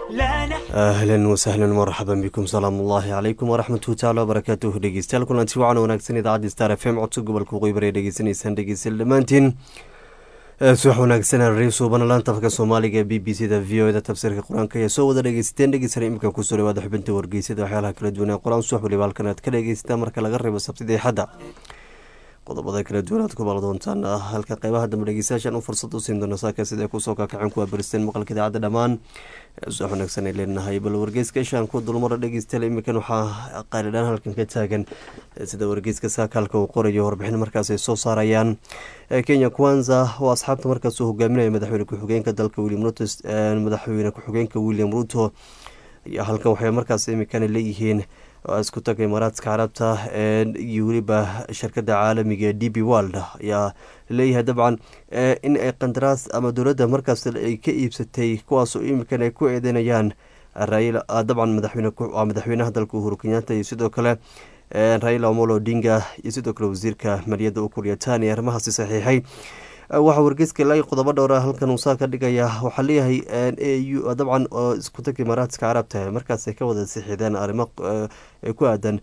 ahlan wasahlan marxaban bikum salaam ullaahi calaykum waraxmatuhu tacala wabarakaatuhu dhegeystayaal kulanti wacan wanaagsan idaacadda star f m codka gobolka waqooyi bari dhegeysanaysaan dhegeystayaal dhammaantiin subax wanaagsan rasuubana laanta afka soomaaliga ee b b c da v o da tafsiirka qur-aanka ayaa soo wada dhegeysateen dhegeysan imika kusoo dhawaada xubinta wargeysada waxyaalaha kala duwan ee qur-aan subax waliba halkan aad ka dhegeysataan marka laga reebo sabtida xadda qodobada kala duwan aad ku baala doontaan halka qeybaha dambe dhegeystayaashan u fursad u siin doona saaka sida kusoo kaakaceen kuwa baristeen maqalka idaacadda dhammaan subax wanaagsan ay leenahay bal wargeyska ishaan ku dulmara dhegeystayaal imikan waxaa qaalidhaan halkan ka taagan sida wargeyska saakaalka uu qorayo warbixin markaas ay soo saarayaan kenya kwanza oo asxaabta markaas uu hogaaminaya madaxweyne ku-xigeenka dalka william ruto madaxweyne ku-xigeenka william ruto ayaa halkan waxay markaas imikan leeyihiin isku taga imaaraadka carabta iyo weliba shirkada caalamiga ee d b world ayaa leeyahay dabcan in ay qandaraas ama dowladda markaas ay ka iibsatay kuwaasoo imikan ay ku eedeynayaan dabcan madaxweynaha dalka uhuru kenyaata iyo sidoo kale raila omolo odinga iyo sidoo kale wasiirka maliyadda ukuryatani arrimahaasi saxiixay waxaa wargeyska ilaa qodobo dhowra halkan uu saa ka dhigaya waxaa leeyahay au dabcan oo isku tag imaaraadka carabta markaas ay ka wada sixideen arrimo ku aadan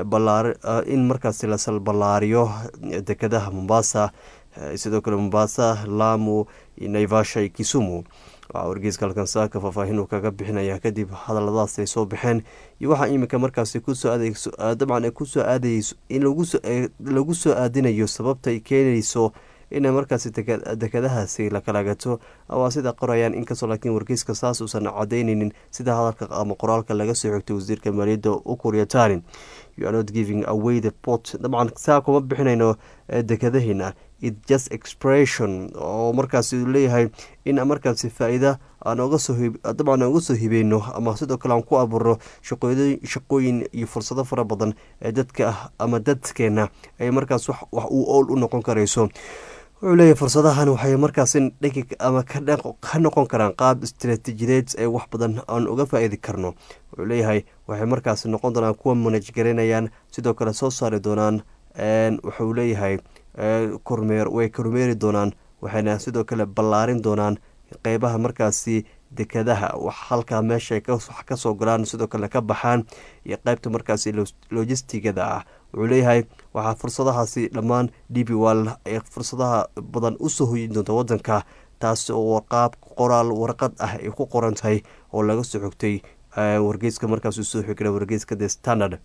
in markaas lasal ballaariyo dekadaha mombasa sidoo kale mombasa lamu naivasha iyo kisumu waxaa wargeyska halkan saaka faahfaahin uu kaga bixinaya kadib hadaladaas ay soo baxeen iyo waxaa iminka markaasi kusoo aadeyso dabcan kusoo aadayso in lagu soo aadinayo sababta ay keenayso inay markaasi dekadahaasi la kala gato waa sida qorayaan inkastoo laakiin wargeyska saas uusan cadeyneynin sida hadalka ama qoraalka laga soo xigtay wasiirka maaliyadda ukuryatani you are not giving away the port dabcan saa kuma bixinayno dekadaheena it just expression oo markaasi leeyahay in markaasi faa-iida aan dabcan aan uga soo hibeyno ama sidoo kale aan ku abuurno shaqooyin iyo fursado fara badan ee dadka ama dadkeena ay markaas wax uu owl u noqon karayso wuxuu leeyahay fursadahan waxay markaas dhegi ama ka noqon karaan qaab istaraatiijideed ee wax badan aan uga faa-iidi karno wuxuu leeyahay waxay markaas noqon doonaan kuwa manaj garaynayaan sidoo kale soo saari doonaan wuxuu leeyahay kormeer way kormeeri doonaan waxayna sidoo kale ballaarin doonaan qeybaha markaasi dekadaha wax halkaa meesha wax kasoo galaan sidoo kale ka baxaan iyo qeybta markaasi logistigada ah wuxuu leeyahay waxaa fursadahaasi dhammaan d b wall ay fursadaha badan usoo hoyin doonta wadanka taasi oo qaab qoraal warqad ah ay ku qoran tahay oo laga soo xogtay wargeyska markaas soo xigna wargeyska the standard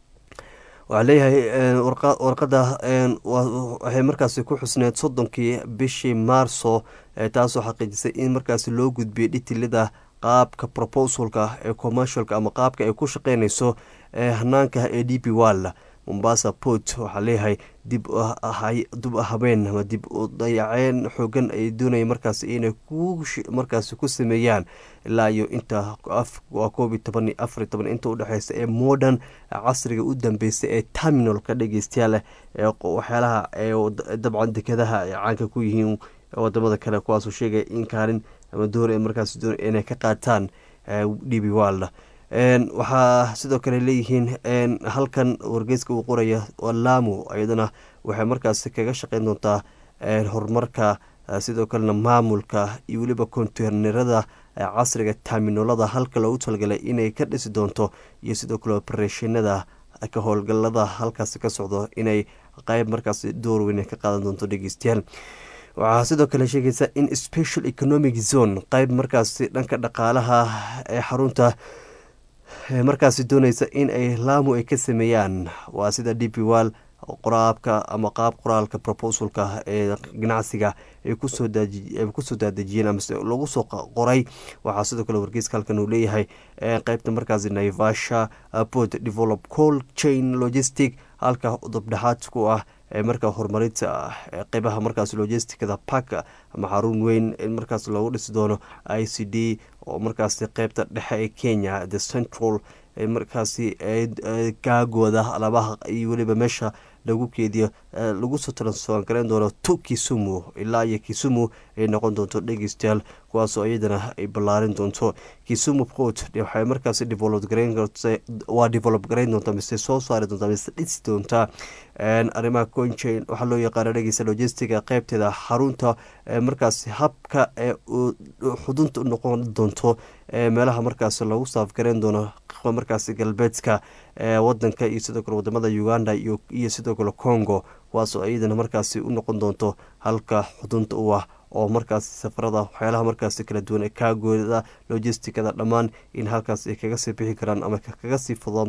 waxaa leeyahay warqada waxay markaasi ku xusneed soddonkii bishii maarso taasoo xaqiijisay in markaasi loo gudbiyay dhitilida qaabka proposalka ee commercialka ama qaabka ay ku shaqeynayso hanaanka ee d b wall mombasa port waxaa leeyahay dib dib habeen ama dib u dayaceen xoogan ay doonaya markaas inay markaas ku sameeyaan ilaa iyo inta waa koob iyo toban iyo afar iyo toban inta udhexeysa ee modern casriga u dambeysay ee terminalka dhegeystayaal ee waxyaalaha dabcan dekadaha ay caanka ku yihiin wadamada kale kuwaasoo sheegaya in kaalin ama door ay markaas doon inay ka qaataan d b wall waxaa sidoo kale leeyihiin halkan wargeyska uu qoraya lamu iyadana waxay markaas kaga shaqeyn doontaa horumarka sidoo kalena maamulka iyo weliba konteynerada casriga terminalada halka loogu talagalay inay ka dhisi doonto iyo sidoo kale opereshinada ka howlgalada halkaasi ka socdo inay qeyb markaas door weyn ka qaadan doonto dhegeystayaal waxaa sidoo kale sheegaysa in special economic zone qeyb markaasi dhanka dhaqaalaha ee xarunta markaasi dooneysa in ay laamu ay ka sameeyaan waa sida d p wall qoraabka ama qaab qoraalka proposalka ee ganacsiga ay kusoo daadejiyeen amase lagu soo qoray waxaa sidoo kale wargeyska halkan uu leeyahay qeybta markaasi naivasha port develop col chain logistic halka dabdhexaad ku ah markaa horumarinta qeybaha markaas logisticada park ama xarun weyn in markaas loogu dhisi doono i c d oo markaas qeybta dhexe ee kenya the central markaasi kaagooda alabaha iyo weliba meesha lagu keediyo lagu soo transfer gareyn doono to kisumu ilaa iyo kisumu ay noqon doonto dhegeystayaal kuwaasoo iyadana ay ballaarin doonto kisumu port waxay markaasi develop gareyn waa develop gareyn doontaa mise soo saari doontaa mise dhisi doontaa arrimaha conchain waxaa loo yaqaana dhegeysta logistiga qeybteeda xarunta markaasi habka ee xudunta u noqon doonto meelaha markaasi lagu saafgareyn doono markaasi galbeedka wadanka iyo sidoo kale wadamada uganda iyo sidoo kale congo kuwaasoo iyadana markaasi u noqon doonto halka xudunta u ah oo markaasi safarada waxyaalaha markaasi kala duwan ee kaagooda logisticada dhammaan in halkaas ay kaga sii bixi karaan ama kaga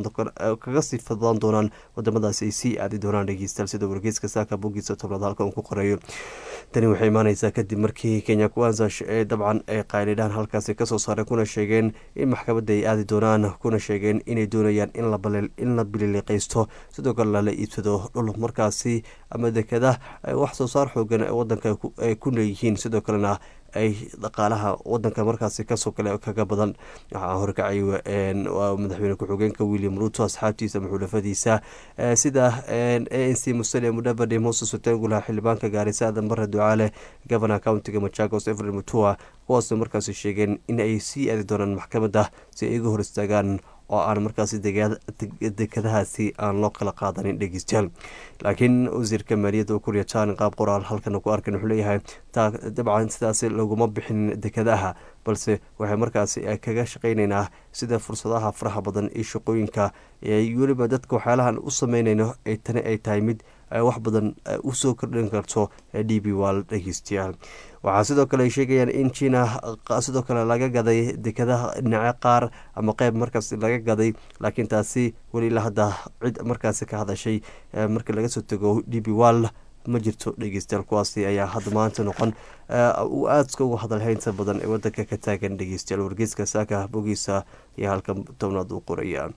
sii fadlaan doonaan wadamadaasi ay sii aadi doonaan dhegeystayaal sida wargeyska saaka bogiisa tobnaad halka uu ku qoreeyo tani waxay imaaneysaa kadib markii kenya kuwanza ee dabcan ay qaylidhaan halkaasi kasoo saareen kuna sheegeen in maxkamadda ay aadi doonaan kuna sheegeen inay doonayaan in la bililiqaysto sidoo kale lala iibsado dhul markaasi ama dekada wax soo saar xoogan ee wadanka ay ku leeyihiin sidoo kalena ay dhaqaalaha wadanka markaasi kasoo kale kaga badan waxaa horkacay madaxweyne ku-xigeenka william ruto asxaabtiisa maxuulafadiisa sida a n c musale mudavadi moses otengula xildhibaanka gaarisa aadan bare ducaale governor countiga machagos every mutua kuwaasoo markaasi sheegeen in ay sii aadi doonaan maxkamadda si ay iga hor istaagaan oo aan markaasi dekadahaasi aan loo kala qaadanin dhegeystayaal laakiin wasiirka maaliyadda u kuriya jaan qaab qoraal halkan ku arkan wuxuu leeyahay dabcan sidaasi laguma bixin dekadaha balse waxay markaasi kaga shaqayneynaa sida fursadaha faraha badan iyo shaqooyinka weliba dadka waxyaalahan u sameyneyno tani ay tahay mid wax badan usoo kordhin karto d b wal dhegeystayaal waxaa sidoo kale ay sheegayaan in china sidoo kale laga gaday dekadaha dhinace qaar ama qeyb markaas laga gaday laakiin taasi weli ilaa hadda cid markaasi ka hadashay markii laga soo tego d b wal ma jirto dhegeystayaal kuwaasi ayaa hadda maanta noqon aadska uga hadalhaynta badan ee wadanka ka taagan dhegeystayaal wargeyska saaka bogiisa ayaa halka tobnaad u qoraya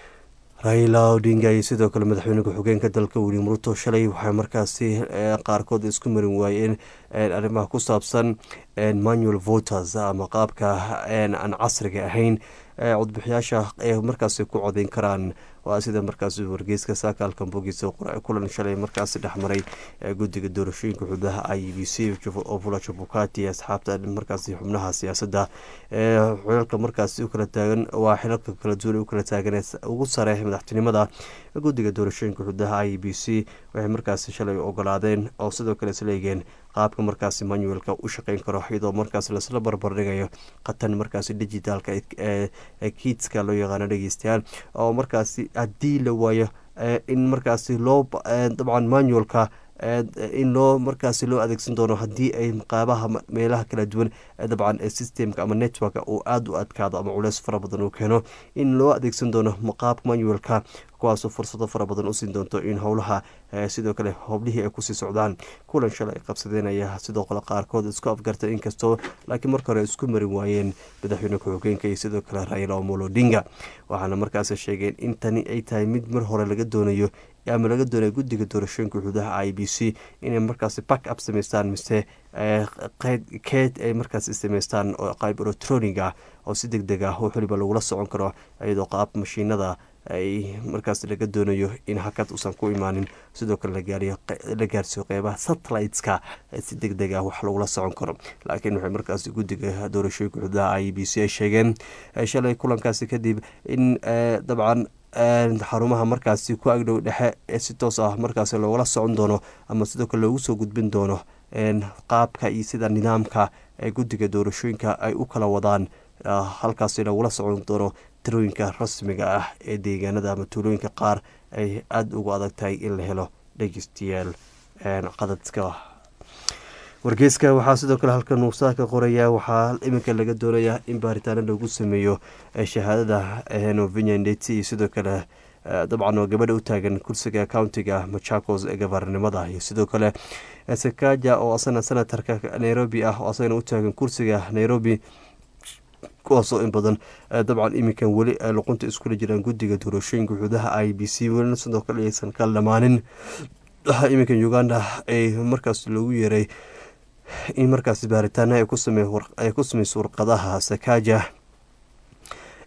raila odinga iyo sidoo kale madaxweyne ku-xigeenka dalka william ruto shalay waxay markaasi qaarkood isku marin waayeen arrimaha ku saabsan manual voters ama qaabka aan casriga ahayn codbixiyaasha ay markaasi ku codeyn karaan waa sida markaasi wargeyska saakaalka bogiisa kulan shalay markaasi dhexmaray guddiga doorashooyinka xubnaha i b c ovula jabukati asxaabta markaasi xubnaha siyaasadda xilalka markaasi ukala taagan waa xilalka kala duwan u kala taagan ugu sare madaxtinimada guddiga doorashooyinka xubnaha i b c waxay markaasi shalay ogolaadeen oo sidoo kale isleegeen qaabka markaasi manuelka u shaqeyn karo iyadoo markaas lasla barbardhigayo khatan markaasi digitaalka kiidska loo yaqaano dhegeystayaal oo markaasi haddii la waayo in markaasi loo dabcan manuelka in loo markaasi loo adeegsan doono haddii ay qaabaha meelaha kala duwan dabcan systemka ama network uu aada u adkaado ama culeys fara badan uu keeno in loo adeegsan doono qaabka manuelka kuwaasoo fursado fara badan u siin doonto in howlaha sidoo kale howlihii ay kusii socdaan kulan shalay ay qabsadeen ayaa sidoo kale qaarkood isku afgartay inkastoo laakiin marka hore isku marin waayeen madaxweyne ku-xigeenka iyo sidoo kale raila omolo odinga waxaana markaasi sheegeen in tani ay tahay mid mar hore laga doonayo ama laga doonaya guddiga doorashooyinka xuduudaha i b c inay markaasi back up sameystaan mise keed ay markaasi sameystaan oo qayb electronic ah oo si deg deg ah wax waliba lagula socon karo iyadoo qaab mashiinada ay markaas laga doonayo in hakad uusan ku imaanin sidoo kale la gaarsiiyo qeybaha satelliteska si deg deg ah wax lagula socon karo laakiin waxay markaas guddiga doorashooyinka xuduudaha i b c ay sheegeen shalay kulankaasi kadib in dabcan xarumaha markaasi ku agdhow dhexe ee si toos ah markaasi loogala socon doono ama sidoo kale loogu soo gudbin doono qaabka iyo sida nidaamka ee guddiga doorashooyinka ay u kala wadaan halkaasi lagula socon doono tirooyinka rasmiga ah ee deegaanada ama tuulooyinka qaar ay aada ugu adag tahay in la helo dhegeystayaal qadadka wargeyska waxaa sidoo kale halkan uusaa ka qorayaa waxaa iminka laga doonayaa in baaritaano lagu sameeyo shahaadada novinya ndeti iyo sidoo kale dabcan oo gabadha u taagan kursiga countiga machakos ee gabaarnimada iyo sidoo kale sakaja oo asana senatarka nairobi ah oo asagana u taagan kursiga nairobi kuwaasoo in badan dabcan iminkan weli ay luqunta iskula jiraan guddiga doorashooyinka xuduudaha i b c welina sidoo kale aysan ka dhamaanin waxaa iminkan uganda ay markaas loogu yeeray in markaas baaritaana ay ku sameyso warqadaha sakaja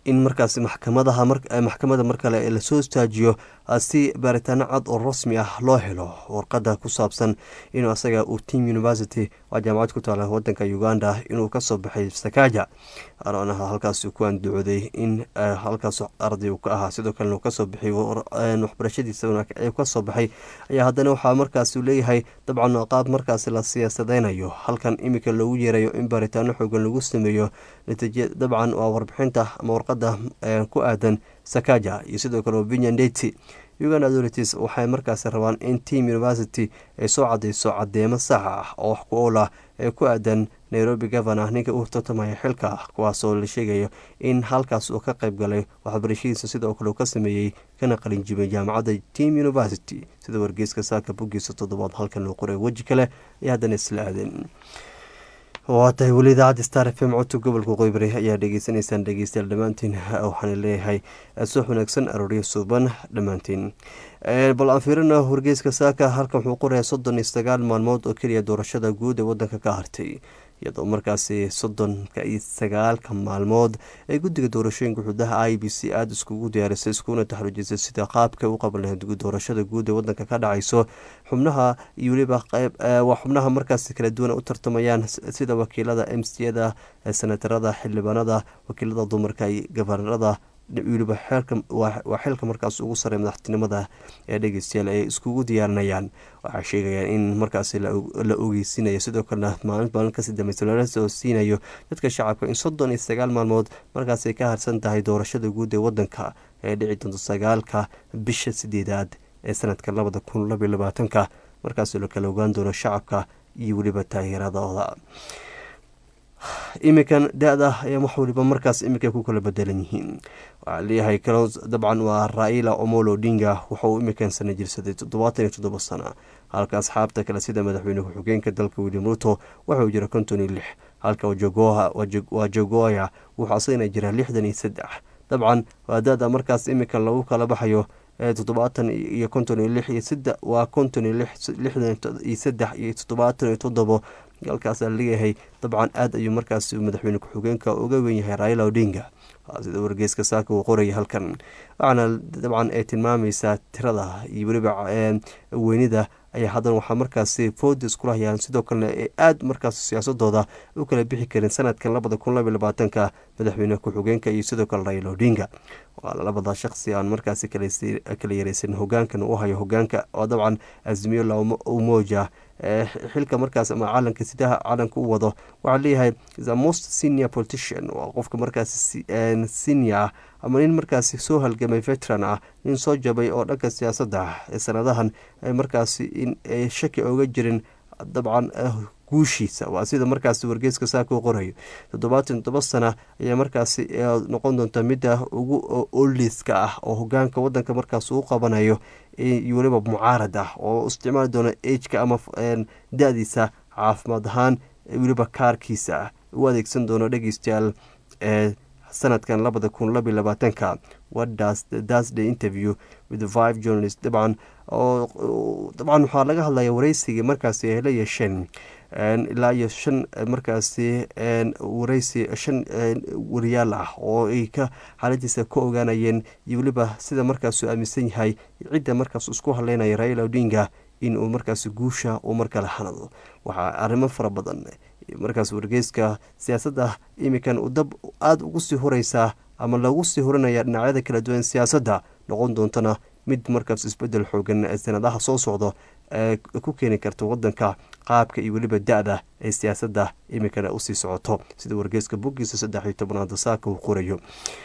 in markaas maxkamadaha maxkamada mar kale lasoo istaajiyo si baaritaano cad oo rasmi ah loo helo warqada ku saabsan inuu asaga uu team university waa jaamacad ku taala wadanka uganda inuu kasoo baxay sakaja aranaha halkaas ku anducooday in halkaas arday uu ka ahaa sidoo kalena uu kasoo baxay waxbarashadiisa kasoo baxay ayaa haddana waxaa markaas leeyahay dabcan qaab markaas la siyaasadeynayo halkan iminka loogu yeerayo in baaritaano xoogan lagu sameeyo natiija dabcan waa warbixinta ama warqada ku aadan sakaja iyo sidoo kale vinyandeti uganda authorities waxay markaas rabaan in team university ay soo cadeyso cadeemo sax ah oo wax ku ool ah ee ku aadan nairobi governor ninka u tartamaya xilka kuwaasoo la sheegayo in halkaas uu ka qayb galay waxbarashadiisa sidoo kale uu ka sameeyey kana qalinjibay jaamacadda team university sida wargeyska saaka boggiisa toddobaad halkan loo qoray weji kale iyo haddana isla aadeen waa tahay weli idaacadda star f m codka gobolka qoybari ayaa dhegeysanaysaan dhegeystayaal dhammaantiin waxaana leeyahay suux wanaagsan arooryo suuban dhammaantiin bal aan fiirina wargeyska saaka halkan wuxuu qorayaa soddon iyo sagaal maalmood oo keliya doorashada guud ee wadanka ka hartay iyadoo markaasi soddonka iyo sagaalka maalmood ee guddiga doorashooyinka xududaha i b c aada iskugu diyaarisay iskuna taxruujisay sida qaabka u qaban lahayd doorashada guud ee wadanka ka dhacayso xubnaha iyo weliba qeyb waa xubnaha markaasi kala duwan u tartamayaan sida wakiilada m c da senatarada xildhibaanada wakiilada dumarka iyo gabanarada weliba waa xilka markaas ugu sarey madaxtinimada ee dhegeystayaal ay iskugu diyaarinayaan waxaa sheegayaan in markaasi la ogeysinayo sidoo kalena maalin maalin kasii dambeysa lala soo siinayo dadka shacabka in soddon iyo sagaal maalmood markaasay ka harsan tahay doorashada guud ee wadanka ee dhici doonto sagaalka bisha sideedaad ee sanadka labada kun labaiyo labaatanka markaasoo la kala ogaan doono shacabka iyo weliba taageeradooda iminkan da-da ayaa wax waliba markaas iminka ku kala bedelan yihiin waxaa leeyahay kalons dabcan waa raila omolo odinga wuxauu iminkan sana jirsaday toddobaatan iyo toddoba sana halka asxaabta kale sida madaxweyne ku-xigeenka dalka william ruto waxauu jira konton iyo lix halka waa jogoya wuxuu asagana jira lixdan iyo saddex dabcan waa da-da markaas iminkan lagu kala baxayo toddobaatan iyo konton iyo lix iyo sida waa konton iyo lixdan iyo saddex iyo toddobaatan iyo toddobo halkaasaa leeyahay dabcan aada ayuu markaas madaxweyne ku-xigeenka uga wen yahay raila odinga sida wargeyska saaka uu qoraya halkan waxaana dabcan ay tilmaamaysaa tirada iyo weliba weynida ayaa haddana waxaa markaasi foodi iskula hayaan sidoo kalena ay aada markaas siyaasadooda u kala bixi karin sanadkan labada kun labaiy labaatanka madaxweyne ku-xigeenka iyo sidoo kale raila odinga waa labada shaqsi aan markaasi kala yareysan hogaankan u hayo hogaanka oo dabcan azmiyo la umoja xilka markaas ama calanka sidaha calanka u wado waxaa leeyahay the most senior politician waa qofka markaas senior ah ama nin markaasi soo halgamay veteran ah nin soo jabay oo dhanka siyaasadda ee sanadahan markaasi in ay shaki oga jirin dabcan guushiisa waa sida markaasi wargeyska saaka u qorayo toddobaatan toddoba sana ayaa markaasi noqon doonta midda ugu oliska ah oo hogaanka wadanka markaas uu qabanayo iyo weliba mucaarad ah oo isticmaali doona ageka ama da-diisa caafimaad ahaan weliba kaarkiisa u adeegsan doono dhegeystayaal ee sanadkan labada kun labiy labaatanka wadaasday interview with five journalist dabcan oo dabcan waxaa laga hadlaya wareysigii markaasi ay la yeesheen ilaa iyo shan markaasi wareysi shan wariyaal ah oo ay ka xaaladiisa ka ogaanayeen iyo weliba sida markaasuu aaminsan yahay cidda markaas isku hadleynaya raila odinga in uu markaas guusha uu markale hanado waxaa arrimo fara badan markaas wargeyska siyaasadda iminkan u dab aada ugu sii horeysaa ama lagu sii horanaya dhinacyada kala duwan siyaasadda noqon doontana mid markaas isbedel xoogan ee sanadaha soo socdo ee ku keeni karta wadanka qaabka iyo weliba da-da ee siyaasadda iminkana usii socoto sida wargeyska boggiisa saddex iyo tobnaad saaka uu qorayo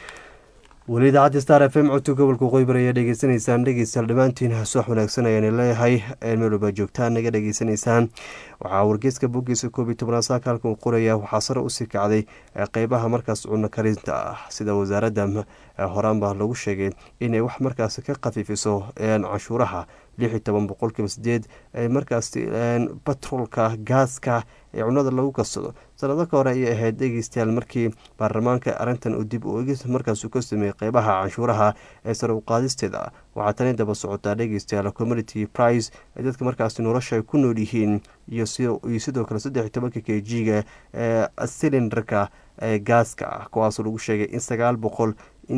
weli idaacadda star f m codka gobolka qoybar ayaa dhegeysanaysaan dhegeystayaal dhammaantiin suwax wanaagsan ayaan leeyahay meelwalba joogtaan naga dhegeysanaysaan waxaa wargeyska boggiisa koob iyo tobnaad saaka halka uu qoraya waxaa sare usii kacday qeybaha markaas cunno karinta ah sida wasaaradda horaanba lagu sheegay inay wax markaas ka khafiifiso canshuuraha lix iyo toban boqolkiiba sideed markaas batroolka gaaska ee cunada lagu karsado sanado ka hore ayay ahayd dhegeystayaal markii baarlamaanka arrintan uu dib u egis markaasuu ka sameeyey qeybaha canshuuraha ee sare u qaadisteeda waxaa tani daba socotaa dhegeystayaal community price ee dadka markaasi nolosha ay ku nool yihiin iyo sidoo kale saddex iyo tobanka k g-ga ee silindarka ee gaaska ah kuwaasoo lagu sheegay in sagaal boqol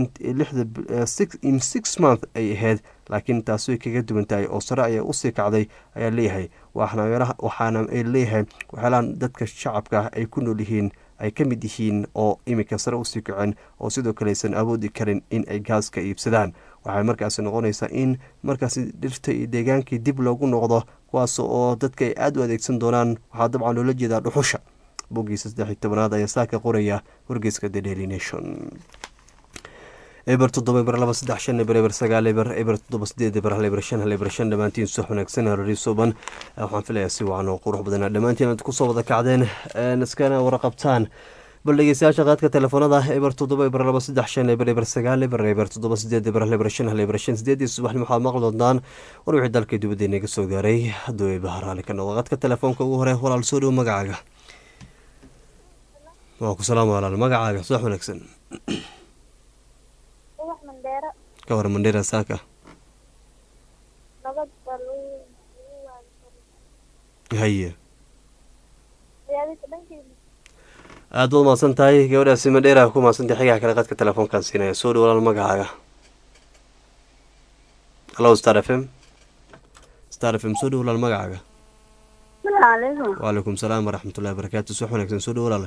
in six month ay ahayd laakiin taasi way kaga duwan tahay oo sare ayaa usii kacday ayaa leeyahay waxaana ay leeyahay waxyaalahan dadka shacabka ay ku nool yihiin ay ka mid yihiin oo iminka sare usii kaceen oo sidoo kale aysan awoodi karin in ay gaaska iibsadaan waxay markaasi noqonaysaa in markaasi dhirta iyo deegaankii dib loogu noqdo kuwaas oo dadka ay aada u adeegsan doonaan waxaa dabcan loola jeedaa dhuxusha boggiisa saddex iyo tobanaad ayaa saa ka qoraya wargeyska the daily nation eber toddoba eber laba saddex shan eber eber sagaal eber eber toddoba sideed eber hal eber shan hal eber shan dhammaantiin soo wanaagsan rariisoban waxaan filayaa si wacan oo qurux badan dhammaantiin aad kusoo wada kacdeen iskana waraqabtaan bal dhegeystayaasha qaadka telefoonada eber toddoba eber laba saddex shan eber eber sagaal eber eber toddoba sideed eber hal eber shan hal eber shan sideedii subaxni waxaad maqli doontaan war wixii dalka dibadda inaga soo gaaray hadduu eebaha raali ka noqdo qaadka telefoonka ugu hore walaal soo dhow magacaaga waa ku salaam walaal magacaaga subax wanaagsan ka war mandheera saaka haye aada baad mahadsan tahay gabadhaasi mandheera ku mahadsantahay xigaha kale qadka telefoonkan siinaya soo dhow walaal magacaaga hallo star f m star f m soo dhow walaal magacaaga waalaikum salaam waraxmatullahi barakaatu subax wanaagsan soo dhow walaale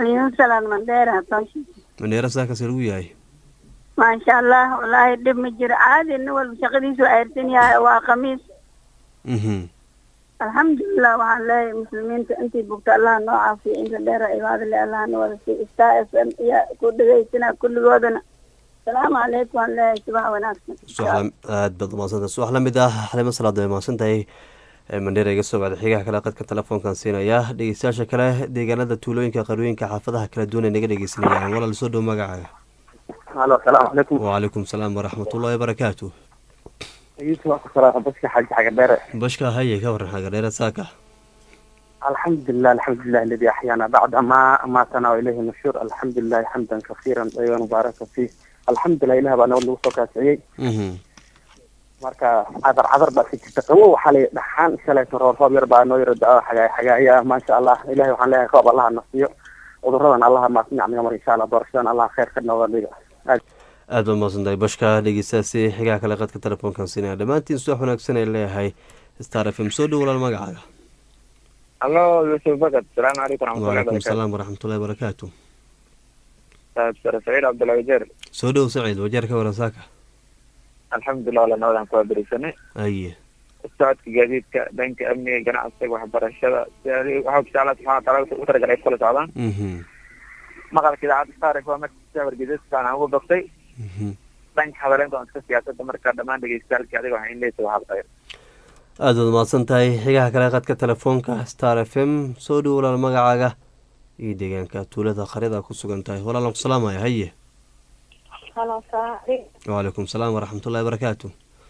mandheera saakase lagu yahay maasha allah wallaahi dhib ma jiro caadi nin walba shaqadiisu ayrsan yahay waa khamiis alxamdulilah waxaan leeyahay muslimiinta intii bugta allah noo caafiyo inta dheera cibaadale allah na wada si star f m iyo ku dhegaysana kulligoodana asalaamu calaykum waan leeyahay subax wanaagsan aad baad umaadsantahay subax la mid ah xalimo salaad way mahadsan tahay mandheera iga soo bacday xigaha kale qadka telefoonkan siinaya dhegeystayaasha kale deegaanada tuulooyinka qarooyinka xaafadaha kala duwan ay naga dhegeysanayaan walaal soo dhow magacaaga halo asalaamu calaykum wacalaykum salaam waraxmatullahi wabarakaatu baska xaji xagadheere bashka haye ka waran xagadheere saaka alxamdulilah alxamdulilah aladi axyaana bacda ma amaatana ilayhi nushuur alxamdulilahi xamdan kasiiran dayiban mubaaraka fiih alxamdulilah ilah baa nabad lagu soo kaasiciyey marka cadar cadar baa ka jirta qawo waxaa la dhaxaan shalayto roob roob yar baa noo yaro da-o xagaay xagaaya maasha allah ilahay waxaan leeyahay roob allaha nasiyo cuduradan allaha maasnacmiga mar insha allah doorashadan allah khayr ka nooga dhiga aad baad mahadsantahay bashka dhegeystaasi xigaha kale qadka telefoonkan siinaya dhammaantiin subax wanaagsan ay leeyahay star f m soo dhow walaal magacaaga allo yuusuf bakad asalaamu calaykum wacalaykum salaam waraxmatullahi wabarakaatu sare saciid cabdullahi wajeer soo dhow saciid wajeer ka waran saaka alxamdulilah wala nabadan ku aberisanay aye socodka gaadiidka dhanka amniga ganacsiga waxbarashada waxaa insha allah subxana wataala u talagalay ay kula socdaan maqalka idaacadda starif waa markasa wargeysaskaan aan ugu doftay dhanka hadaleyn doonska siyaasadda marka dhammaan dhegeystayaalkii adiga waxaa in leeysa waxaad khayr aada waad mahadsan tahay xigaha kale qadka telefoonka star f m soo dhow walaal magacaaga iyo deegaanka tuulada qaryada ku sugan tahay walaalan ku salaamaya haye wacalaykum salaam waraxmatullahi wabarakaatu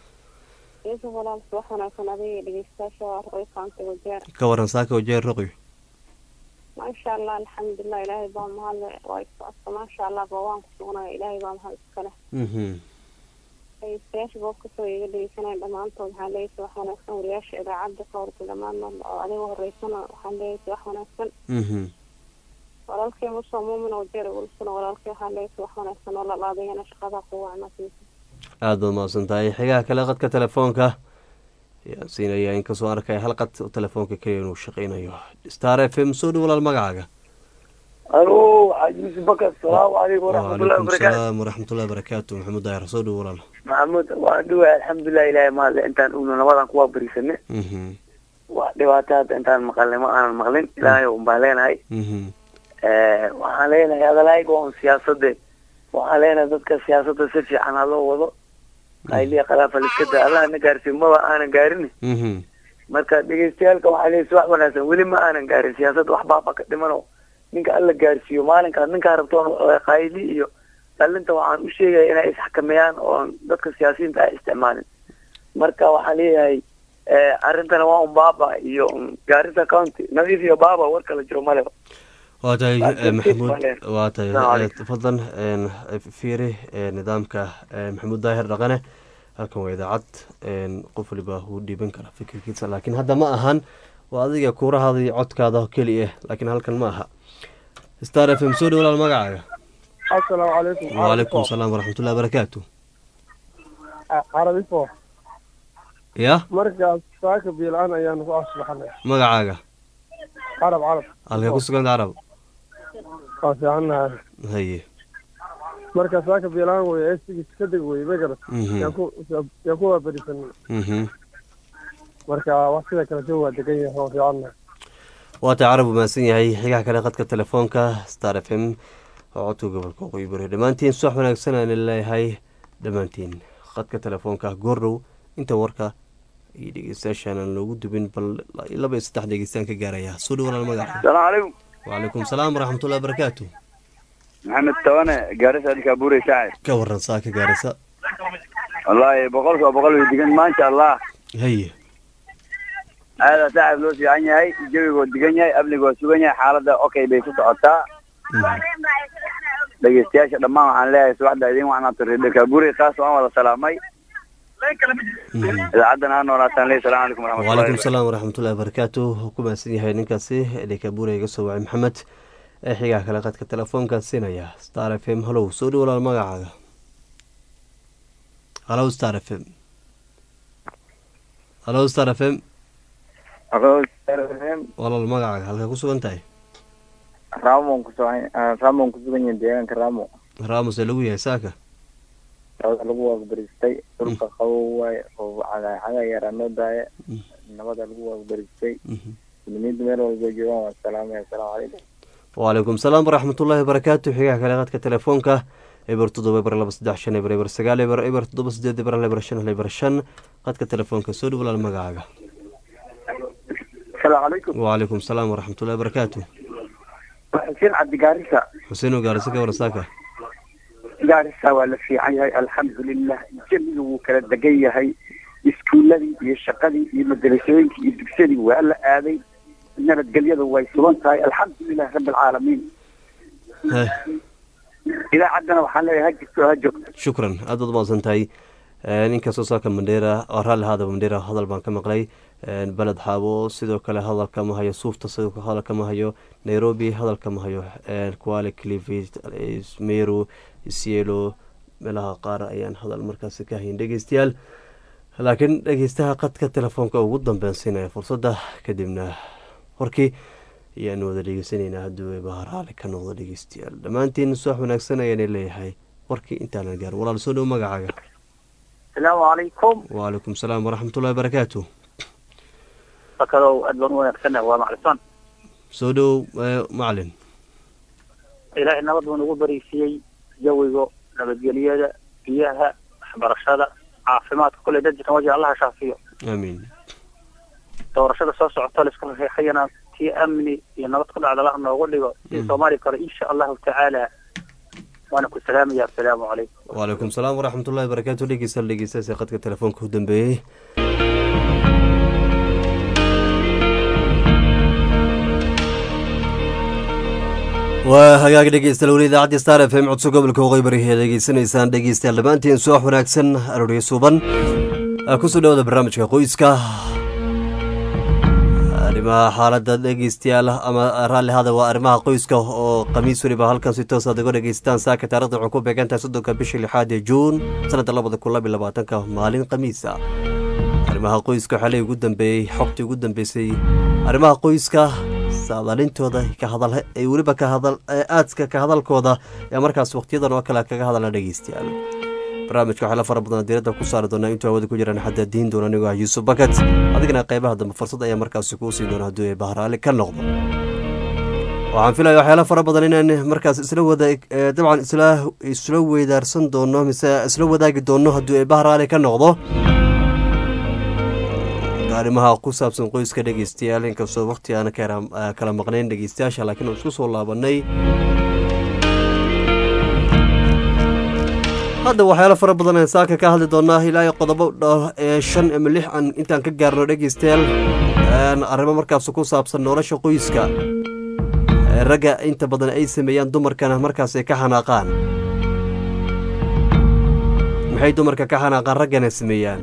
ka waran saaka wajeer roqyo maasha allah alxamdulilah ilaahay baa mahadle waa isocodka maasha allah ba waan ku sugnaya ilaahay baa mahad iskale dhegeystayaasha boob kasoo iga dhegeysanaya dhammaantood waxaan leeyay wax wanaagsan wariyaasha idaacadda kawrka dhammaan oo adiga horeysana waxaan leeyay wax wanaagsan walaalkay muso muumin oo jeer ulusuna walaalkay waxaan leeyay wax wanaagsan oo lalaadayana shaqada ku wacnasiisa aada baad mahadsan tahay xigaha kale qadka telefoonka ayaan siinaya inkastoo arkaya hal qad telefoonka keliya inuu shaqeynayo star f m soo dhow walaal magacaaga alo yuusuf bakar asalaamu calaykum waraxmatullahi wacalaykum wabarakaatu salaam waraxmatullahi wabarakaatu maxamuud daahir soo dhow walaal maxamuud waan dhuwahay alxamdulilah ilaahay mahadle intaan ugno nabadan kuwaa beriisane waa dhibaato hadda intaan maqalnay ma aanan maqlin ilaahay unbaa leenahay waxaan leenahay adalaayga on siyaasade waxaan leenahay dadka siyaasadda si fiican ha loo wado qayliya khilaafa liskada allah na gaarsiin maba aanan gaarin marka dhegeystayaalka waxaa leeyahay wax wanaagsan weli ma aanan gaarin siyaasadda wax baaba ka dhimano ninka alla gaarsiiyo maalinkaas ninkaa rabtoon qayli iyo dhalinta waxaan u sheegaya inay isxakameeyaan oon dadka siyaasiyiinta ay isticmaalin marka waxaan leeyahay arrintana waa un baaba iyo gaarisa county nadiif iyo baaba war kala jiro maleba waa tahay eh, maxamuud waa tahay Assalaamu eh, fadlan een, eh, fiiri eh, nidaamka eh, maxamuud daahir dhaqane halkan waa idaacad een, qof waliba wuu dhiiban kara fikirkiisa laakiin hadda ma ahan waa adiga kuurahaada iyo codkaada keli ah laakiin halkan ma aha star f m soo dhow walaal magacaaga asalaamu calaykum wacalaykum salaam waraxmatullahi barakaatu carabifo ya markaas saaka biilaan ayaanu ku asbaxnay magacaaga carab carab halkee ku suganta carab waa fiicannahay haye marka saaka biilaan wey esigis ka deg wey magarat Mhm. yaan ku yaan ku waaberisanay Mhm. marka wax sida kale soo waa degan yahay waa fiicannahay waa tahay carab umaadsan yahay xigaha kale qadka telefoonka star f m oo codka gobolka waqooyi bari dhammaantiin subax wanaagsan aan leeyahay dhammaantiin qadka telefoonka goordhow inta warka iyo dhegeystayaashaan aan loogu dubin bal laba iyo saddex dhegeystaan ka gaaraya soo dhow walaal magaca salaamu calaykum wacalaykum salaam waraxmatullahi barakaatu maxamed tabane gaarisa adinkaa buurey shaacir ka waran saa ka gaaraysa wallaahi boqolkiiba boqol way degan maasha allah haye aada saaxib loo fiican yahay jawigoo degan yahay amnigoo sugan yahay xaaladda okay bay ku socotaa dhegeystayaasha dhammaan waxaan leeyahay subaxda idin wacnaato reerka buurey kaas waan wada salaamay idaacaddan ha noolaataan leey salaamu calaykum wacalaykum waraxmatullahi salaam waraxmatullahi barakaatu wuxuu ku mahadsan yahay ninkaasi dhekabuura iga soo wacay maxamed ee xigaha kale qadka telefoonka siinaya star f m halow soo dhow walaal magacaaga halow star f m halow star f m walaal magacaaga halkee ku sugan tahay ramon kusugan ramon kusugan yahay deegaanka ramo raamus ee lagu yahay saaka labada lagu waagbaristay dhulka qabow waaye oo caga caga yaraa noo daaya nabada lagu waagbaristay muslimiinta meel walba joogaan waa salaamaya asalaamu calaykum wacalaykum salaam waraxmatullahi barakaatu xigaha kale qadka telefoonka eber toddoba eber laba saddex shan eber eber sagaal eber eber toddoba sideed eber hal eber shan hal eber shan qadka telefoonka soo dhow walaal magacaaga asalaamu calaykum wacalaykum salaam waraxmatullahi barakaatu xuseen cabdi gaarisa xuseen oo gaarisa ka waran saaka gaarisa waa la fiican yahay alxamdulilah jawiga wuu kala degan yahay iskuuladii iyo shaqadii iyo madarasooyinkii iyo dugsadii waa la aaday nabadgelyadu way sugan tahay alxamdulilah rabbi alcaalamiin Heh, idaacaddana waxaan leeyahay ha jirto ha joogto shukran aad baad umaqsan tahay ninkastoo saaka mandheera oo raalli haadaba mandheera hadal baan ka maqlay een, beled xaabo sidoo kale hadalka ma hayo suufta sidoo kale hadalka ma hayo nairobi hadalka ma hayo een, kuale clivet meru isielo meelaha qaar ayaan hadal markaasi ka hayn dhegeystayaal laakiin dhegeystaha qadka telefoonka ugu dambeyn siinaya fursadda kadibna warkii ayaanu wada dhegeysanaynaa hadduu eebaha raali ka noqdo dhegeystayaal dhammaantiin subax wanaagsan ayaana leeyahay warkii intaanan gaar walaal soo dhow magacaaga asalaamu calaykum wacalaykum salaam waraxmatullahi barakaatu fakadow aad baan u wanaagsanah waa maclisan soo dhow eh, macalin ilaahay nabad buu nagu bariisiyey jawiga nabadgelyada biyaha waxbarashada caafimaadka kule dadkan waji allaha shaafiyo aamiin doorashada soo socota la isku raxeexayana tii amni iyo nabad ku dhacda allaha noogu dhigo si soomaaliya kale insha allahu tacaala waana ku salaamaya asalaamu calaykum wacalaykum salaam waraxmatullahi barakaatu dhegeystayaal dhegeystayaasha qadka telefoonka u dambeeyey waa hagaag dhegeystayaal weli idaacadda star f m codso gobolka waqooyi bari ee degeysanaysaan dhegeystayaal dhammaantiin subax wanaagsan arooryo suuban kusoo dhawada barnaamijka qoyska arrimaha xaaladda dhegeystayaal ama raalli hada waa arrimaha qoyska oo khamiis weliba halkan si toos aad uga dhegeystaan saaka taarikhda waxay ku beegantahay soddonka bisha lixaad ee juun sanadda labada kun laba iyo labaatanka maalin khamiisa arrimaha qoyska waxaa leey ugu dambeeyey xogtii ugu dambeysay arrimaha qoyska saadaalintooda ka hadal ay weliba ka hadal aadka ka hadalkooda ee markaas waqtiyadan oo kale kaga hadalna dhegeystayaal barnaamijka waxaa la fara badan diiradda ku saari doonaa intuu hawada ku jiraan xataa diin doona anigoo ah yuusuf bakat adigana qeybaha dambe fursad ayaa markaasi kuu siin doona hadduu bahraali ka noqdo waxaan filaya waxyaala fara badan inaan markaas isla wada dabcan isla isla weydaarsan doono mise isla wadaagi doono hadduu bahraali ka noqdo arrimaha ku saabsan qoyska dhegeystayaal inkastoo waqti aan kala maqnayn dhegeystayaasha laakiin isku soo laabanay hadda waxyaalo fara badan aan saaka ka hadli doonaa ilaa qodobo shan ama lix aan intaan ka gaarno dhegeystayaal arrimo markaas ku saabsan nolosha qoyska ragga inta badan ay sameeyaan dumarkana markaas ay ka xanaaqaan maxay dumarka ka xanaaqaan raggana sameeyaan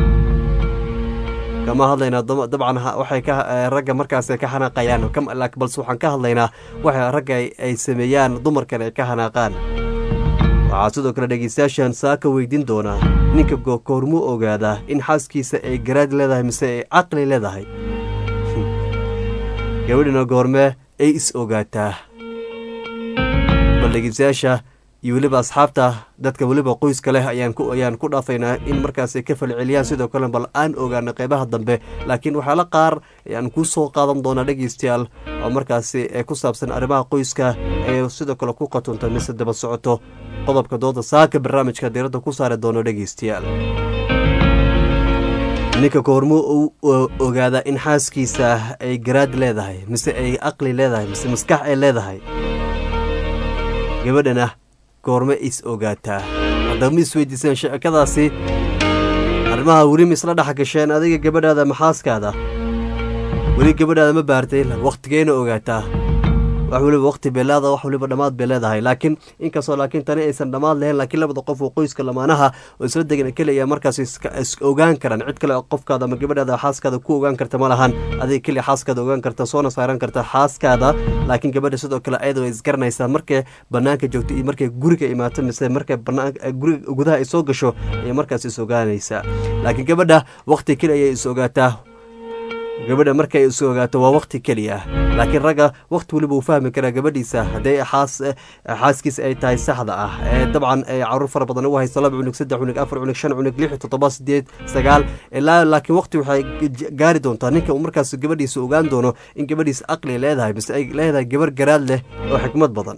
kama hadlaynaa dabcan waxay ka ragga markaas ka xanaaqayaan balse waxaan ka hadlaynaa waxa ragga ay sameeyaan dumarkan ay ka xanaaqaan waxaa sidoo kale dhegeystayaashan saaka weydiin doonaa ninka koormuu ogaadaa in xaaskiisa ay garaad leedahay mise ay caqli leedahay gabadhina goormee ay is ogaataa bal dhegeystayaasha iyo weliba asxaabta dadka weliba qoyska leh ayaan ku dhaafaynaa in markaas ay ka falceliyaan sidoo kale bal aan ogaano qeybaha dambe laakiin waxyaala qaar ayaan kuu soo qaadan doonaa dhegeystayaal oo markaasi ee ku saabsan arrimaha qoyska ee sidoo kale ku qatunta mise daba socoto qodobka dooda saaka barnaamijka diiradda ku saari doono dhegeystayaal ninka koormuu u ogaadaa in xaaskiisa ay garaad leedahay mise ay aqli leedahay mise maskax ay leedahay gabadhana goorme is ogaataa haddaba ma isweydiiseen sheekadaasi arrimaha weli ma isla dhex gasheen adiga gabadhaada maxaaskaada weli gabadhaada ma baartay wakhtigeena ogaataa wax weliba wakhti bay leedahay wax weliba dhammaad bay leedahay laakiin inkastoo laakiin tani aysan dhammaad lahayn laakiin labada qof oo qoyska lamaanaha oo isla degan keliya markaas is ogaan karaan cid kale qofkaada ama gabadhaada xaaskaada ku ogaan karta ma lahan adiga keliya xaaskaada ogaan karta soona saaran karta xaaskaada laakiin gabadha sidoo kale ayada way isgaranaysaa markay banaanka joogto iyo markay guriga imaato mise markay guriga gudaha ay soo gasho ayay markaas is ogaanaysaa laakiin gabadha wakhti keli ayay is ogaataa gabadha markay is ogaato waa wakhti keliya laakiin ragga wakhti weliba uu fahmi karaa gabadhiisa hadday xaas xaaskiisa ay tahay saxda ah ee dabcan ay caruur fara badan ugu hayso laba cunug saddex cunug afar cunug shan cunug lix toddoba sideed sagaal ilaa laakiin wakhti waxay gaari doontaa ninka uu markaas gabadhiisa ogaan doono in gabadhiisa aqli leedahay mise ay leedahay gabar garaad leh oo xikmad badan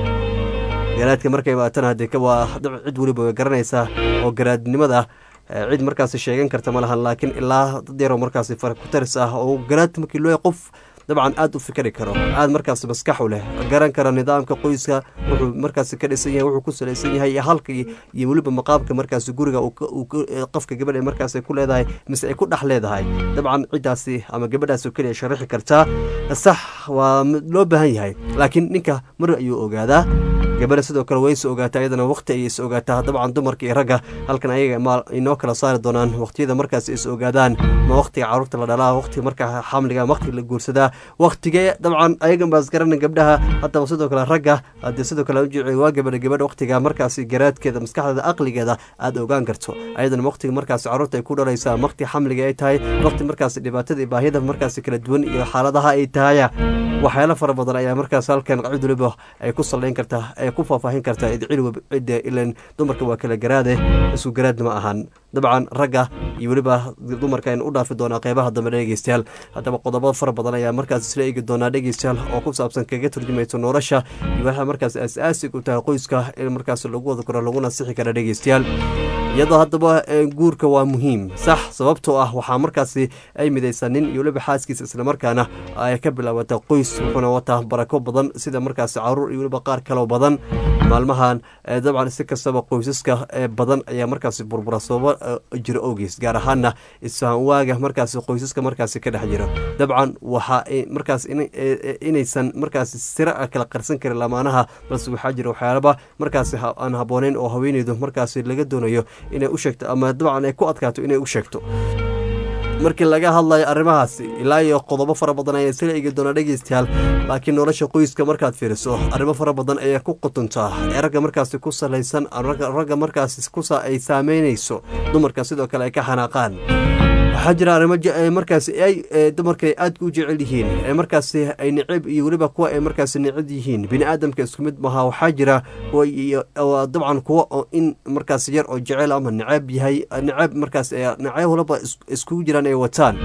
garaadka markay imaatana haddee waa cid weliba way garanaysaa oo garaadnimada cid markaasi sheegan karta ma lahan laakiin ilaa dad yaroo markaasi fara ku taris ah oo garaad markii loo qof dabcan aad u fikri karo aad markaas maskax u leh garan kara nidaamka qoyska wuxuu markaas ka dhisan yahay wuxuu ku salaysan yahay iyo halka iyo weliba maqaamka markaas guriga qofka gabadha markaas ku leedahay mise ay ku dhex leedahay dabcan ciddaasi ama gabadhaas oo keliya sharaxi kartaa sax waa loo baahan yahay laakiin ninka mar ayuu ogaadaa gabadha sidoo kale way is ogaataa iyadana waqti ayay is ogaataa dabcan dumarka iyo ragga halkan ayaga ma inoo kala saari doonaan waqtiyada markaas is ogaadaan ma waqtiga carruurta la dhalaa waqtiga marka xamliga waqtiga la guursadaa waqtigee dabcan ayagan baas garanan gabdhaha haddaba sidoo kale ragga haddii sidoo kale ujici waa gabadha gabadha waqtiga markaasi garaadkeeda maskaxdeeda aqligeeda aad ogaan karto ayadana waqtiga markaasi carruurta ay ku dhalaysaa waqti xamliga ay tahay waqti markaasi dhibaatada iyo baahida markaasi kala duwan iyo xaaladaha ay tahaya waxyaalo fara badan ayaa markaas halkan cid waliba ay ku sallayn kartaa ay ku faahfaahin kartaa cidda ilan dumarka waa kala garaade isku garaadna ma ahan dabcan ragga iyo weliba dumarka aynu u dhaafi doonaa qeybaha dambe dhegeystayaal haddaba qodobo fara badan ayaa markaas isla eegi doonaa dhegeystayaal oo ku saabsan kaga turjumayso nolosha iyo waxaa markaas aas-aasig u tahay qoyska in markaas lagu wada karo lagu nasixi kara dhegeystayaal iyadoo haddaba guurka waa muhiim sax sababtoo ah waxaa markaasi ay midaysaa nin iyo weliba xaaskiisa islamarkaana ay ka bilaabata qoys wuxuuna wataa barako badan sida markaasi caruur iyo weliba qaar kaloo badan maalmahan dabcan si kastaba qoysaska badan ayaa markaasi burbura sababo jiro ogeys gaar ahaana isfahan waaga markaasi qoysaska markaasi ka dhex jiro dabcan waxa markaas inaysan markaasi sira kala qarsan karin lamaanaha balse waxaa jira waxyaalaba markaasi aan habbooneyn oo haweeneydu markaasi laga doonayo inay u sheegto ama dabcan ay ku adkaato inay u sheegto markii laga hadlayo arrimahaasi ilaa iyo qodobo fara badan ayaa isla eegi doonaa dhegeystayaal laakiin nolosha qoyska markaad fiiriso arrimo fara badan ayaa ku qutuntaa ee ragga markaasi ku salaysan ragga markaasi kusa ay saameynayso dumarka sidoo kale ay ka xanaaqaan waxaa jira arrimo markaasi ay dumarka ay aadka u jecel yihiin ee markaasi ay necab iyo weliba kuwa ay markaasi necab yihiin bini aadamka isku mid maaha waxaa jira dabcan kuwa in markaas yar oo jecel ama necab yahay necab markaas necab walaba iskugu jiraan ay wataan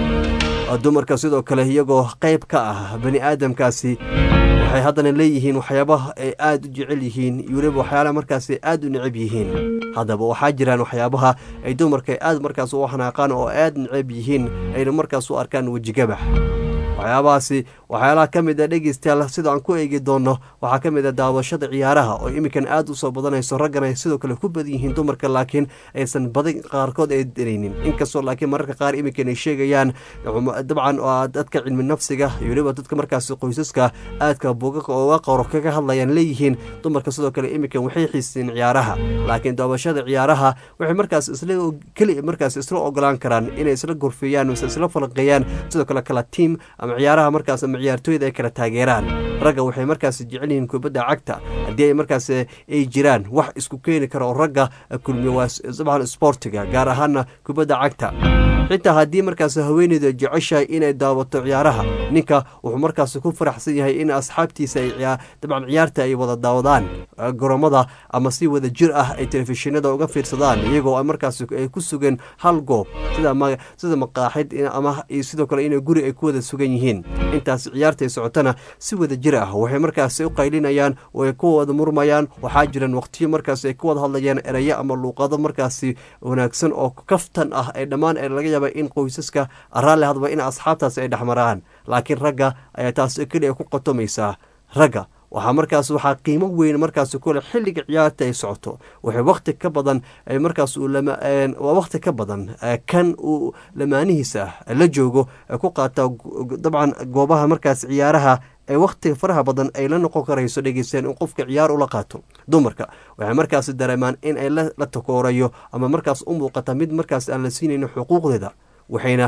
dumarka sidoo kale iyagoo qayb ka ah bani aadamkaasi waxay haddana leeyihiin waxyaabaha ay aada u jecel yihiin iyo weliba waxyaalaha markaasi aada u necab yihiin haddaba waxaa jiraan waxyaabaha ay dumarka aad markaas u xanaaqaan oo aada necab yihiin ayna markaas u arkaan wejigabax waxyaabahaasi waxyaalaha ka mid a dhegeystayaal sida aan ku eegi doono waxaa ka mid a daawashada ciyaaraha oo iminkan aada usoo badanayso raggan ay sidoo kale ku badan yihiin dumarka laakiin aysan badan qaarkood ay danaynin inkastoo laakiin mararka qaar iminkan ay sheegayaan dabcan dadka cilmi nafsiga iyo weliba dadka markaasi qoysaska aadka buugaga ooga qoro kaga hadlayaan leeyihiin dumarka sidoo kale iminkan waxay xiiseen ciyaaraha laakiin daawashada ciyaaraha waxay markaas isla keli markaas isla ogolaan karaan inay isla gorfeeyaan mise isla falanqeeyaan sidoo kale kala tiim ama ciyaaraha markaas ama ciyaartooyda ay kala taageeraan ragga waxay markaas jecel yihiin kubadda cagta haddii ay markaas ay jiraan wax isku keeni kara oo ragga kulmiya waa dabcan sportiga gaar ahaana kubadda cagta xitaa haddii markaas haweeneyda jeceshahay inay daawato ciyaaraha ninka wuxuu markaas ku faraxsan yahay in asxaabtiisa ay dabcan ciyaarta ay wada daawadaan goromada ama si wada jir ah ay telefishinada uga fiirsadaan iyagoo markaas ay ku sugeen hal goob sida maqaaxid ama sidoo kale in guri ay ku wada sugan yihiin intaas ciyaarta ay socotana si wada jir ah waxay markaas u qaylinayaan oo ay ku wada murmayaan waxaa jiraan waqtiyo markaas ay ku wada hadlayaan erayo ama luuqado markaasi wanaagsan oo kaftan ah ee dhammaan laga yaaba in qoysaska raalli hadba in asxaabtaas ay dhexmaraan laakiin ragga ayaa taas keliya ku qotomaysaa ragga waxaa markaas waxaa qiimo weyn markaas kule xilliga ciyaarta ay socoto waxay wakti ka badan markaas waa wakti ka badan kan uu lamaanihiisa la joogo ku qaata dabcan goobaha markaas ciyaaraha ee wakhtiga faraha badan ay la noqon karayso dhegeysteen in qofka ciyaar ula qaato dumarka waxay markaas dareemaan in ay la takoorayo ama markaas u muuqata mid markaas aan la siinaynin xuquuqdeeda waxayna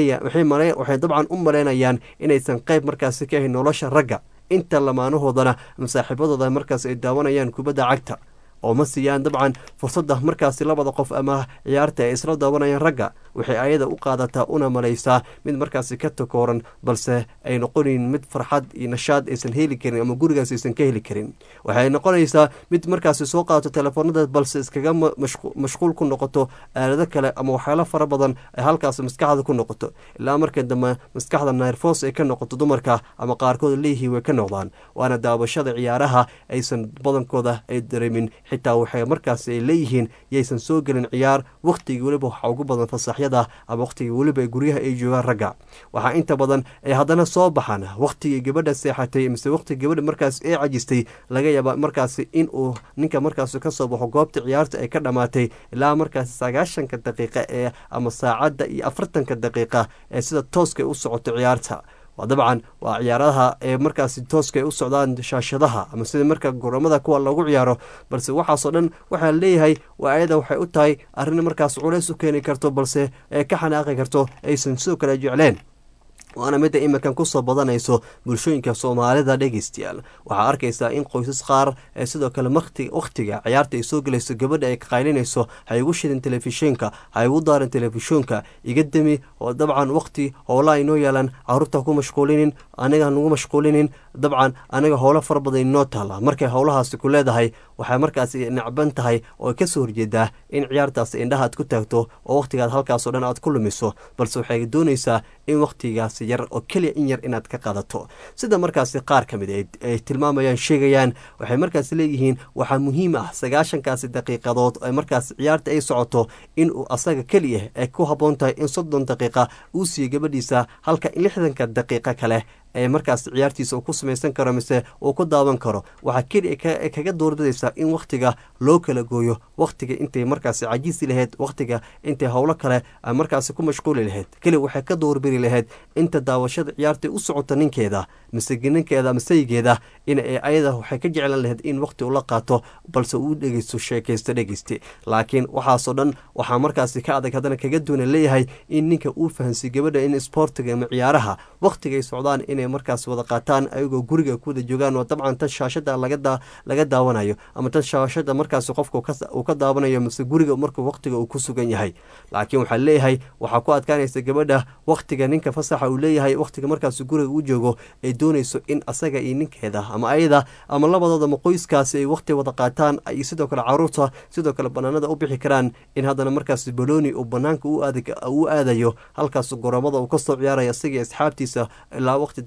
waxay dabcan u maleynayaan inaysan qayb markaasi ka ahayn nolosha ragga inta lamaanahoodana ama saaxiibadooda markaas ay daawanayaan kubadda cagta oo ma siiyaan dabcan fursadda markaasi labada qof ama ciyaarta ay isla daawanayaan ragga waxay ayada u qaadataa una malaysaa mid markaasi ka takooran balse ay noqonayn mid farxad iyo nashaad aysan heli karin ama gurigaas aysan ka heli karin waxay noqonaysaa mid markaasi soo qaadato telefoonada balse iskaga mashquul ku noqoto aalado kale ama waxyaalo fara badan ay halkaas maskaxda ku noqoto ilaa marka dambe maskaxda nairfos ay ka noqoto dumarka ama qaarkood leeyihiin way ka noqdaan waana daawashada ciyaaraha aysan badankooda ay dareemin xitaa waxay markaas ay leeyihiin yaysan soo gelin ciyaar wakhtigii weliba waxaa ugu badan fasaxyada ama wakhtigii weliba guryaha ay joogaan ragga waxaa inta badan ay haddana soo baxaan wakhtigii gabadha seexatay mise wakhtiga gabadha markaas ee cajistay laga yaaba markaasi in uu ninka markaas ka soo baxo goobta ciyaarta ay ka dhammaatay ilaa markaasi sagaashanka daqiiqa ee ama saacadda iyo afartanka daqiiqa ee sida tooska u socoto ciyaarta dabcan waa ciyaaraha ee markaasi tooska ay u socdaan shaashadaha ama sida marka goramada kuwa lagu ciyaaro balse waxaasoo dhan waxaa leeyahay waa ayada waxay u tahay arrin markaas culays u keeni karto balse ee ka xanaaqi karto aysan sidoo kale jecleen waana midda iminkan kusoo badanayso bulshooyinka soomaalida dhegeystayaal waxaa arkaysaa in qoysas qaar ee sidoo kale wakhtiga ciyaarta ay soo gelayso gabadha ay ka qaylinayso ha igu shidin telefishinka ha igu daarin telefishinka iga demi oo dabcan wakhti howla aynoo yeelan caruurta ku mashquulinin aniga nagu mashquulinin dabcan aniga howlo fara badan inoo taala markay howlahaasi ku leedahay waxay markaas nacban tahay oo kasoo horjeedaa in ciyaartaas indhaha aad ku taagto oo wakhtigaad halkaasoo dhan aad ku lumiso balse waxay doonaysaa in wakhtigaas yar oo keliya in yar inaad ka qaadato sida markaasi qaar ka mid ay tilmaamayaan sheegayaan waxay markaas leeyihiin waxaa muhiim ah sagaashankaasi daqiiqadood ee markaas ciyaarta ay socoto inuu asaga keliya ay ku habboon tahay in soddon daqiiqa uu siiyo gabadhiisa halka lixdanka daqiiqa kale ee markaas ciyaartiisa uu ku samaysan karo mise uu ku daawan karo waxaa keliya kaga doorbidaysaa in wakhtiga loo kala gooyo wakhtiga intay markaasi cajiisi lahayd wakhtiga intay howlo kale markaasi ku mashquuli lahayd keliya waxay ka doorbidi lahayd inta daawashada ciyaartay u socota ninkeeda mise ninkeeda masaygeeda in ayada waxay ka jeclan lahayd in wakhti ula qaato balse uu dhegeysto sheekaysto dhegeyste laakiin waxaasoo dhan waxaa markaasi ka adag haddana kaga duuna leeyahay in ninka uu fahansiy gabadha in sportiga ama ciyaaraha wakhtigay socdaan inay markaas wada qaataan ayagoo guriga ku wada joogaan oo dabcan tan shaashada laga daawanayo ama tan shaashada markaas qofka uu ka daawanayo mise guriga markuu wakhtiga uu ku sugan yahay laakiin waxaa leeyahay waxaa ku adkaanaysa gabadha wakhtiga ninka fasaxa uu leeyahay wakhtiga markaas guriga u joogo ay doonayso in asaga iyo ninkeeda ama ayada ama labadooda ma qoyskaasi ay wakhti wada qaataan ay sidoo kale caruurta sidoo kale banaanada u bixi karaan in haddana markaas balooni uu banaanka u aadayo halkaas goromada uu kasoo ciyaaraya isagii asxaabtiisa ilaa waqti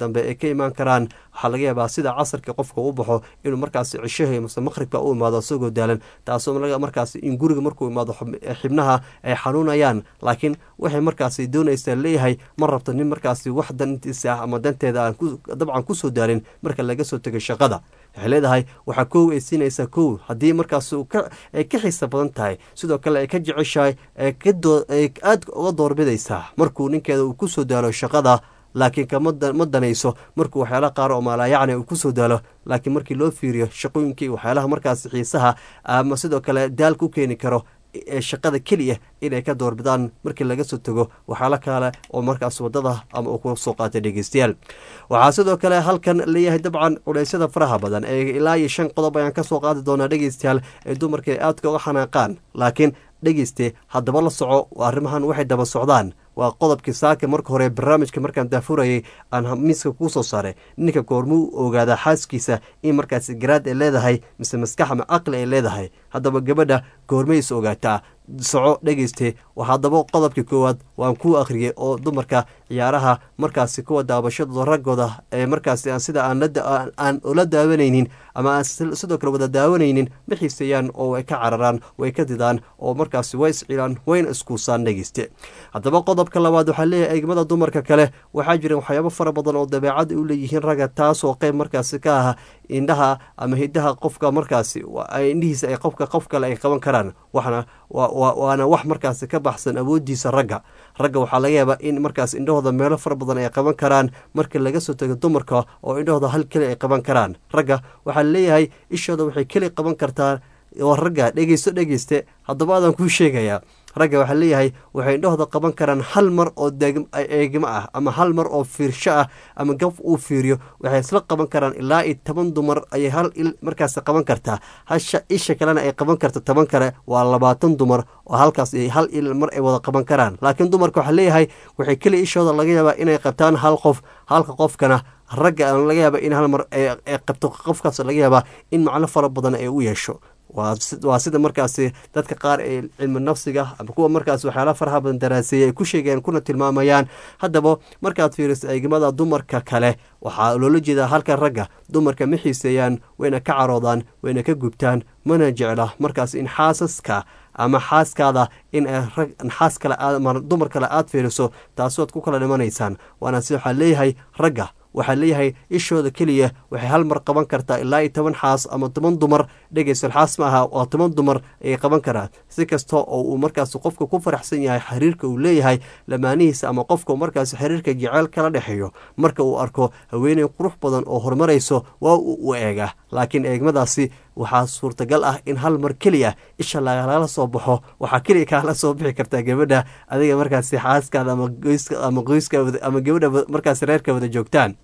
dambe ay ka imaan karaan waxaa laga yaabaa sida casarka qofka u baxo inuu markaasi cishaha mase maqhribka u imaado isagoo daalan taasoo markaasi in guriga markuu imaado xibnaha ay xanuunayaan laakiin waxay markaasi doonaysaa leeyahay ma rabto nin markaasi wax dantiisa ah ama danteeda aan dabcan kusoo daalin marka laga soo tegay shaqada waxay leedahay waxaa kow ay siinaysaa kow haddii markaas ay ka xiisa badan tahay sidoo kale ay ka jeceshahay ay aad uga doorbidaysaa markuu ninkeeda uu kusoo daalo shaqada laakiin kama danayso markuu waxyaalaha qaar oo maalaayacni uu kusoo daalo laakiin markii loo fiiriyo shaqooyinkii waxyaalaha markaas xiisaha ama sidoo kale daalka u keeni karo shaqada keliya inay ka doorbidaan markii laga soo tago waxyaalo kale oo markaas wadada ama uu ku soo qaatay dhegeystayaal waxaa sidoo kale halkan leeyahay dabcan culeysyada faraha badan ee ilaa iyo shan qodob ayaan kasoo qaadi doonaa dhegeystayaal ee dumarka aadka uga xanaaqaan laakiin dhegeyste haddaba la soco arrimahan waxay daba socdaan waa qodobkii saaka marka hore barnaamijka markaan daafurayay aan miiska kuu soo saaray ninka goormuu ogaadaa xaaskiisa in markaas garaad ay leedahay mise maskax ama caqli ay leedahay haddaba gabadha goormays ogaataa soco dhegeyste haddaba qodobkii koowaad waan kuu akhriyey oo dumarka ciyaaraha markaasi kuwa daabashadooda raggooda ee markaasi sida aan ula daawanaynin ama aan sidoo kale wada daawanaynin ma xiiseeyaan oo way ka cararaan way ka didaan oo markaasi way iscilaan wayna iskuusaan dhegeyste haddaba qodobka labaad waxaa leeyahay eegmada dumarka kale waxaa jira waxyaabo fara badan oo dabeecada u leeyihiin ragga taasoo qeyb markaasi ka ah indhaha ama hidaha qofka markaasi indhihiisa ay qofka qof kale ay qaban karaan waxna waana wax markaasi ka baxsan awoodiisa ragga ragga waxaa laga yaabaa in markaas indhahooda meelo fara badan ay qaban karaan marka laga soo tago dumarka oo indhahooda hal keli ay qaban karaan ragga waxaa leeyahay ishooda waxay keli qaban kartaa oo ragga dhegeysto dhegeyste haddaba adaan kuu sheegayaa ragga waxaa leeyahay waxay indhahooda qaban karaan hal mar oo eegmo ah ama hal mar oo fiirsho ah ama gaf uu fiiriyo waxay isla qaban karaan ilaa iyo toban dumar ayay hal il markaas qaban kartaa hasha isha kalena ay qaban karto toban kale waa labaatan dumar oo halkaas hal il mar ay wada qaban karaan laakiin dumarka waxaa leeyahay waxay keliya ishooda laga yaabaa inay qabtaan hal qof halka qofkana ragga laga yaaba in hal mar ay qabto qofkaas laga yaabaa in macno fara badan ay u yeesho waa sida markaasi dadka qaar ee cilmi nafsiga ama kuwa markaas waxyaala faraha badan daraaseeyay ay ku sheegeen kuna tilmaamayaan haddaba markaad fiiriso eegmada dumarka kale waxaa loola jeedaa halka ragga dumarka ma xiiseeyaan wayna ka caroodaan wayna ka gubtaan mana jecla markaas in xaasaska ama xaaskaada in xaas kale dumar kale aad fiiriso taasood ku kala dhimanaysaan waana si waxaa leeyahay ragga waxaa leeyahay ishooda keliya waxay hal mar qaban kartaa ilaa iyo toban xaas ama toban dumar dhegeysal xaas ma aha waa toban dumar ayay qaban karaan si kasta oo uu markaas qofka ku faraxsan yahay xiriirka uu leeyahay lamaanihiisa ama qofka markaas xiriirka jeceyl kala dhexeeyo marka uu arko haweeney qurux badan oo horumarayso waa uu u eega laakiin eegmadaasi waxaa suurtagal ah in hal mar keliya isha lagala soo baxo waxaa keliya kaala soo bixi kartaa gabadha adiga markaasi xaaskaada ama qoyska ama gabadha markaas reerka wada joogtaan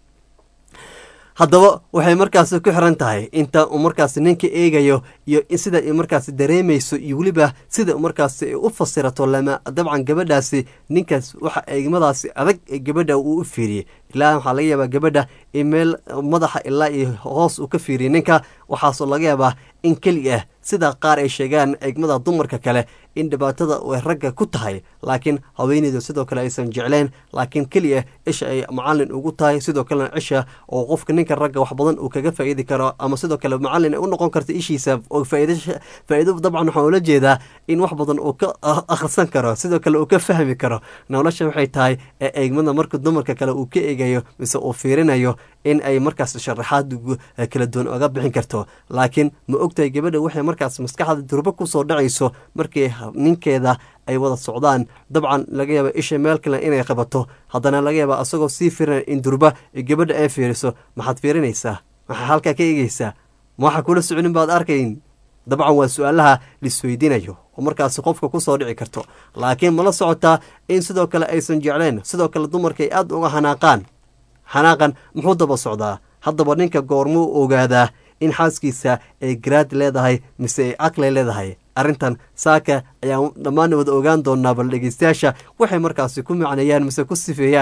haddaba waxay markaasi ku xiran tahay inta uu markaasi ninka eegayo iyo sida ay markaasi dareemayso iyo weliba sida markaasi ay u fasirato lama dabcan gabadhaasi ninkaas waxa eegmadaasi adag ee gabadha uu u fiiriyey ilaa waxaa laga yaabaa gabadha in meel madaxa ilaa iyo hoos uu ka fiiriyay ninka waxaasoo laga yaabaa in keli ah sida qaar ay sheegaan eegmada dumarka kale in dhibaatada ay ragga ku tahay laakiin haweeneydu sidoo kale aysan jecleen laakiin keliya isha ay macalin ugu tahay sidoo kalena cisha oo qofka ninka ragga wax badan uu kaga faa'iidi karo ama sidoo kale macalin ay u noqon karta ishiisa oo faa'iido dabcan waxaan ula jeedaa in wax badan uu ka akhrisan karo sidoo kale uu ka fahmi karo nolosha waxay tahay ee eegmada marka dumarka kale uu ka eegayo mise uu fiirinayo in ay markaas sharaxaad kala duwan oga bixin karto laakiin ma ogtahay gabadha waxay markaas maskaxda durbo kusoo dhacayso markii ninkeeda ay wada socdaan dabcan laga yaaba isha meel kale inay qabato haddana laga yaaba asagoo sii firinaya in durba gabadha ay fiiriso maxaad fiirinaysaa maxaa halkaa ka eegeysaa ma waxa kula soconin baad arkayn dabcan waa su-aalaha laisweydiinayo oo markaasi qofka kusoo dhici karto laakiin mala socotaa in sidoo kale aysan jecleen sidoo kale dumarka ay aada uga xanaaqaan xanaaqan muxuu daba socdaa haddaba ninka goormuu ogaadaa in xaaskiisa ay garaad leedahay mise ay caqli leedahay arrintan saaka ayaan dhammaan wada ogaan doonaa bal dhegeystayaasha waxay markaasi ku macneeyaan mise ku sifeeyaan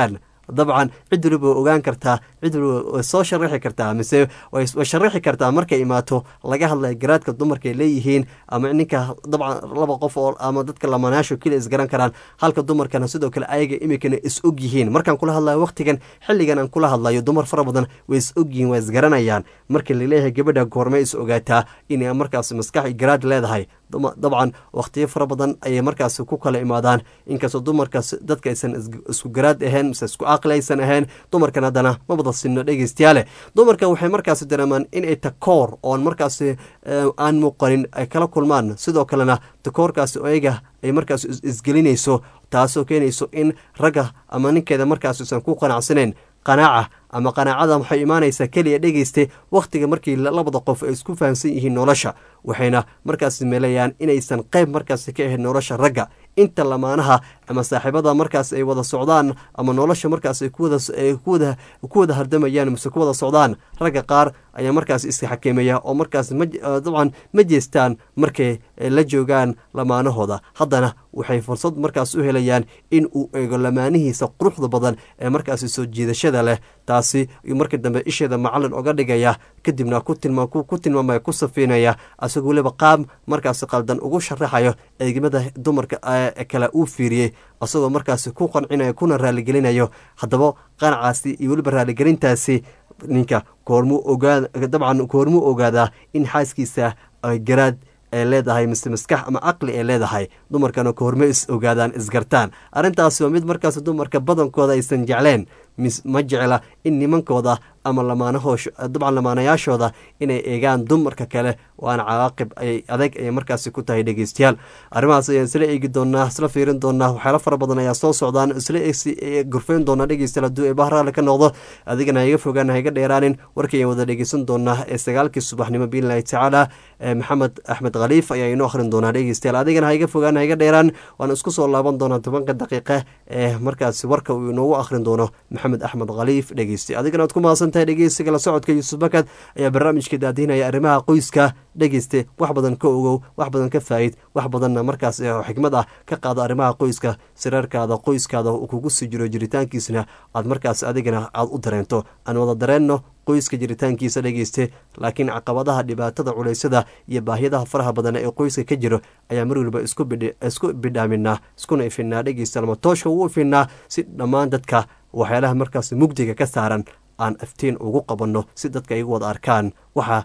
dabcan cid waliba way ogaan kartaa cid waliba way soo sharaxi kartaa mise way sharaxi kartaa markay imaato laga hadlaya garaadka dumarka ay leeyihiin ama ninka dabcan laba qof oo ama dadka lamanaasho keliya isgaran karaan halka dumarkana sidoo kale ayaga imikana is og yihiin markaan kula hadlayo waqtigan xilligan aan kula hadlayo dumar fara badan way is og yihiin waa isgaranayaan markii laleeyahay gabadha goormay is ogaataa inay markaas maskax garaad leedahay dabcan wakhtiyo fara badan ayay markaas ku kala imaadaan inkastoo dumarkaas dadka aysan isku garaad ahayn mise isku aqli aysan ahayn dumarkan haddana ma wada sinno dhegeystayaale dumarka waxay markaas dareemaan inay takoor oon markaas aan muuqanin ay kala kulmaan sidoo kalena takoorkaas ayaga ay markaas isgelinayso taasoo keenayso in ragga ama ninkeeda markaas isan ku qanacsanayn qanaaca ama qanaacada waxay imaanaysaa keliya dhegeyste wakhtiga markii labada qof ay isku fahamsan yihiin nolosha waxayna markaas meelayaan inaysan qayb markaas ka ahayn nolosha ragga inta lamaanaha ama saaxiibada markaas ay wada socdaan ama nolosha markaas ay ku wada hardamayaan mise ku wada socdaan ragga qaar ayaa markaas iska xakeemaya oo markaas dabcan ma jeestaan markay la joogaan lamaanahooda haddana waxay fursad markaas u helayaan in uu eego lamaanihiisa quruxda badan ee markaas soo jiidashada leh taasi markii dambe isheeda macalin oga dhigaya kadibna ku tilmaamaya ku safiinaya asagoo weliba qaab markaas qaldan ugu sharaxayo eegmada dumarka kale uu fiiriyey asagoo markaas ku qancinayo kuna raaligelinayo haddaba qanacaasi iyo weliba raaligelintaasi ninka koormuu ogaa dabcan koormuu ogaadaa in xaaskiisa garaad ay leedahay mise maskax ama caqli ay leedahay dumarkana koorme is ogaadaan isgartaan arrintaasi waa mid markaas dumarka badankooda aysan jecleen ma jecla in nimankooda ama lamaanahoosh dabcan lamaanayaashooda inay eegaan dumarka kale waana cawaaqib ay adeeg ayay markaasi ku tahay dhegeystayaal arrimahaas ayaan isla eegi doonaa isla fiirin doonaa waxyaalo fara badan ayaa soo socdaan isla gurfeyn doonaa dhegeystayaal hadduu eebaha raalli ka noqdo adigana haiga fogaan haiga dheeraanin warkii ayaan wada dhegeysan doonaa ee sagaalkii subaxnimo biilaahi tacaala maxamed axmed khaliif ayaa inoo akhrin doonaa dhegeystayaal adigana haiga fogaan haiga dheeraan waan isku soo laaban doonaa tobanka daqiiqa ee markaasi warka uu inoogu akhrin doono maxamed axmed khaliif dhegeysta adigana waad ku mahadsan tahay dhegeysiga la socodka yuusuf bakad ayaa barnaamijka daadiinaya arrimaha qoyska dhegeyste wax badan ka ogow wax badan ka faa'id wax badanna markaas xikmad ah ka qaado arrimaha qoyska siraarkaada qoyskaada uu kugu sii jiro jiritaankiisna aad markaas adigana aad u dareento aan wada dareenno qoyska jiritaankiisa dhegeyste laakiin caqabadaha dhibaatada culeysyada iyo baahyadaha faraha badan ee qoyska ka jiro ayaa mar waliba isku bidhaaminaa iskuna ifinaa dhegeysta lama tooshka ugu ifinaa si dhammaan dadka waxyaalaha markaas mugdiga ka saaran aan aftiin ugu qabanno si dadka igu wada arkaan waxa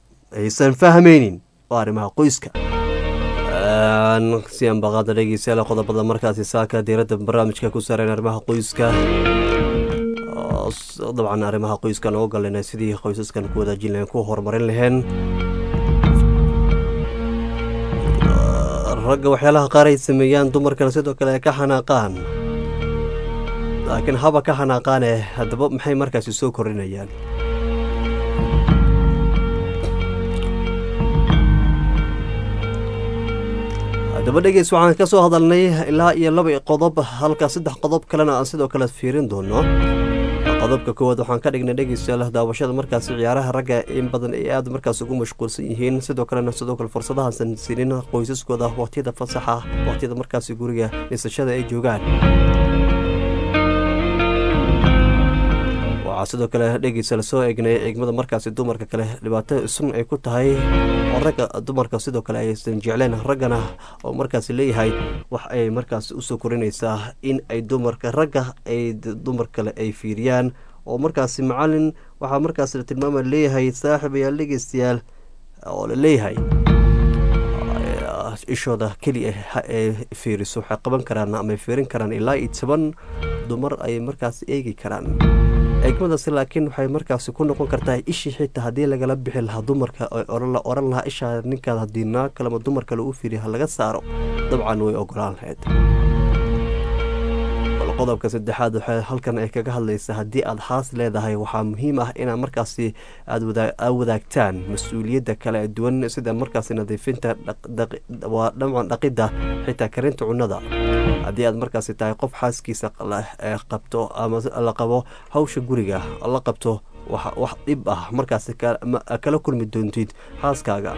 aysan fahmaynin oo arrimaha qoyska sian baqaada dhegeystayaal qodobada markaasi saaka diiradda barnaamijka ku saareen arrimaha qoyska dabcan arrimaha qoyskan oo galena sidii qoysaskan ku wadaajin lahen ku horumarin laheen ragga waxyaalaha qaar ay sameeyaan dumarkana sidoo kale ay ka xanaaqaan laakiin haba ka xanaaqaane haddaba maxay markaasi soo korinayaan haddaba dhegeys waxaan ka soo hadalnay ilaa iyo laba qodob halka saddex qodob kalena aan sidoo kale fiirin doono qodobka koowaad waxaan ka dhignay dhegeystayaal daawashada markaasi ciyaaraha ragga in badan ay aada markaas ugu mashquulsan yihiin sidoo kalena sidoo kale fursadahaasan siinin qoysaskooda waqtiyada fasaxa waqtiyada markaasi guriga dhisashada ay joogaan waxaa sidoo kale dhegeysa lasoo eegnay eegmada markaasi dumarka kale dhibaato sun ay ku tahay oo ragga dumarka sidoo kale aysan jecleen raggana oo markaasi leeyahay wax ay markaas usoo korinaysaa in ay dumarka ragga ay dumar kale ay fiiriyaan oo markaasi macalin waxaa markaas la tilmaama leeyahay saaxib ayaa dhegeystayaal oo la leeyahay ishooda keliya ay fiiriso waxay qaban karaan ama ay fiirin karaan ilaa iyo toban dumar ay markaas eegi karaan eegmadaasi laakiin waxay markaasi ku noqon kartaa ishii xitaa haddii lagala bixi lahaa dumarka la oran lahaa ishaa ninkaad haddii naag kalema dumar kale u fiiriya ha laga saaro dabcan way ogolaan lahayd qodobka saddexaad waxay halkan ay kaga hadlaysaa haddii aad haas leedahay waxaa muhiim ah inaad markaasi aad wadaagtaan mas-uuliyadda kale duwan sida markaasi nadiifinta waa dhamcan dhaqidda xitaa karinta cunnada haddii aad markaasi tahay qof xaaskiisa qabto ama la qabo hawsha guriga la qabto wax dhib ah markaasi kala kulmi doontid xaaskaaga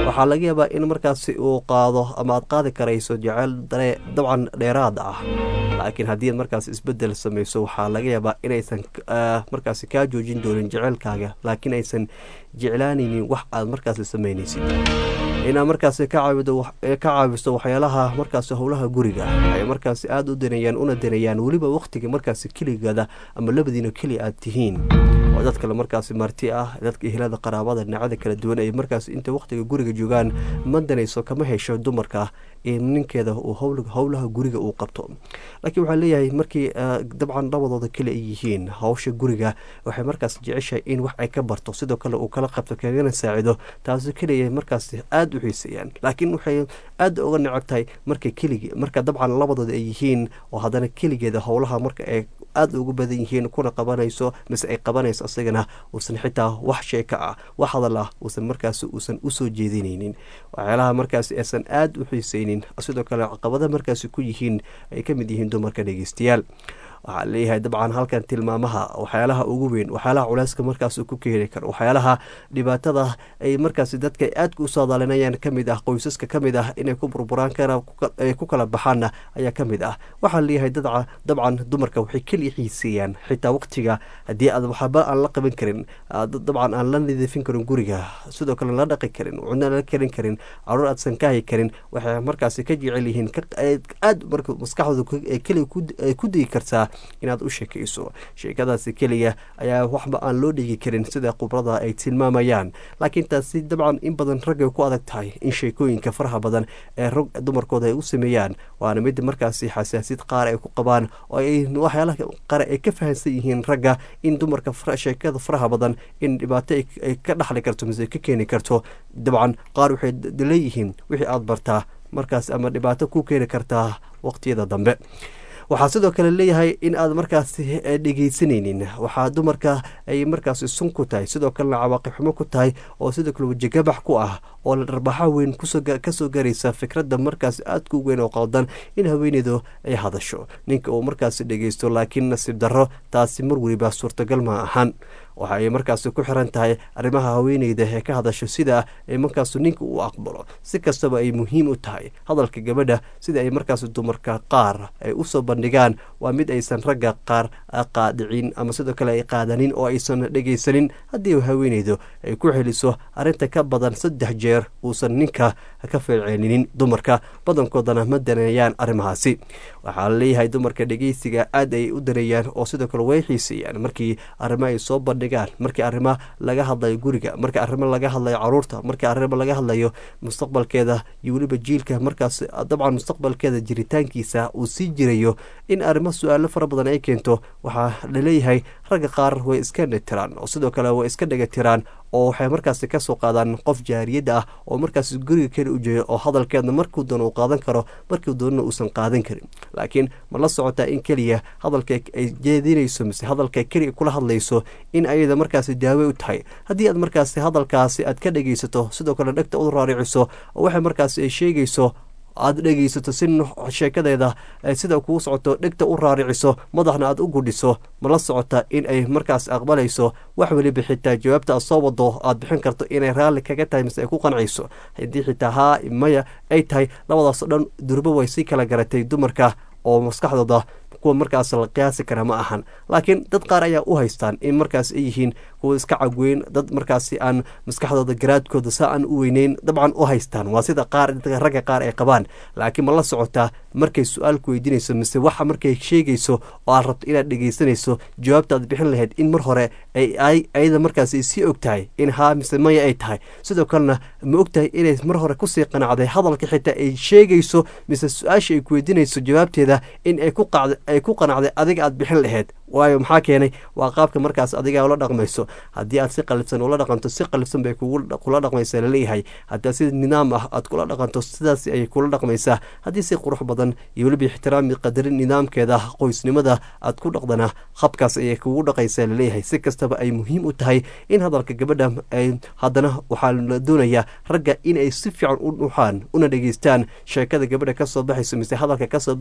waxaa laga yaabaa in markaasi uu qaado ama aad qaadi karayso jeceyl dabcan dheeraad ah laakiin haddii aad markaas isbedel samayso waxaa laga yaabaa inaysan markaasi kaa joojin doonin jeceylkaaga laakiin aysan jeclaanaynin wax aad markaasi samaynaysid inaad markaasi ka caawiso waxyaalaha markaasi howlaha guriga ay markaasi aada u danayaan una danayaan weliba wakhtiga markaasi keligaada ama labadiina keli aad tihiin oo dad kale markaasi marti ah dadka ehlada qaraabada dhinacada kala duwan ay markaas inta wakhtiga guriga joogaan ma danayso kama hesho dumarka in ninkeeda uu howlaha guriga uu qabto laakiin waxaa leeyahay markii dabcan labadooda kale ay yihiin hawsha guriga waxay markaas jeceshahay in wax ay ka barto sidoo kale uu kala qabto kagana saacido taasi keliya markaas aada u xiiseeyaan laakiin waxay aada uga necab tahay marka keligi marka dabcan labadooda ay yihiin oo haddana keligeeda howlaha marka ay aada ugu badan yihiin kuna qabanayso mise ay qabanayso isagana uusan xitaa wax sheeka ah wax hadal ah uusan markaas uusan usoo jeedinaynin waxyaalaha markaas aysan aada u xiiseynin sidoo kale caqabada markaasi ku yihiin ay ka mid yihiin dumarka dhegeystayaal waxaa leeyahay dabcan halkan tilmaamaha waxyaalaha ugu weyn waxyaalaha culeyska markaas ku keeni karo waxyaalaha dhibaatada ay markaas dadka aadka u saadaalinayaan kamid ah qoysaska kamid ah inay ku burburaan ay ku kala baxaanna ayaa kamid ah waxaa leeyahay dabcan dumarka waxay keliya xiiseeyaan xitaa waqtiga haddii aad waxba aan la qaban karin dabcan aan la nadiifin karin guriga sidoo kale la dhaqi karin cudna la karin karin caruur aadsan ka hay karin waxay markaasi ka jecel yihiin aad marka maskaxdooda keliya ay ku digi kartaa inaad u sheekayso sheekadaasi keliya ayaa waxba aan loo dhigi karin sida khubrada ay tilmaamayaan laakiin taasi dabcan in badan raggay ku adag tahay in sheekooyinka faraha badan ee rag dumarkooda ay u sameeyaan waana mid markaasi xasaasid qaar ay ku qabaan oo ay waxyaalaha qaar ay ka fahansan yihiin ragga in dumarka sheekada faraha badan in dhibaato ay ka dhaxli karto mise ka keeni karto dabcan qaar waxay leeyihiin wixii aada bartaa markaas ama dhibaato ku keeni kartaa waqtiyada dambe waxaa sidoo kale leeyahay in aad markaasi dhegeysanaynin waxaa dumarka ay markaasi sun ku tahay sidoo kalena cawaaqib xumo ku tahay oo sidoo kale wejigabax ku ah oo dharbaxa weyn kasoo garaysa fikradda markaas aadka u weyn oo qaldan in haweeneydu ay hadasho ninka uu markaasi dhegeysto laakiin nasiib darro taasi mar weliba suurtagal ma ahaan waxa ay markaasi ku xiran tahay arrimaha haweeneyda ee ka hadasho sida ay markaasu ninka uu aqbalo si kastaba ay muhiim u tahay hadalka gabadha sida ay markaas dumarka qaar ay usoo bandhigaan waa mid aysan ragga qaar qaadicin ama sidoo kale ay qaadanin oo aysan dhegeysanin haddii haweeneydu ay ku xeliso arrinta ka badan saddex jeer uusan ninka ka feelcelinin dumarka badankoodana ma daneeyaan arrimahaasi waxaa laleeyahay dumarka dhegeysiga aad ay u daneeyaan oo sidoo kale way xiiseeyaan markii arrimo ay soo bandhigaan markii arrimo laga hadlayo guriga markii arrimo laga hadlayo caruurta markii arrimo laga hadlayo mustaqbalkeeda iyo weliba jiilka markaas dabcan mustaqbalkeeda jiritaankiisa uu sii jirayo in arrimo su-aalo fara badan ay keento waxaa laleeyahay ragga qaar way iska netiraan oo sidoo kale way iska dhega tiraan oo waxay markaasi kasoo qaadaan qof jaariyadda ah oo markaas guriga keli u jeeyo oo hadalkeedna markuu doona uu qaadan karo markii doonana uusan qaadan karin laakiin ma la socotaa in keliya hadalka ay jeedinayso mise hadalka keliya kula hadlayso in ayada markaasi daawe u tahay haddii aad markaasi hadalkaasi aad ka dhegaysato sidoo kale dhegta u raariciso oo waxay markaasi ay sheegayso aada dhegaysato si sheekadeeda sida kuu socoto dhegta u raariciso madaxna aad u gudhiso ma la socota in ay markaas aqbalayso wax weliba xitaa jawaabta aad soo wado aad bixin karto inay raalli kaga tahay mise ay ku qancayso haddii xitaa haa maya ay tahay labadaasoo dhan durbo way sii kala garatay dumarka oo maskaxdooda kuwa markaas la qiyaasi kara ma ahan laakiin dad qaar ayaa u haystaan in markaas ay yihiin kuwa iska cagweyn dad markaasi aan maskaxdooda garaadkooda saa aan u weyneyn dabcan u haystaan waa sida qaar ragga qaar ay qabaan laakiin ma la socotaa markay su-aal ku weydiinayso mise waxa markay sheegayso oo aad rabto inaad dhegeysanayso jawaabta aad bixin lahayd in mar hore ayada markaas ay sii og tahay in haa mise maya ay tahay sidoo kalena ma og tahay inay mar hore kusii qanacday hadalka xitaa ay sheegayso mise su-aasha ay ku weydiinayso jawaabteeda in ay ku qacda ay ku qanacday adiga aad bixin lahayd waayo maxaa keenay waa qaabka markaas adiga ula dhaqmayso haddii aad si qalifsan ula dhaqanto si qalifsan bay kula dhaqmaysaa laleeyahay haddii si nidaam ah aad kula dhaqanto sidaas ayay kula dhaqmaysaa haddii si qurux badan iyo weliba ixtiraami qadarin nidaamkeeda qoysnimada aad ku dhaqdana habkaas ayay kugu dhaqaysaa laleeyahay si kastaba ay muhiim u tahay in hadalka gabadha ay haddana waxaa la doonayaa ragga inay si fiican u dhuxaan una dhegeystaan sheekada gabadha kasoo baxayso mise hadalka kasoo baxaysa iyo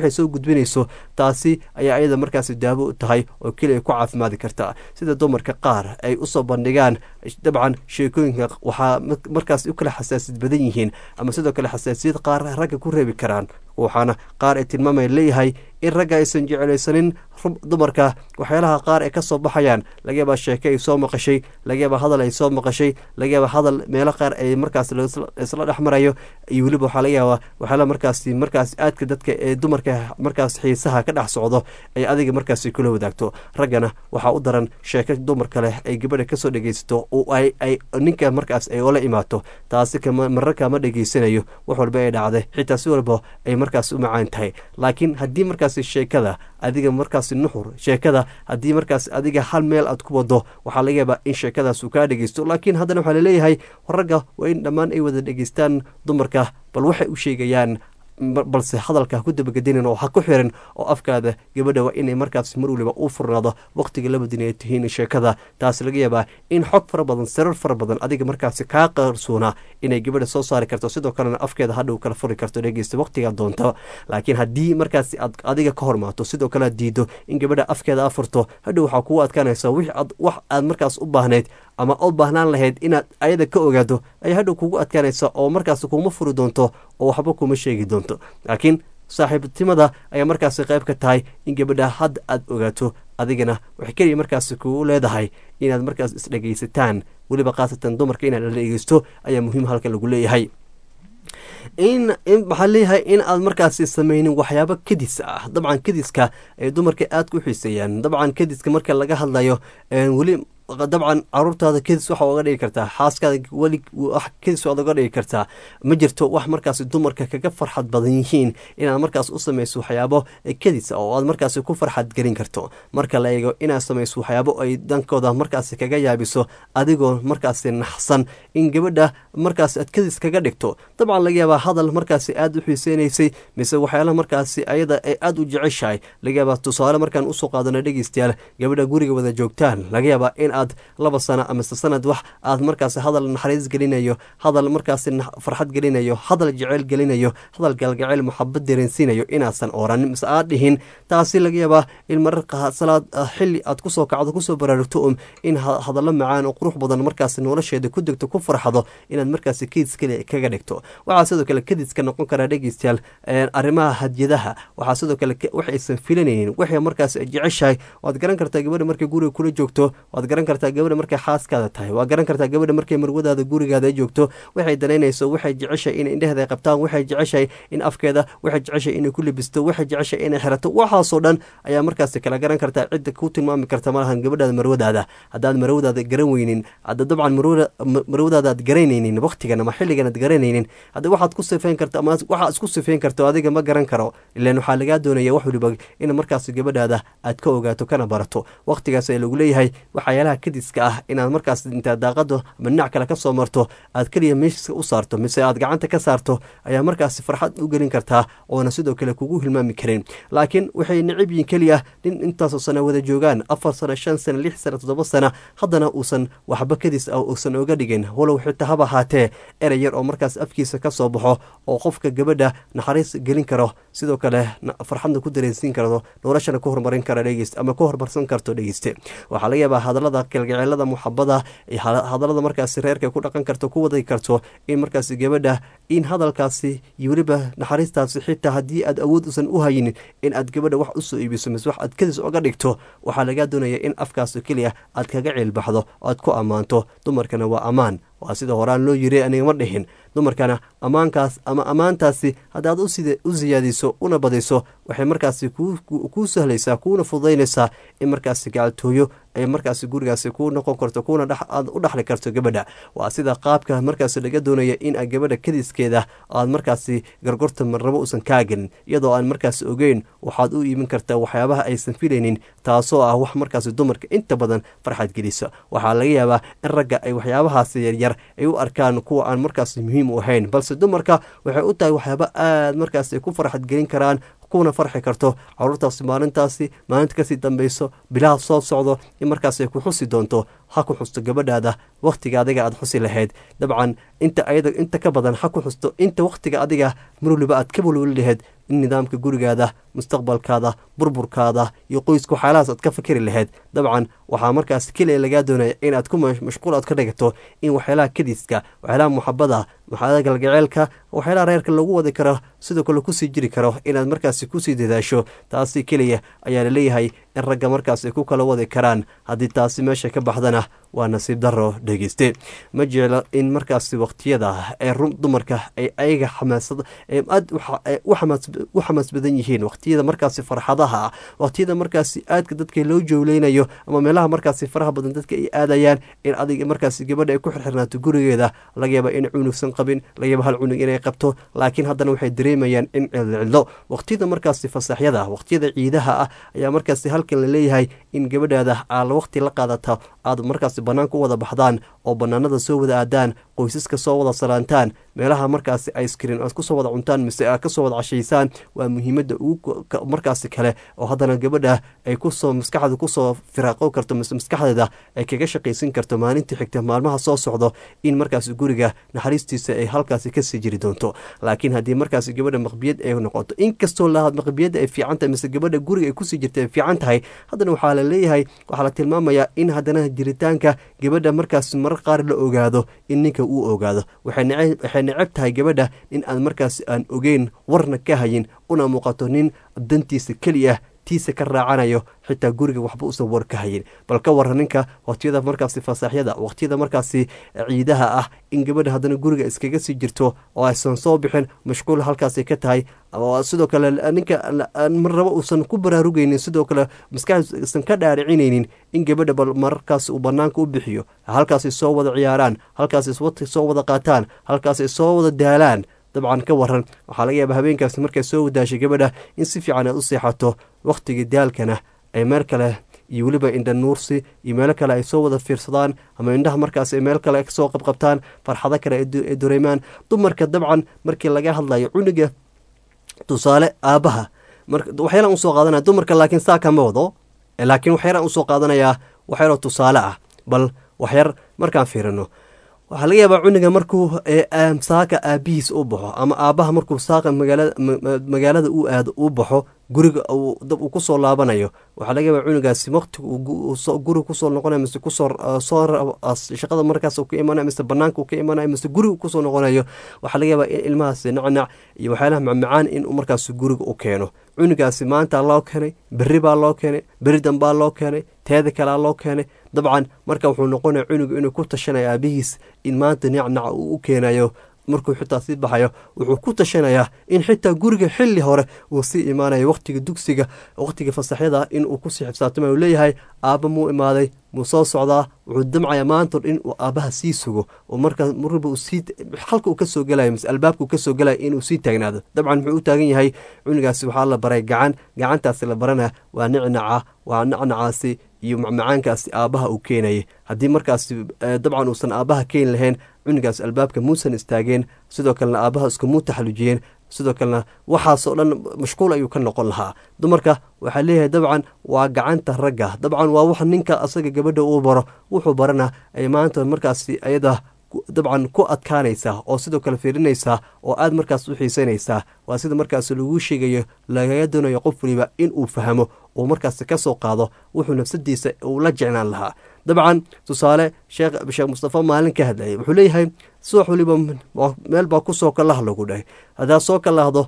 waxay soo gudbinayso taasi ayaa iyada markaasi daawo u tahay oo keliya ku caafimaadi karta sida dumarka qaar ay usoo bandhigaan dabcan sheekooyinka waxaa markaas u kala xasaasiyad badan yihiin ama sidoo kale xasaasiyad qaar ragga ku reebi karaan waxaana qaar ay tilmaamay leeyahay in ragga aysan jeclaysanin dumarka waxyaalaha qaar ay kasoo baxayaan laga yaabaa sheeke ay soo maqashay laga yaabaa hadal ay soo maqashay laga yaabaa hadal meelo qaar ay markaas isla dhex marayo iyo weliba waxaa laga yaabaa waxyaala markaasi markaas aadka dadka ee dumarka markaas xiisaha ka dhex socdo ay adiga markaasi kula wadaagto raggana waxaa u daran sheeke dumarka leh ay gabadha kasoo dhegeysato oo ay ninka markaas ay ola imaato taasi marar kama dhegeysanayo wax walba ay dhacday xitaa si walba ay markaas u macaan tahay laakiin haddii markaasi sheekada adiga markaasi nuxur sheekada haddii markaas adiga hal meel aad ku wado waxaa laga yaabaa in sheekadaas uu kaa dhegeysto laakiin haddana waxaa laleeyahay ragga waa in dhammaan ay wada dhegeystaan dumarka bal waxay u sheegayaan balse hadalka ku dabagedinin oo ha ku xirin oo afkaada gabadha waa inay markaas mar waliba u furnaado waqtiga labadin ay tihiin sheekada taas laga yaabaa in xog fara badan sarar fara badan adiga markaasi kaa qarsoona inay gabadha soo saari karto sidoo kalena afkeeda hadhow kala furi karto dhegeysta waqtigaa doonta laakiin haddii markaasi aad adiga ka hormaato sidoo kale aad diido in gabadha afkeeda a furto hadhow waxaa kugu adkaanaysa wix wax aad markaas u baahnayd ama u baahnaan lahayd inaad ayada ka ogaado ayaa hadhow kugu adkaanaysa oo markaas kuma furi doonto oo waxba kuma sheegi doonto laakiin saaxiibtinimada ayaa markaasi qayb ka tahay in gabadha hadda aad ogaato adigana waxay keliya markaasi kugu leedahay inaad markaas isdhegaysataan weliba khaasatan dumarka inaad la dhegeysto ayaa muhiim halka lagu leeyahay in maxaa leeyahay in aad markaasi sameynin waxyaabo kadis ah dabcan kadiska ay dumarka aad ku xiiseeyaan dabcan kadiska marka laga hadlayo weli dabcan caruurtaada kadis waxa oga dhigi kartaa xaaskaada weli kadis waad oga dhigi kartaa ma jirto wax markaas dumarka kaga farxad badan yihiin inaad markaas u samayso waxyaabo kadis oo aad markaas ku farxad gelin karto marka la eego inaad samayso waxyaabo ay dankooda markaas kaga yaabiso adigoo markaas naxsan in gabadha markaas aad kadis kaga dhigto dabcan laga yaabaa hadal markaas aad u xiiseynaysay mise waxyaalaha markaas ayada ay aad u jeceshahay laga yaabaa tusaale markaan usoo qaadano dhegeystayaal gabadha guriga wada joogtaan laga yaabaa in aad laba sano amase sanad wax aad markaas hadal naxariis gelinayo hadal markaas farxad gelinayo hadal jeceyl gelinayo hadal galgaceyl maxabad dareensiinayo inaasan oranin mise aad dhihin taasi laga yaabaa in mararka salaad xili aad kusoo kacdo kusoo baraarugto um in hadallo macaan oo qurux badan markaas nolosheeda ku degto ku farxdo inaad markaas kadis kale kaga dhigto waxaa sidoo kale kadiska noqon karaa dhegeystayaal arrimaha hadyadaha waxaa sidoo kale wax aysan filanaynin waxay markaas jeceshahay waad garan kartaa gabadha markay guriga kula joogto waad garan kartaa gabadha markay xaaskaada tahay waa garan kartaa gabadha markay marwadaada gurigaada joogto waxay danaynayso waxay jeceshahay in indheheeda ay qabtaan waxay jeceshahay in afkeeda waxay jeceshahay inay ku libisto waxay jeceshahay inay xirato waxaasoo dhan ayaa markaasi kala garan kartaa cidda ku tilmaami karta malahan gabadhaada marwadaada haddaad marwadaada garan weynin hadda dabcan marwadaada aad garanaynin waqtigan ama xilligan aad garanaynin hadda waxaad ku sifeyn karta ama waxaad isku sifeyn karto adiga ma garan karo ilaan waxaa lagaa doonaya wax waliba in markaasi gabadhaada aad ka ogaato kana barato waqtigaas ee lagu leeyahay waxyaalaha kadiska ah inaad markaas intaad daaqado ama dhinac kale ka soo marto aad keliya meeshiska u saarto mise aad gacanta ka saarto ayaa markaasi farxad u gelin kartaa oona sidoo kale kugu hilmaami karin laakiin waxay necib yihin keliya nin intaasoo sana wada joogaan afar sano shan sana lix sana toddoba sana haddana uusan waxba kadis ah uusan oga dhigin walow xitaa haba ahaatee erey yar oo markaas afkiisa ka soo baxo oo qofka gabadha naxariis gelin karo sidoo kale farxadna ku dareensiin karto noloshana ku horumarin kara dhegeyst ama ku horumarsan karto dhegeyste waxaa laga yaabaa hadallada kalgaceelada muxabada hadallada markaasi reerka ku dhaqan karto ku wadi karto in markaasi gabadha in hadalkaasi iyo weliba naxariistaasi xitaa haddii aad awood usan u haynin in aad gabadha wax usoo iibiso mise wax aad kadis oga dhigto waxaa lagaa doonaya in afkaas keliya aad kaga ciilbaxdo aad ku ammaanto dumarkana waa ammaan waa sida horaan loo yiri aniga ma dhihin dumarkana ammaankaas ama ammaantaasi haddaad u siyaadiso una badiso waxay markaasi kuu sahlaysaa kuuna fududaynaysaa in markaasi gacaltooyo ay markaasi gurigaasi kuu noqon karto kuuna aad u dhaxli karto gabadha waa sida qaabka markaasi laga doonaya in a gabadha kadiskeeda aad markaasi gargorta marnabo uusan kaa gelin iyadoo aan markaasi ogeyn waxaad u iibin kartaa waxyaabaha aysan filaynin taasoo ah wax markaasi dumarka inta badan farxad gelisa waxaa laga yaabaa in ragga ay waxyaabahaasi yaryar ay u arkaan kuwa aan markaasi muhiim u ahayn balse dumarka waxay u tahay waxyaaba aad markaasi ku farxad gelin karaan kuna farxi karto caruurtaasi maalintaasi maalinta kasii dambeyso bilaha soo socdo in markaas ay ku xusi doonto ha ku xusto gabadhaada wakhtiga adiga aad xusi lahayd dabcan inta ayada inta ka badan ha ku xusto inta wakhtiga adiga mar waliba aad ka walwali lahayd in nidaamka gurigaada mustaqbalkaada burburkaada iyo qoyska waxyaalahaas aad ka fikiri lahayd dabcan waxaa markaas keliya lagaa doonaya inaad ku mashquul aad ka dhigato in waxyaalaha kadiska waxyaalaha muxabada waxyaalaha galgaceelka waxyaalaha reerka lagu wadi karo sidoo kale kusii jiri karo inaad markaasi kusii dadaasho taasi keliya ayaa laleeyahay in ragga markaas ay ku kala wadi karaan haddii taasi meesha ka baxdana waa nasiib daro dhegeyste ma jeclo in markaasi waqtiyada ee dumarka ay ayaga xamaasad aad u xamaas badan yihiin waqtiyada markaasi farxadaha ah waqtiyada markaasi aadka dadka loo jowleynayo ama meelaha markaasi faraha badan dadka ay aadayaan in adiga markaasi gabadha ay ku xirxirnaato gurigeeda laga yaaba in cunugsan qabin laga yaaba hal cunug inay qabto laakiin haddana waxay dareemayaan in cidlo waqtiyada markaasi fasaxyada waqtiyada ciidaha ah ayaa markaasi halkan la leeyahay in gabadhaada aad waqti la qaadata aad markaasi banaanka u wada baxdaan oo banaanada soo wada aadaan qoysaska soo wada salaantaan meelaha markaasi icekrin aad kusoo wada cuntaan mise aad kasoo wada cashaysaan waa muhiimada ugu markaasi kale oo haddana gabadha ay kusoo maskaxda kusoo firaaqo karto mise maskaxdeeda ay kaga shaqaysan karto maalintii xigta maalmaha soo socdo in markaasi guriga naxariistiisa ay halkaasi kasii jiri doonto laakiin haddii markaasi gabadha maqbiyad ay noqoto inkastoo lahaad maqbiyadda ay fiican tahay mise gabadha guriga ay kusii jirta ay fiican tahay haddana waxaa la leeyahay waxaa la tilmaamayaa in haddana jiritaanka gabadha markaasi marar qaar la ogaado in ninka uu ogaado waxay necab tahay gabadha in aan markaasi aan ogeyn warna ka hayin una muuqato nin dantiisa keliya tiisa ka raacanayo xitaa guriga waxba usan war ka hayin bal ka wara ninka waqtiyada markaasi fasaaxyada waqtiyada markaasi ciidaha ah in gabadha haddana guriga iskaga sii jirto oo aysan soo bixin mashquul halkaasi ka tahay sidoo kale ninka mar raba uusan ku baraarugeynin sidoo kale maskaxdiisan ka dhaaricinaynin in gabadha bal mararkaas uu banaanka u bixiyo halkaasay soo wada ciyaaraan halkaasay wati soo wada qaataan halkaasay soo wada daalaan dabcan ka waran waxaa laga yaaba habeenkaasi markay soo wadaashay gabadha in si fiican aad u seexato wakhtigii daalkana ay meel kale iyo weliba indha nuursi iyo meelo kale ay soo wada fiirsadaan ama indhaha markaas ay meel kale kasoo qabqabtaan farxado kale ay dareemaan dumarka dabcan markii laga hadlayo cunuga tusaale aabbaha waxyaalaan usoo qaadanaya dumarka laakiin saa kama wado laakiin waxyaalaan usoo qaadanayaa waxyaaloo tusaale ah bal waxyar markaan fiirino waxaa laga yaabaa cunuga markuu saaka aabihiis u baxo ama aabbaha markuu saaka magaalada u aado u baxo guriga dab uu kusoo laabanayo waxaa laga yaabaa cunugaasi waqtiga guriga kusoo noqonayo mise kusoo shaqada markaas ka imanayo mise banaanka ka imanayo mise guriga kusoo noqonayo waxaa laga yaabaa in ilmahaasi nacnac iyo waxyaalaha macmacaan in markaas guriga u keeno cunugaasi maanta loo keenay berri baa loo keenay berri dambaa loo keenay teeda kalea loo keenay dabcan marka wuxuu noqonaya cunuga inuu ku tashanaya aabihiis in maanta nacnaca uu u keenayo markuu xitaa sii baxayo wuxuu ku tashanayaa in xitaa guriga xili hore uu sii imaanayo waqtiga dugsiga waqtiga fasaxyada inuu kusii xibsaatama uu leeyahay aabba muu imaaday muu soo socdaa wuxuu damcayaa maanta in uu aabbaha sii sugo oo markaa marba uu sii halka uu kasoo gelayo mise albaabka uu kasoo gelayo inuu sii taagnaado dabcan muxuu u taagan yahay cunugaasi waxaa la baray gacan gacantaasi la barana waa nicnaca waa nacnacaasi iyo macmacaankaasi aabbaha uu keenayay haddii markaasi dabcan uusan aabbaha keeni lahayn cunugaas albaabka muusan istaageen sidoo kalena aabbaha iskumuu taxalujiyeen sidoo kalena waxaasoo dhan mashquul ayuu ka noqon lahaa dumarka waxaa leeyahay dabcan waa gacanta ragga dabcan waa wax ninka asaga gabadha uu baro wuxuu barana ay maanta markaasi ayada dabcan ku adkaanaysaa oo sidoo kale fiirinaysaa oo aad markaas u xiisanaysaa waa sida markaas laguu sheegayo lagaga doonayo qof waliba inuu fahmo uu markaas ka soo qaado wuxuu nafsadiisa uu la jeclaan lahaa dabcan tusaale sheekh mustafa maalin ka hadlayay wuxuu leeyahay subax waliba meel baa kusoo kallah lagu dhahay haddaad soo kalahdo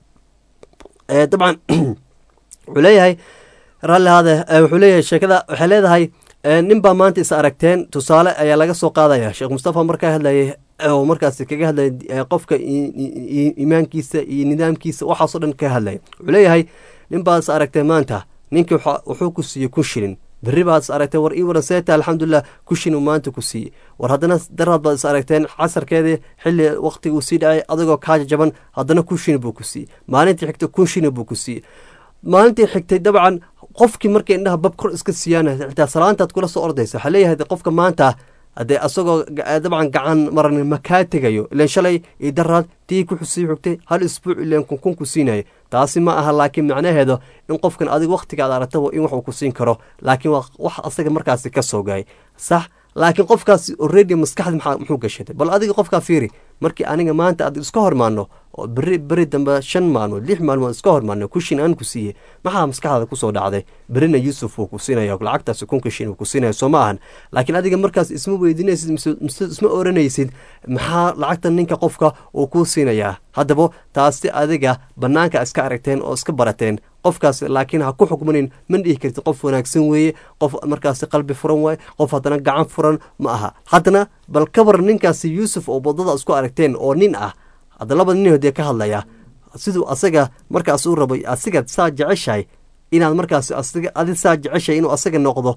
dabcan wuxuu leeyahay raalli ahaade wuxuu leeyahay sheekada waxay leedahay nin baa maanta is aragteen tusaale ayaa laga soo qaadaya sheekh mustafa markaa hadlayay oo markaas kaga hadlaya qofka iimaankiisa iyo nidaamkiisa waxaasoo dhan ka hadlaya wuxuu leeyahay nin baa is aragteen maanta ninkii wuxuu ku siiyey kun shilin berri baad is aragteen war ii waran seeta alxamdulilah kun shilin maanta ku siiyey war haddana daraad baad is aragteen casarkeedii xilli waqtiga uu sii dhacay adigoo kaaja jaban haddana kun shilin buu ku siiyey maalintii xigtay kun shilin buu ku siiyey maalintii xigtay dabcan qofkii markay indhaha bab kor iska siiyaan xitaa salaantaad kula soo ordaysa waxaa leeyahay qofka maanta haddee asagoo dabcan gacan maran makaa tegayo ilan shalay iyo daraad tii ku sii xugtay hal isbuuc ilan kunkun ku siinaya taasi ma aha laakiin macnaheedu in qofkan adig wakhtigaad aragtaba in wax uu ku siin karo laakiin waa wax asaga markaasi ka soo gaay sax laakiin qofkaas already maskaxda muxuu gashaday bal adiga qofkaa fiiri markii aniga maanta aad iska hormaano oo beri beri dambe shan maalmood lix maalmood iska hormaarna kushin aan ku siiyey maxaa maskaxdaada kusoo dhacday berina yuusuf wuu ku siinaya lacagtaasi kunka shin uu ku siinaya soo ma ahan laakiin adiga markaas isma weydiinaysid mise isma oranaysid maxaa lacagtan ninka qofka uu kuu siinayaa haddaba taasi adiga bannaanka iska aragteen oo iska barateen qofkaas laakiin ha ku xukmanin ma dhihi kartid qof wanaagsan weeye qof markaasi qalbi furan waaye qof haddana gacan furan ma aha haddana bal kabar ninkaasi yuusuf oo wadada isku aragteen oo nin ah hadda labada nin hodee ka hadlaya siduu asaga markaas u rabay asigaad saa jeceshahay inaad markaas adi saa jeceshahay inuu asaga noqdo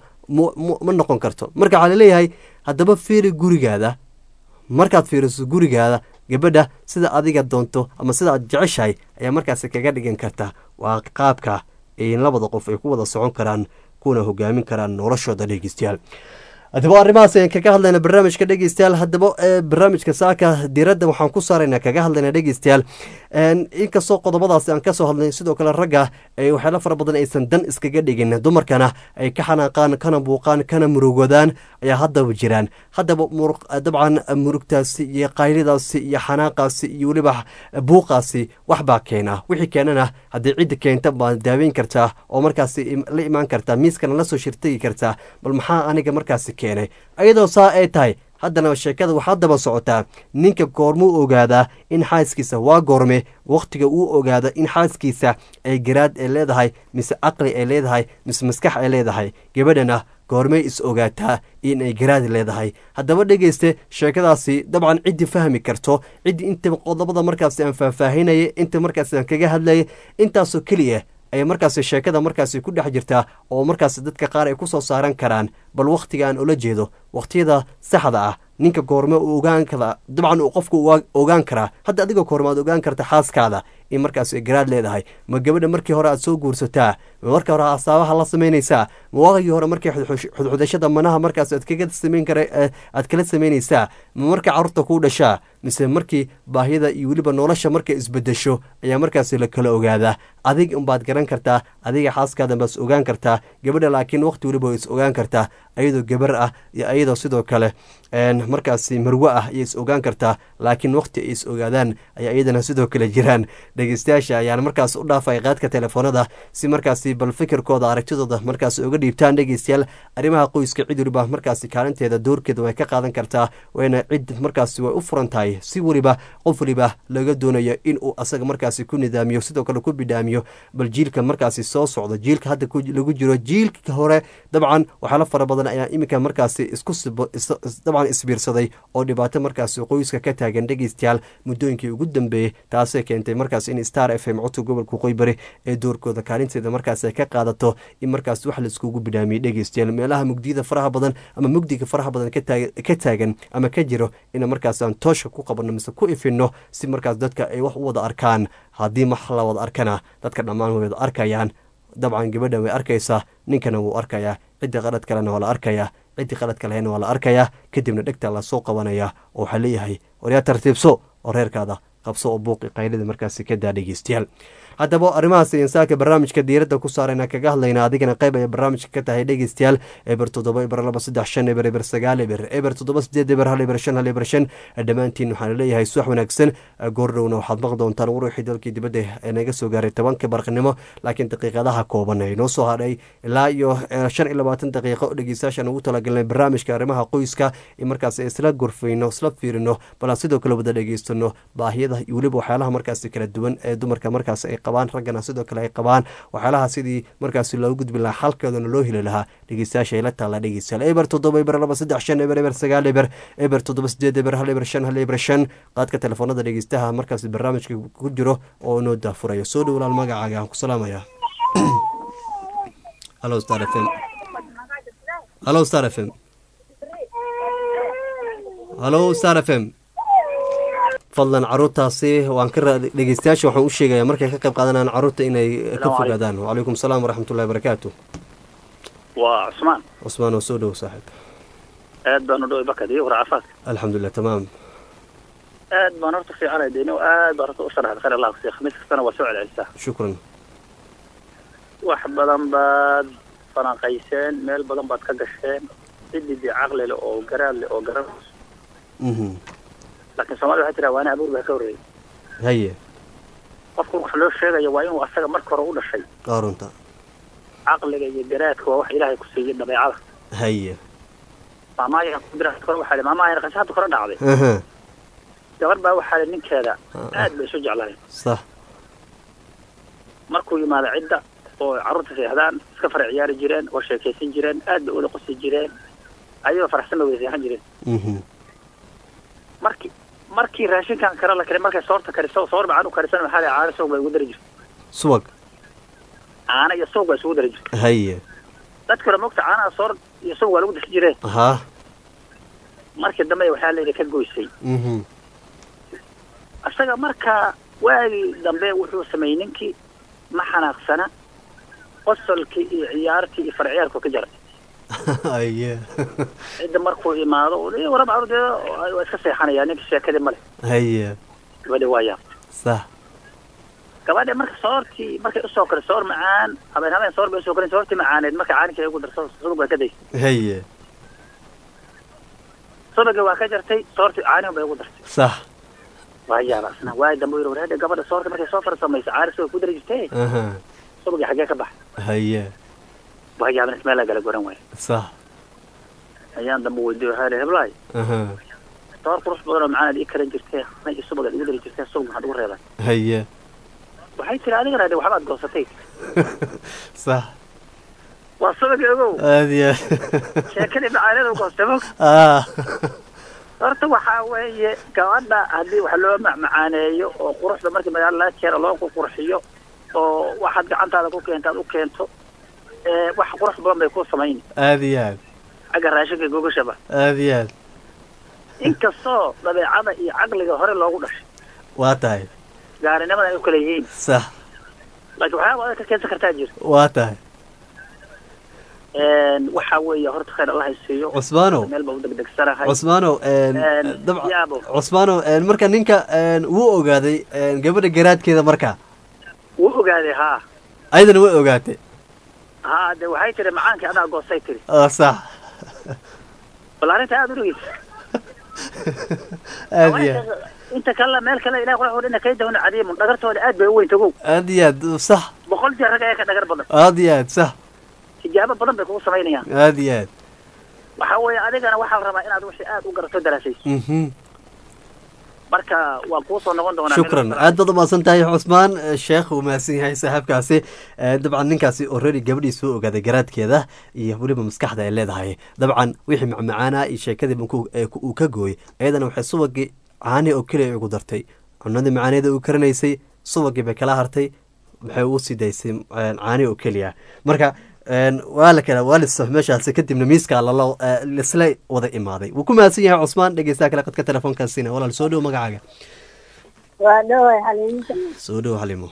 ma noqon karto marka waxaa laleeyahay haddaba fiiri gurigaada markaad fiiriso gurigaada gabadha sida adiga doonto ama sida aad jeceshahay ayaa markaasi kaga dhigan karta waa qaabka in labada qof ay ku wada socon karaan kuna hogaamin karaan noloshooda dhegeystayaal haddaba arrimahaas ayaan kaga hadlayna barnaamijka dhegeystayaal haddaba barnaamijka saaka diiradda waxaan ku saaraynaa kaga hadlayna dhegeystayaal inkastoo qodobadaasi aan kasoo hadlay sidoo kale ragga waxyaalo fara badan aysan dan iskaga dhigin dumarkana ay ka xanaaqaan kana buuqaan kana murugodaan ayaa haddaba jiraan haddaba dabcan murugtaasi iyo qaylidaasi iyo xanaaqaasi iyo weliba buuqaasi waxbaa keena wixii keenana haddii cidda keenta baad daaweyn kartaa oo markaasi la imaan kartaa miiskana lasoo shirtagi kartaa bal maxaa aniga markaasi keenay ayadoo saa ay tahay haddana sheekada waxaa daba socotaa ninka goormuu ogaadaa in xaaskiisa waa goorme wakhtiga uu ogaada in xaaskiisa ay garaad ay leedahay mise caqli ay leedahay mise maskax ay leedahay gabadhana goormay is ogaataa in ay garaad leedahay haddaba dhegeyste sheekadaasi dabcan ciddii fahmi karto ciddii inta qodobada markaasi aan faahfaahinaya inta markaasi aan kaga hadlaya intaasoo keliya ayay markaasi sheekada markaasi ku dhex jirtaa oo markaasi dadka qaar ay ku soo saaran karaan bal wakhtiga aan ula jeedo wakhtiyada saxda ah ninka goorme uu ogaan kara dabcan uu qofku ogaan karaa hadda adiga goorma aad ogaan karta xaaskaada in markaas ay garaad leedahay ma gabadha markii hore aad soo guursataa ma markii hore asaabaha la samaynaysaa ma waagii hore markii xudxudashada manaha markaas aad kaga samayn kara aad kala samaynaysaa ma markii carruurta kuu dhashaa mise markii baahiyada iyo weliba nolosha markay isbedesho ayaa markaasi la kala ogaadaa adig unbaad garan kartaa adiga xaaskaada baas ogaan kartaa gabadha laakiin waqti weliba is ogaan kartaa ayadoo gabar ah iyo ayadoo sidoo kale markaasi marwe ah ayay is ogaan kartaa laakiin waqti ay is ogaadaan ayaa iyadana sidoo kale jiraan dhegeystayaasha ayaana markaas u dhaafay qaadka telefoonada si markaasi bal fikirkooda aragtidooda markaas uga dhiibtaan dhegeystayaal arrimaha qoyska cid weliba markaasi kaalinteeda doorkeeda way ka qaadan kartaa wayna cid markaasi way u furan tahay si weliba qof weliba laga doonayo in uu asaga markaasi ku nidaamiyo sidoo kale ku bidhaamiyo bal jiilka markaasi soo socdo jiilka hadda lagu jiro jiilka hore dabcan waxyaala fara badan ayaa iminka markaasi isku dabcan isbiirsaday oo dhibaato markaasi qoyska ka taagan dhegeystayaal muddooyinkii ugu dambeeyey taasay keentay markaas in star f m codka gobolka qoybari ee doorkooda kaalinteeda markaas ay ka qaadato in markaas wax laiskugu bidhaamiyey dhegeystayaal meelaha mugdiyada faraha badan ama mugdiga faraha badan ka taagan ama ka jiro in markaas aan toosha ku qabanno mise ku ifinno si markaas dadka ay wax u wada arkaan haddii wax la wada arkana dadka dhammaan way wada arkayaan dabcan gabadhan way arkaysaa ninkana wuu arkayaa ciddii qalad kalena waa la arkayaa ciddii qaladka lahayna waa la arkayaa kadibna dhegta lasoo qabanaya oo waxaa leeyahay waryaa tartiibso oo reerkaada qabso oo buuqi qaylida markaasi ka daa dhegeystayaal haddaba arrimahaas insaanka barnaamijka diiradda ku saarayna kaga hadlayna adigana qayb ay barnaamijka ka tahay dhegeystayaal eber toddoba eber laba saddex shan eber eber sagaal eber eber toddoba sideed eber hal eber shan hal eber shan dhammaantiin waxaana leeyahay suwax wanaagsan goordhowna waxaad maqli doontaan waruuxii dalkii dibadda ee naga soo gaaray tobanka barqinimo laakiin daqiiqadaha kooban ay noo soo hadhay ilaa iyo shan iyo labaatan daqiiqo dhegeystayaashaan ugu talagalnay barnaamijka arrimaha qoyska in markaas isla gorfayno isla fiirino bal aan sidoo kale wada dhegeystano baahiyada iyo weliba waxyaalaha markaasi kala duwan ee dumarka markaas ay qabaan raggana sidoo kale ay qabaan waxyaalaha sidii markaasi loogu gudbi lahaa xalkeedana loo heli lahaa dhegeystayaasha ay la taalla dhegeystayaal eber toddoba eber laba saddex shan eber eber sagaal eber eber toddoba sideed eber hal eber shan hal eber shan qaadka telefoonada dhegeystaha markaasi barnaamijka ku jiro oo inoo daafurayo soo dhowlaal magacaaga aan ku salaamaya halo star f m halo star f m halo star f m fadlan caruurtaasi waan ka dhegeystayaasha waxaan u sheegayaa markay ka qayb qaadanayaan caruurta inay ka fogaadaan wacalaykum salaam waraxmatullahi barakaatu waa cusmaan cusmaan oo soo dhow saaxiib aad baan u dhoway bakad iyo warcafaadka alxamdulilah tamaam aad baan horta fiicanay deni aad baan horta u sharaxda khayr allah kusiya khamiis kastana waa soo celcelisaa shukran wax badan baad falanqayseen meel badan baad ka gasheen cididii caqli leh oo garaad leh oo garan laakiin soomaalida waxay tiraa waana abuur baa ka horreeyay haye qofka wax loo sheegayo waa inuu asaga marka hore u dhashay waa runta caqliga iyo garaadka waa wax ilaahay ku siiyey dabeecada haye maamaayan kudira kore waxaa li maamaayan qasha hadda kore dhacday aha gabar baa waxaa li ninkeeda aad bay isu jeclahay sax markuu yimaado cidda oo carruurta seexdaan iska fara ciyaari jireen oo sheekaysan jireen aad bay ula qosi jireen ayagoo faraxsan bay wada seexan jireen mhm markii markii raashinkan kare la kari markay soorta kariso soor macaan u karisan maxaa la caano soog baa ugu dari jirta subag caano iyo soog baa isugu dari jirta haye dadka hore mogta caanaha soor iyo soog waa lagu dasi jireen ha markii dambe waxaa layidhi ka goysay mhm isaga markaa waagii dambe wuxuu sameeyey ninkii ma xanaaqsana qosolkii iyo ciyaartii iyo farciyaarku ka jaray haye cidda markuu imaado uu warab carruurteeda waa iska seexanaya ninka sheekadii male haye gabadhi waa yaab sax gabadha marka soortii markay usoo kale soor macaan habeen habeen soor bay usoo kalen soortii macaaneed marka caaninka ay ugu darso subag baa ka daysay haye subagii waa ka jartay soortii caanin bay ugu dartay sax waa yaab asna waay dambe u yidhi war hadda gabadha soorta markay soo farsamaysa caani subag ku dari jirtay aha subagii xaggee ka baxay haye waa yaabin ismeel kala goran waaya sax ayaan dambe weydiiyo waxaa idhi heblaay aha soor qurux badan oo macaan aad ii karan jirtay ana iyo subag aad igu dari jirtay subag maxaad ugu reebay haye waxay tiri adigana de waxbaad goosatay sax waa subagii ogow aad iyo sheekadii macaanida goostay mog ah horta waxaa weeye gabadha haddii wax loo macmacaaneeyo oo quruxda markii magaalo laga keeno loo ku qurxiyo oo waxaad gacantaada ku keento aad u keento ee wax qurux badan bay ku samayni aad iyo aad xagga raashinka gogashaba aad iyo aad inkastoo dabeecada iyo caqliga hore loogu dhashay waa tahay gaarinimada ay u kala yihiin sax laakiin waxyaaba adag ka keensan kartaa jira waa tahay waxaa weeye horta khayr allah isiiyo cusmaanow meel baa u degdegsanahay cusmaanow Een, dabca yaabo cusmaanow een, marka ninka een, wuu ogaaday een, gabadha garaadkeeda marka wuu ogaaday haa ayadana way ogaatay haa de waxay tiri macaankii adaa goostay tiri oo sax bal arrinta aada u dhegeysa aad iyo aad inta kalena meel kale ilahi qurax wadhina kay dawna cadiimun dhagartooda aad bay u weyn tagow aad iyo aad sax boqol jeer rag ayaa ka dhagar badan aad iyo aad sax tijaabo badan bay kugu samaynayaan aad iyo aad waxaa weeye adigana waxaa la rabaa inaad wixii aad u garato daraasayso mhm marka waa kuu soo noqon doonaa shukran aad baad umahadsan tahay cusmaan Eh, sheekh uu mahadsan yahay saaxiibkaasi Eh, dabcan ninkaasi already gabadhii soo ogaaday garaadkeeda iyo weliba maskaxda ay leedahay dabcan wixii macmacaana iyo sheekadii markuu- ee ku- uu ka gooyey ayadana waxay subagii caani oo keliya ugu dartay cunadii macaaneeda uu karinaysay subagii bay kala hartay waxay ugu sii daysay eh, caani oo keliya marka een, waa la kala waa liso meeshaasi kadibna miiska lala eh, lisla wada imaaday wuu ku mahadsan yahay cusmaan dhegeystaha kale qadka telefoonkaasina walaal soo dhow magacaaga waa dhawaay xaliimta soo dhow xalimo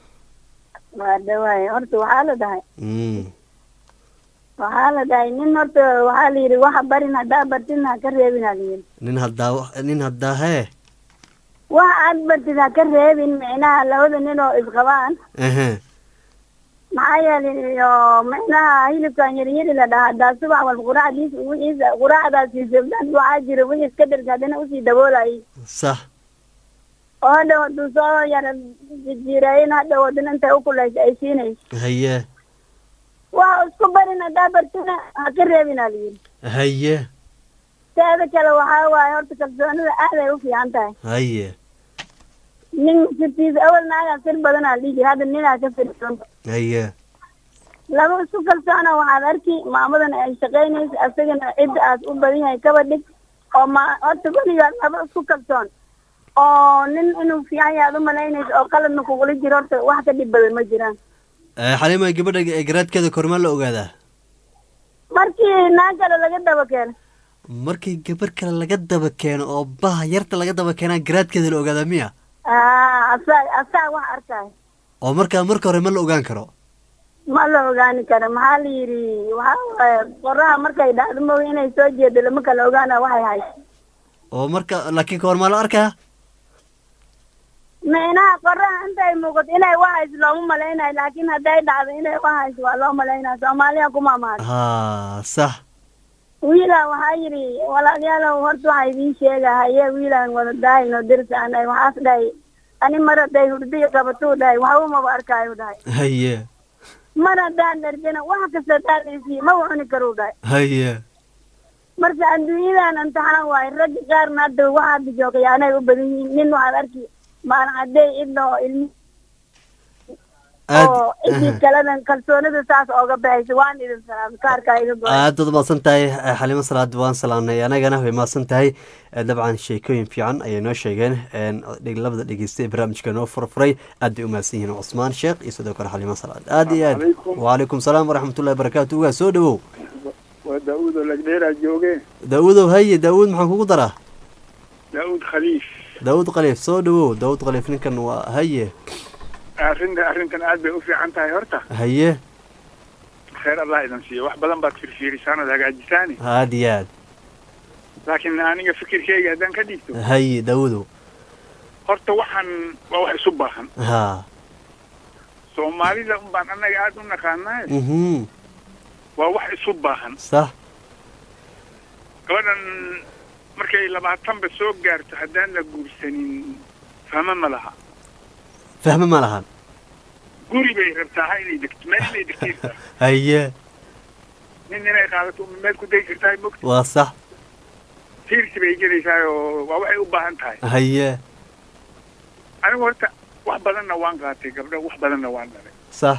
waa dhawaay horta waxaa la dhahay Mm. waxaa la dhahay nin horta waxaa la yidhi waxa barin haddaa bartin ha ka reebin aa la yidhi nin haddaa nin haddaa hee waxa aad bartid ha ka reebin micnaha labada nin oo isqabaan ehe maxaa yeelay oo micnaha hilibkan yaryari la dhahaa haddaa subax walba quraacdiis wixiisa quraacdaasiisa dan waxaa jira wixii iska dherka haddana usii daboolayay sax oo hadhow hadduu soo yara jijiirayin hadhow haddana intay ukulaysa ay siinayso haye waxa isku barin haddaa bartina ha ka reebin aa la yidhi haye teeda kale waxaa waaye horta kalsoonida aad ay u fiican tahay haye nin sirtiisa awal naagaa sir badan aa dhihi jira hadda ninaa ka firsan haye laba isku kalsoona waxaad arki maamadan ay shaqaynaysa asagana cidda aad u badan yahay kaba dhig oo ma horta weligaa laba isku kalsoon oo nin inuu fiican yahay aad u malaynaysa oo qaladna kugula jiro horta wax ka dhib badan ma jiraan Eh, xalima gabadha eh, garaadkeeda kormaa la ogaadaa markii naag kale laga daba keeno markii gabar kale laga daba keeno oo baha yarta laga daba keenaa garaadkeeda la ogaadaa miya aa asaa asaa wax arkaayo oo markaa marka hore ma la ogaan karo ma la ogaani karo maxaa la yidhi waxaa waaye qoraha markay dhacdo mooy inay soo jeedo lama kala ogaana waxay hayso oo marka laakiin kahor maa la arkaa micnaha qoraha intay muuqato inay wax hayso looma malaynayo laakiin hadday dhacdo inay wax hayso waa loo malaynaya soomaaliya kuma amaado ha sax wiilaan waxaa yidhi walaalayaalow horta waxaa idiin sheega haye wiilaan wada daahayno dirsaanay waxaas dhahay ani mar hadday hurdiya qabatuu dhahay waxba maba arkaayu dhahay haye mar haddaan dharjana wax kasta haddaan isiiyo maba cuni karuu dhahay haye marka adduunyadan imtixaan waaye ragga qaarna hadda waxa hadda joogay anay u badan yihiin nin waxaad arki maalin caddey idna oo ilmi oo cidii kaladan kalsoonida saas ooga baxaysa waan idin salaamay kaarkaa iga go aad baad mahadsan tahay eh, xalimo salaad waan salaamnay anagana way mahadsan tahay Eh, dabcan sheekooyin fiican ayay noo sheegeen En, dheg- labada dhegeysta ee barnaamijka noo furfuray aad bay u mahadsan yihiin cusmaan sheekh iyo sidoo kale xalimo salaad aad iyo aad Waalaikum. wacalaykum salaam waraxmatullahi barakaatu ugaa soo dhawow waa daawud oo lagdheeraa jooge daawudow haye daawud maxaan kugu daraa daawud khaliif daawud khaliif soo dhawow daawud khaliif ninkan waa haye arrinta arrintan aad bay u fiican tahay horta haye khayr allah idin siiyo wax badan baad firfiirisaan ood hagaajisaani aad iyo aad laakiin aniga fikirkeyga haddaan ka dhiibto haye daawudow horta waxaan waa wax isu baahan ha soomaalida un baan annaga aad u naqaanaay mhm waa wax isu baahan sax gabadhan markay labaatanba soo gaarto haddaan la guursanin fahmo ma laha fahme ma lahan guri bay rabtaa ha inay degto meel inay degtay rabtaa haye nin inay qaadato uma meel ku dayi kartaa mogta waa sax tiirsi bay gelaysaa oo waa waxay u baahan tahay haye anigu horta wax badanna waan qaatay gabdho wax badanna waan dhalay sax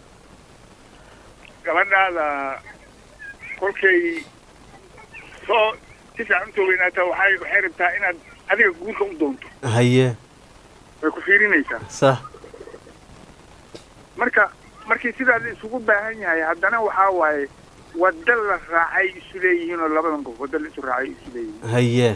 gabadhaada kolkay soo si fiican usoo weynaata waxay waxay rabtaa inaad adiga guurka u doonto haye way ku fiirinaysaa sax marka markii sidaa la isugu baahan yahay haddana waxaa waaye wadda la raacay isu leeyihiin oo labadan qof wadda la isu raacay isu leeyihiin haye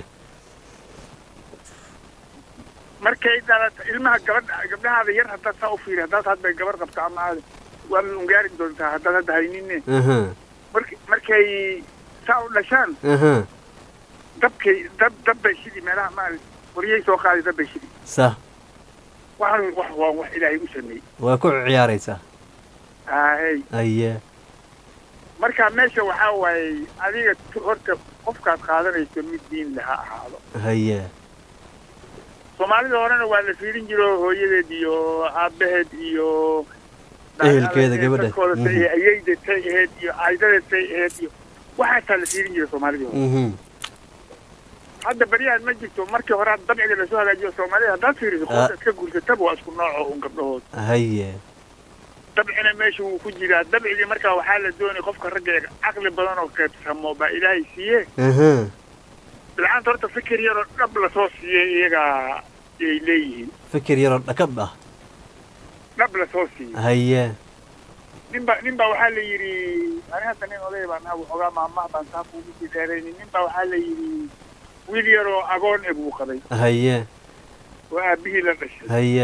markay dhalata ilmaha gabadha gabdhahaada yar haddaad saa u fiiri haddaad hadda gabar qabto ama aad waad ungaari doontaa haddaad hadda haynine aha mark markay saa u dhashaan aha dabkay dab dab bay shidi meelaha maal waryay soo qaaday dab bay shidi sax waxaan wax waa wax ilaahay u sameeyey waa ku ciyaaraysaa ahey haye marka meesha waxaa waaye adiga t- horta qofkaad qaadanayso mid diin leh ha ahaado haye soomaalida horena waa la fiirin jiro hooyadeed iyo aabaheed iyo Ehelkeeda, gabadha. dadkooda say Mhm. ayeyda say aheyd iyo aydadeed say aheyd iyo waxaasaa la fiirin jira soomaalida hore mhm hadda baryahan ma jirto markii hore had dabciga lasoo hagaajiyo soomaalida haddaad fiiriso Ah. qofka iska guursataba waa isku nooco un gabdhahood haye dabcina meesha wuu ku jiraa dabcigii markaa waxaa la doonay qofka ragga ee caqli badan oo qaybsamo baa ilaahay siiye aha bilcaanta horta fikir yaroo dhab lasoo siiyey iyagaa ay leeyihiin fikir yaroo dhakab ah dhab lasoo siiyey haye nin ba nin baa waxaa la yidhi ani hadda nin oday baan ahaa waxoogaa maamaha baan saa kuugu sii dheeraynin nin baa waxaa la yidhi wiil yaroo agoon e buu qabay haye oo aabihii la dhashay haye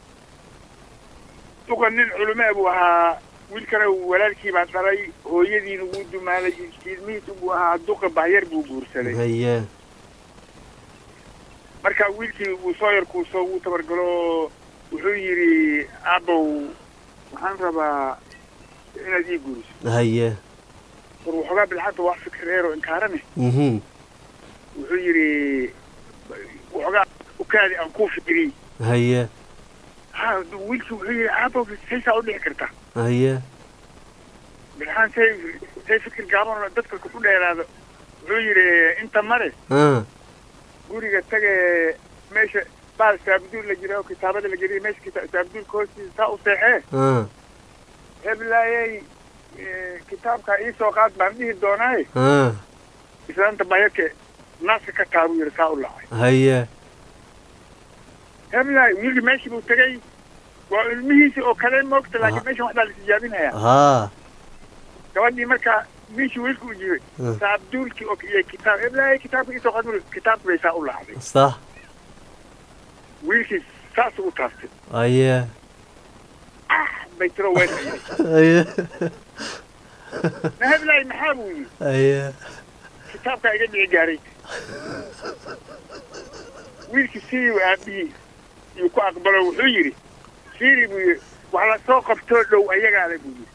duqa nin culumee buu ahaa wiilkana walaalkii baa dhalay hooyadiina wuu dumaalay ilmihiisu buu ahaa duqa bahyar buu guursaday haye marka wiilkii wuu soo yarkuuso wuu tabargalo wuxuu yidhi aabow waxaan rabaa inaad ii guuriso haye war waxoogaa bilxanta waa fikir reero inkaarane mhm wuxuu yidhi waxoogaa ukaadi aan kuu fikiriy haye ha wiilkii wuxuu yidhi aabow saysaa u dhici karta haye bilxaan say say fikir gaaban oo dadka ku dheeraado wuxuu yidhi inta mare ah guriga tage meesha baal saabduul la jira oo kitaabada la geliya meesha kita- saabduulka hoostiisa saa u seexee ah heblaayey kitaabka ii soo qaad baan dhihi doonaaye ah islaanta bayarke naaska ka taabu yidhi saa u lacay haye heblaay wiilki meeshii buu tegey waa ilmihiisi oo kale moogta laakiin meeshan wax baa la tijaabinayaa ha gabadhii markaa meeshii wiilka u jiray Ah. saabduulkii oo iyo kitaab heblaay kitaabka ii soo qaad buu kitaabka bay saa u lacday sax wiilkii saasuu u taastay haye bay tiro weyn haye na heblaay maxaa buu yidhi haye kitaabkaa iga dhici gaaray wiilkii sidii aabihii yuu ku aqbalo wuxuu yidhi siri buu yidhi wax la soo qabtoo dhow ayagaale buu yidhi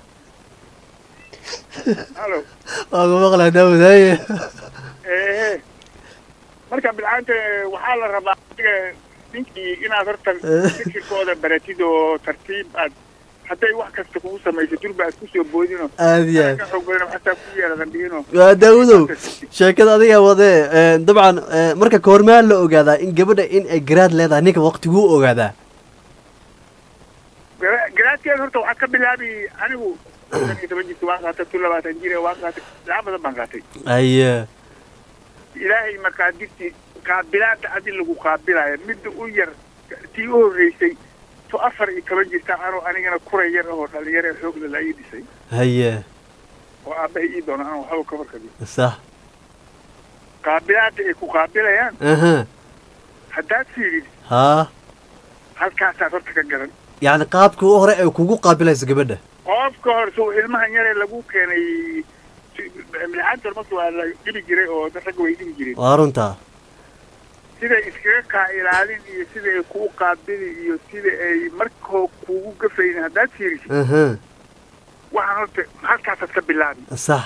halo waa ku maqlaa daawud haye ehe marka bilcaanta waxaa la rabaa adiga ninkii inaad horta fikirkooda baratid oo tartiib aad hadday wax kasta kugu samayso durba aad kusoo boodino Aad iyo aad. ka xoog badan xataa ku yeeladan dhihino waa daawudow sheekada adiga wadee ee, dabcan ee, marka koormaa la ogaadaa in gabadha in ay garaad leedahay ninka waqtiguu ogaadaa Gara- garaadkeeda horta waxaa ka bilaabi anigu shan iyo toban jirka waan qaatay tu labaatan jir waan qaatay lacag badan baan qaatay aye ilaahay maqaadirtii qaabilaada adi lagu qaabilayo midda u yar tii u horreysay tu afar iyo toban jirta anoo anigana kuray yar ahoo dhalinyaro ee xoogla la ii dhisay haye oo aabbahay ii doona aan waxba ka farkabi sax qaabilaada ay ku qaabilayaan aha haddaad fiirid haa halkaasaad horta ka garan yacni qaabkii u hore ay kugu qaabilayso gabadha qofka hore sow ilmahan yaree lagu keenay milcaanta marka waa la dhibi jiray oo dad ragga way dhibi jireen waa runtaa siday iskaga kaa ilaalin iyo sida ay kuu qaabili iyo sida ay markoo kuugu gafayn haddaad fiirisid aha waxaan horta halkaasaad ka bilaabi sax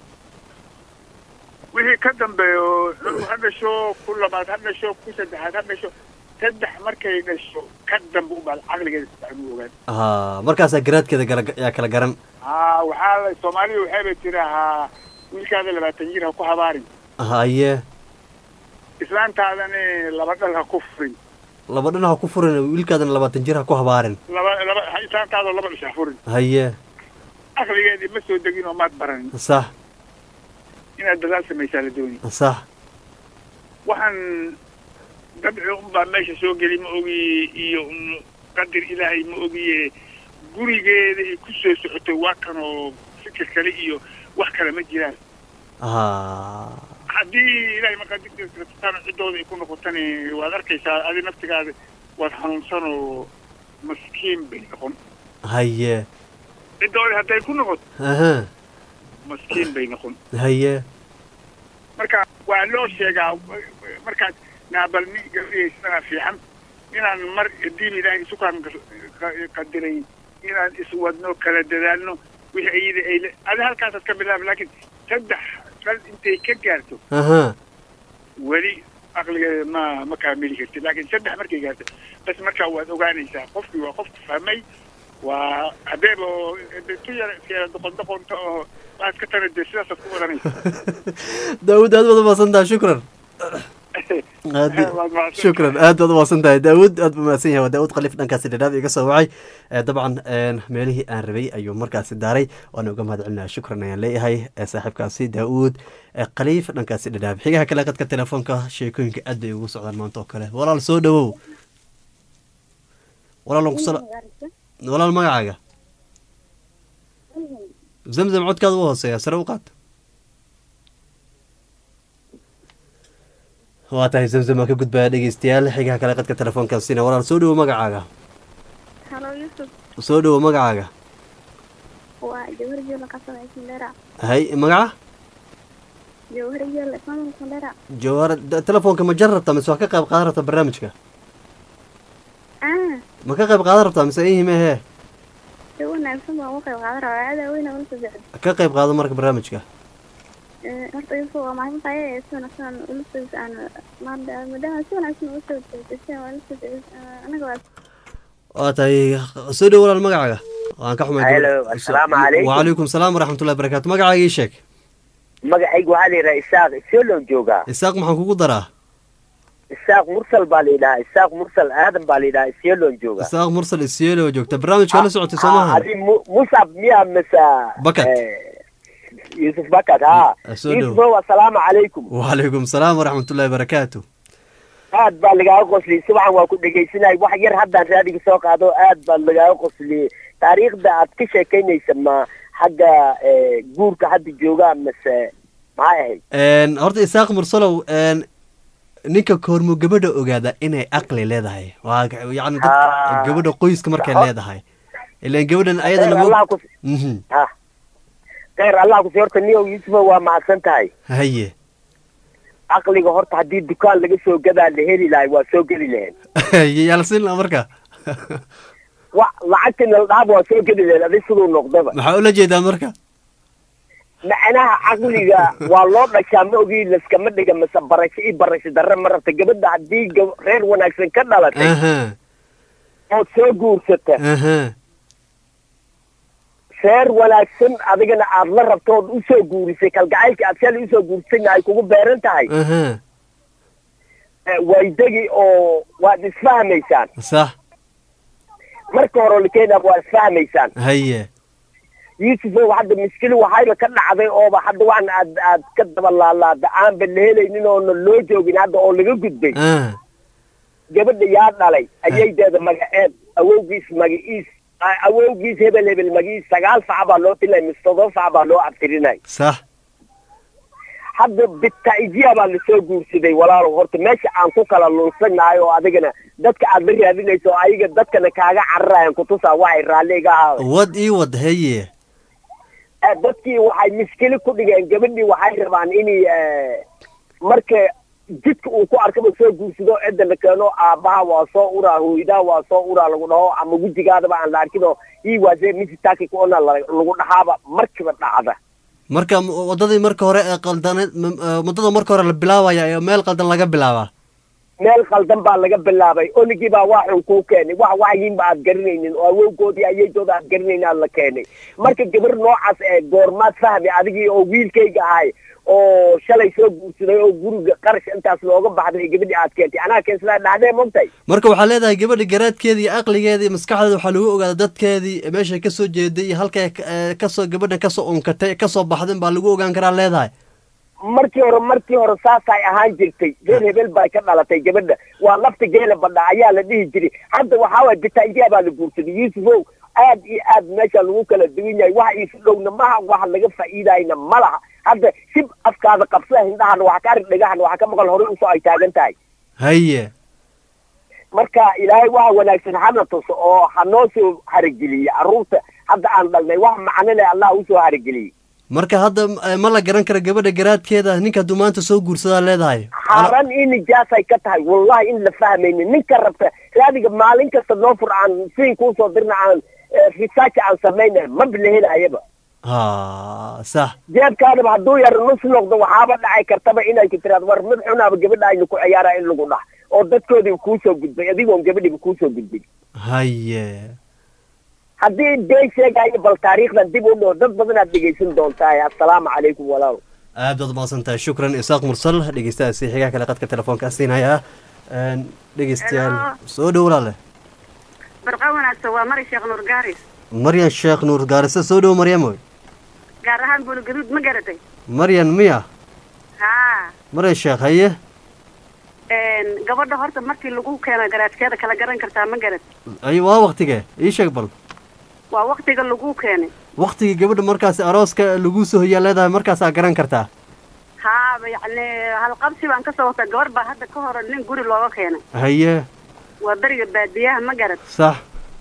wixii ka dambeeyo cunug ha dhasho ku labaad ha dhasho ku saddexaad ha dhasho saddex markay dhasho ka dambe ubaad caqligeeda sifiican u ogaan haa markaasaa garaadkeeda gala yaa kala garan haa waxaa la soomaalida waxayba tirahaa wiilkaada labaatan jir ha ku habaarin haye islaantaadani laba dhal ha ku furin laba dhan ha ku furin wiilkaadana labaatan jir ha ku habaarin laba laba ha- islaantaadoo laba dhish ha furin haye caqligeedii ma soo degin oo maad baranin sax inaad dadaal samaysaa la dooni sax waxaan dabci unbaa meesha soo geli ma ogi iyo un qadir ilaahay ma ogiye gurigeeda ay ku soo socotay waa kan oo fikir kale iyo wax kale ma jiraan haa haddii ilaahay maqaadirteeda kala ciddooda ay ku noqotani waad arkaysaa adi naftigaada waad xanuunsan oo maskiin bay noqon haye ciddooda hadday ku noqoto aha maskiin bay noqon haye marka waa loo sheegaa markaad naabalni gabadhiyaysana fiican inaan mar diin ilaahay sukaan qadiray inaan iswadno kala dadaalno wixii iyada ay le adi halkaasaad ka bilaaba laakiin saddex dal intay ka gaarto aha weli aqligeeda ma ma kaamili kartid laakiin saddex markay gaarto bas markaa waad ogaanaysaa qofkii waa qofku fahmay waa hadeeb oo tu yar yara doqon doqonta oo waad ka tana dee sidaasaad ku wadanaysa daawud aad baad umahadsan tahay shukran aad shukran aad baad umahadsan tahay daawud aad buu mahadsan yahay waa daawud khaliif dhankaasi dhadhaab iga soo wacay Eh, dabcan een, meelihii aan rabay ayuu markaasi daaray waana uga mahad celinaya shukran ayaan leeyahay eh, saaxiibkaasi daawud eh, khaliif dhankaasi dhadhaab xigaha kale qadka telefoonka sheekooyinka aad bay ugu socdaan maanta oo kale walaal soo dhawow walaal waan ku sala walaal magacaaga zamzam codkaada u hooseeya sare u qaad waa tahay zamzam waan ka gudbaya dhegeystayaal xigaha kale qadka telefoonkaasina walaal soo dhawow magacaaga halo yusuf soo dhawow magacaaga waa jawhar joola kasoo xisindera hay magaca jawhar joola ismaamul kundera jawhar da- telefoonka ma jar rabtaa mise waa ka qayb qaadan rabtaa barnaamijka ah ma ka qayb qaadan rabtaa mise ihime hee si wanaagsan baan uga qayb qaadan rabaa aada weyna ula soo socda ka qayb qaado marka barnaamijka Eh, horta yusuf waa maxay tahay si wanaagsan ula soo aan maada maadaama si wanaagsan ula soo socda waa ula soo socda anaga waa waa tahay soo dhawow walaal magacaaga waan ka xumay Hello, assalaamu calaykum. wacalaykum salaam waraxmatullahi barakaatu magacaaga ii sheeg magacaygu waxaa la yidhaha isaaq iseelon joogaa isaaq maxaan kugu daraa isaaq mursal baa la yidhahaa isaaq mursal aadan baa la yidhahaa iseelon joogaa isaaq mursal isiyeelo joogta barnaamijka la socotay soo Ah, maaha adi Mu- musab miyaa mase Bakat. eh, yusuf bakat ha Ah, soo dhow. yusufow assalaamu calaykum wacalaykum salaam waraxmatullahi barakaatu aad baa lagaaga qosliyey subaxan waa ku dhegaysanay wax yar haddaan raadiga soo qaado aad baa lagaaga qosliyey taariikhda aad ka sheekaynaysa ma xagga eh, guurka hadda joogaa mase maxay ahayd Een, horta isaaq mursalow een, ninka koormo gabadha ogaada inay aqli leedahay waa ga- yacni dad Ah. gabadha qoyska markay Ho- leedahay ilan gabadhan ayada Khayr Allah ku Mhm. ha khayr allah kusi horta niyow yusufow waa mahadsan tahay haye caqliga horta haddii dukaan laga soo gadaa la heli lahay waa soo geli lahayn haye yaa la siin lahaa marka wa lacagtina la dhaaba waa soo geli lahayn adi siduu noqdaba maxaa ula jeedaa marka macnaha caqliga waa loo dhashaa ma ogii laskama dhiga mase barasho iyo barasho darre ma rabta gabadha haddii gab- reer wanaagsan ka dhalatay aha ood soo guursata aha reer wanaagsan adigana aad la rabto ood usoo guurisay kalgacaylka aad shalay usoo guurisayna ay kugu beeran tahay aha eh, waydegi oo waad isfahmaysaan sax marka hore likeena waa isfahmaysaan haye yuusufow hadda miskili waxayba ka dhacday ooba hadda waan aad aad ka daba laalaada aanba la helaynin oona loo joogin hadda oo laga gudbay ah gabadha yaa dhalay ayaydeeda magaceed awowgiis magaciis a- awowgiis hebel hebel magiis sagaal fac baa loo tilay mise todoba fac baa loo abtirinay sax hadda bitaijiya baa lasoo guursaday walaalow horta meesha aan ku kala lunsanahay oo adigana dadka aad la raadinayso oo ayaga dadkana kaaga cararayan kutusaa waxay raalli iga ahaaday wad ii wad haye Eh, dadkii waxay miskili ku dhigeen gabadhii waxay rabaan inay eh, marka jidka uu ku arkaba soo guursado cidda la keeno aabbaha waa soo uraa hooyadaha waa soo uraa lagu dhaho ama wejigaadaba aan la arkin oo ii waasee misitaki kuona la- lagu dhahaaba markiba dhacda marka m- waddadii marka hore ee qaldaneed m- eh, waddada marka hore la bilaabaya ee meel qaldan laga bilaabaa meel khaldan baa laga bilaabay onigii baa waa xun kuu keenay wax waxyiinba aad garanaynin oo awowgoodii ayaytooda aad garanaynin aad la keenay marka gabar noocaas ee goormaad fahmi adigii oo wiilkayga ahay oo shalay soo guursaday oo guriga qarash intaas looga baxday gabadhii aad keentay anaa keensadaa dhahdee mogtay marka waxaa leedahay gabadha garaadkeeda iyo aqligeeda iyo maskaxdeeda waxaa lagu ogaada dadkeedii meeshay kasoo jeeday iyo halkay eh, kasoo gabadhan kasoo unkatay kasoo baxdeen baa lagu ogaan karaa leedahay markii hore markii hore saasay ahaan jirtay reer hebel bay ka dhalatay gabadha waa lafta geela badha ayaa la dhihi jiray hadda waxaa waay bitaijiya baa la guursaday yuusufow aad iyo aad meesha lagu kala duwan yahay waxa iisu dhowna maha wax laga faa'iidayna ma laha hadda sib afkaada qabsada hindhahana waxa ka arag dhegahana waxa ka maqal horey usoo ay taagan tahay haye marka ilaahay waxa wanaagsan hana tuso oo hanoo soo harageliye carruurta hadda aan dhalnay wax macno leh allah usoo harageliyey marka hadda eh, ma la garan kara gabadha garaadkeeda ninka hadduu maanta soo guursadaa leedahay xaaran in nijaasay ka tahay wallahi in la fahmaynin ninka rabta raadiga maalin kasta noo fur aan siin kuusoo dirna aan eh, research aan samayna maba la helayaba ha sax jeebkaadaba hadduu yar nus noqdo waxaaba dhacay kartaba inay ku tiraad war mid xunaaba gabadha aynu ku ciyaara in lagu dhax oo dadkoodiba kuusoo gudbay adigoon gabadhiba kuusoo gudbin haye haddii been sheegayo bal taariikhdan dib u dhoo dad badanaad dhegaysan doontaa assalaamu calaykum walaal aad baad umahadsan tahay shukran isaaq mursal dhegeystahaasi xigaha kale qadka telefoonka siinaya Een, dhegeystayaal soo dhow walaale barqa wanaagsan waa mari sheekh nuur gaaris maryan sheekh nuur gaarise soo dhow maryamoy gaar ahaan buulgaduud ma garatay maryan miya haa maryan sheekh haye een, gabadha horta markii lagu keeno garaadkeeda kala garan kartaa ma garat ay waa waktige ii sheeg bal waa waktiga lagu keenay waktigii gabadha markaasi arooska lagu soo hoyaa leedahay markaasaa garan kartaa haaba yacni halqabsi baan kasoo wata gabar baa hadda ka hor nin guri looga keenay haye waa beriga baadiyaha ma garat sax